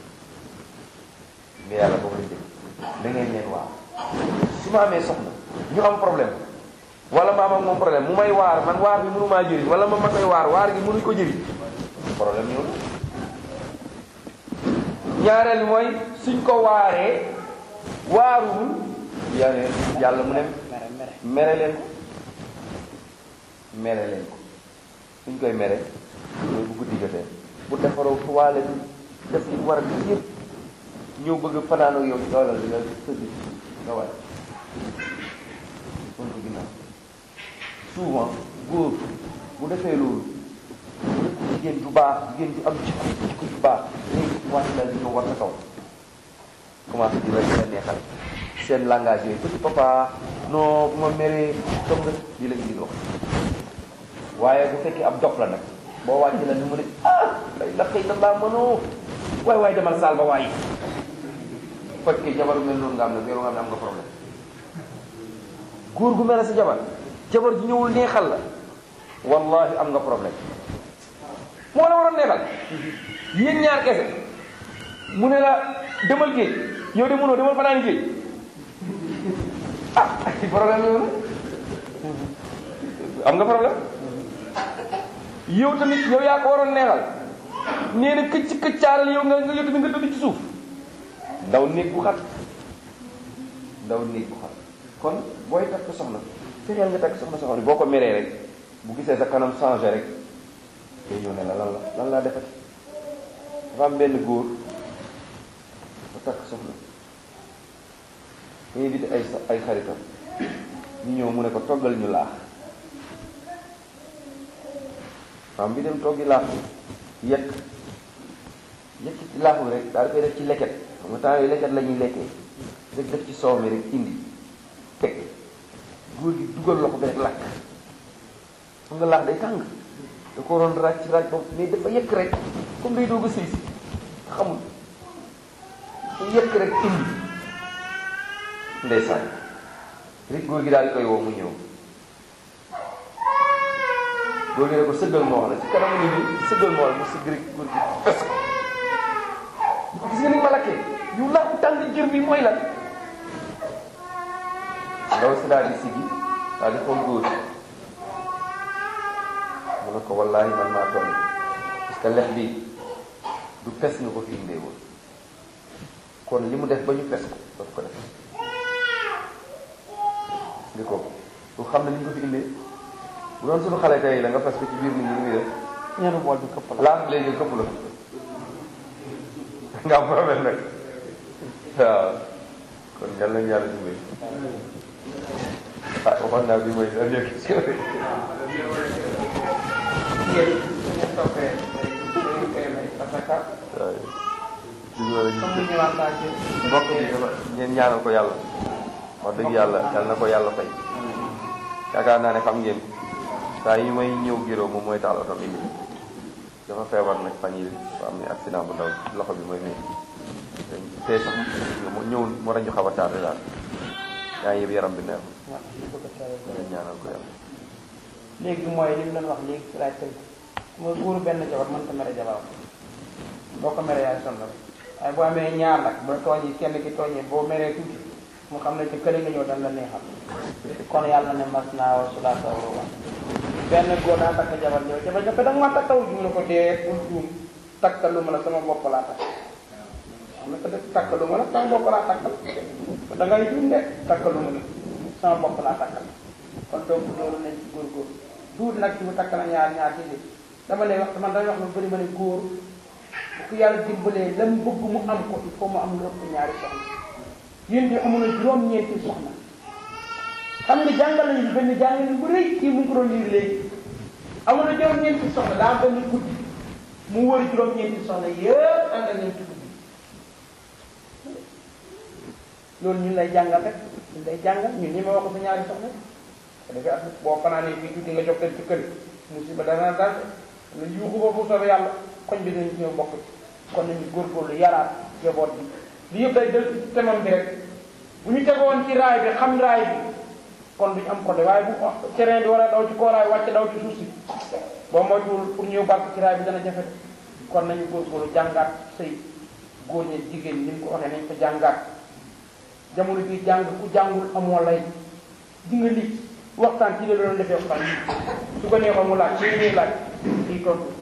mais yàlla boobu lañ dégg da ngeen leen waar su ma amee soxna ñu am problème wala ma am ak moom problème mu may waar man waar bi mënu maa jëriñ wala ma ma koy waar waar gi mënuñ ko jëriñ problème ñëw na ñaareel mooy suñ ko waaree waaruwul yàlla yàlla mu ne mere leen ko mere leen ko suñ koy mere mooy bu guddi jotee bu defaroo tuwaale bi def ci war a def yëpp ñëw bëgg fanaan ak yow doolal di nga tëdd nga wàcc kon ko ginnaaw souvent góor bu defee loolu bu def jigéen ju baax jigéen ju am jikko jikko ju baax léegi wàcc la di ñëw war sa kaw commencé di la di la neexal seen langage yooyu petit papa non bu ma meree toog nga lii lañ di wax waaye bu fekkee ab dof la nag boo wàcc la ni mu ne ah lay la xëy na laa mënoo waay waay demal saal ba waaye fekkee jabar mel noonu nga am nag yow nga xam ne am nga problème góor gu mel ne sa jabar jabar ji ñëwul neexal la wallahi am nga problème moo la waroon neexal yéen ñaar kese mu ne la demal géej yow de mënoo demal fanaan géej ah problème yow la am nga problème yow tamit yow yaa ko waroon neexal nee na këcc këccaaral yow nga nga yow tamit nga tëdd ci suuf ndaw néeg bu xat ndaw néeg bu xat kon booy takk soxna fexeel nga takk soxna soxna boo ko meree rek bu gisee sa kanam changé rek day ñëw ne la lan la lan laa defati dafa am benn góor ba takk soxna mu invité ay ay xaritam ñu ñëw mu ne ko toggal ñu laax fam bi dem toggi laax bi yekk yekk ci laax bi rek daal di koy def ci leket xam nga temps yooyu leket la ñuy lekkee rek def ci soow mi rek indi teg góor gi dugal loxo bi rek lakk xam nga laax day tàng da ko waroon ràcc ràcc ba mais dafa yekk rek comme day doog a sëy si xamul mu yekk rek indi ndeysaan rek góor gi daal di koy woo mu ñëw góor gi ne ko sëggal moo wax la ci kanamu nit ñi sëggal moo wax la mu sëgg rek góor gi fes ko bu ko gis nga ni ma lakkee yu laax bu tàng jër bi mooy lan ndaw si daal di sigi daal di xool góor mu ne ko wallaahi man maa tooñ parce que lex bi du fes nga ko fi indee woon kon li mu def ba ñu fes ko daf ko def li ko du xam ne ni ñu ko fi indee bu doon suñu xale tey la nga fes ko ci biir nit ñi muy def ñeenu bool bi këpp la laaf léegi këpp la nga am problème nag waaw kon yal nañu yàlla dimbali ah waxoon naa bi mooy dernière question rek waaw mbokk bi dafa ngeen ñaanal ko yàlla wax dëgg yàlla yal na ko yàlla fay yaakaar naa ne xam ngeen saa yi may ñëw giro moom mooy taal oto bi dafa feebar nag fan yi ba am ni accident bu ndaw loxo bi mooy nii tey sax mu ñëw moo tax ñu xaw a tardé daal yaa ngi yëpp yaram bi neex ngeen ñaanal ko yàlla léegi mooy li mu doon wax léegi ci laaj tënk mooy góoru benn jabar mënta mere jabaram boo ko meree yaay sonn rek waaye boo amee ñaar nag ba tooñi kenn ki tooñee boo meree tuuti mu xam ne ci kële nga ñëw dañ la neexal kon yàlla ne mas naa wa sulaasa wa ruba benn góor daa takk jabar ñëw jabar ñëpp da nga ma takkaw juum na ko dee bul juum takkalu ma la sama bopp laa takk xam nga def takkalu ma la sama bopp laa takkal da ngay juum de takkalu ma la sama bopp laa takkal kon donc loolu nañ ci góor-góor duut nag ci mu takk na ñaar ñaar ci dama lay wax man damay wax lu bëri ma ne góor bu ko yàlla dimbalee lam bëgg mu am ko il faut mu am lu ëpp ñaari soxna yéen di amoon na juróom-ñeenti soxna xam nga jàngal nañu benn jàngal bu rëy kii mu ngi ko doon liir léegi amoon na juróom-ñeenti soxna daa benn guddi mu wër juróom-ñeenti soxna yëpp ànd ak ñoom ci guddi loolu ñun lay jàngal rek ñun lay jàngal ñun ñi ma wax ko sa ñaari soxna ko defee ak boo fanaanee fii tuuti nga jox leen ci kër musiba dana dal lu yuuxu ba bu soobee yàlla koñ bi dinañ ci ñëw bokk ci kon nañu góorgóorlu yaraat jaboot bi li yëpp day del ci temam bi rek bu ñu tegoon ci raay bi xam raay bi kon duñu am côté waaye bu terrain bi war a daw ci kooraay wàcc daw ci suuf si boo moytuwul pour ñëw bark ci raay bi dana jafe kon nañu góorgóorlu jàngaat sëy góor ñi jigéen ñi ni mu ko waxee nañ ko jàngaat jamono bii jàng ku jàngul amoo lay di nga li waxtaan ci la doon defee waxtaan yi su ko neexoon mu laaj ci li muy laaj kii tontu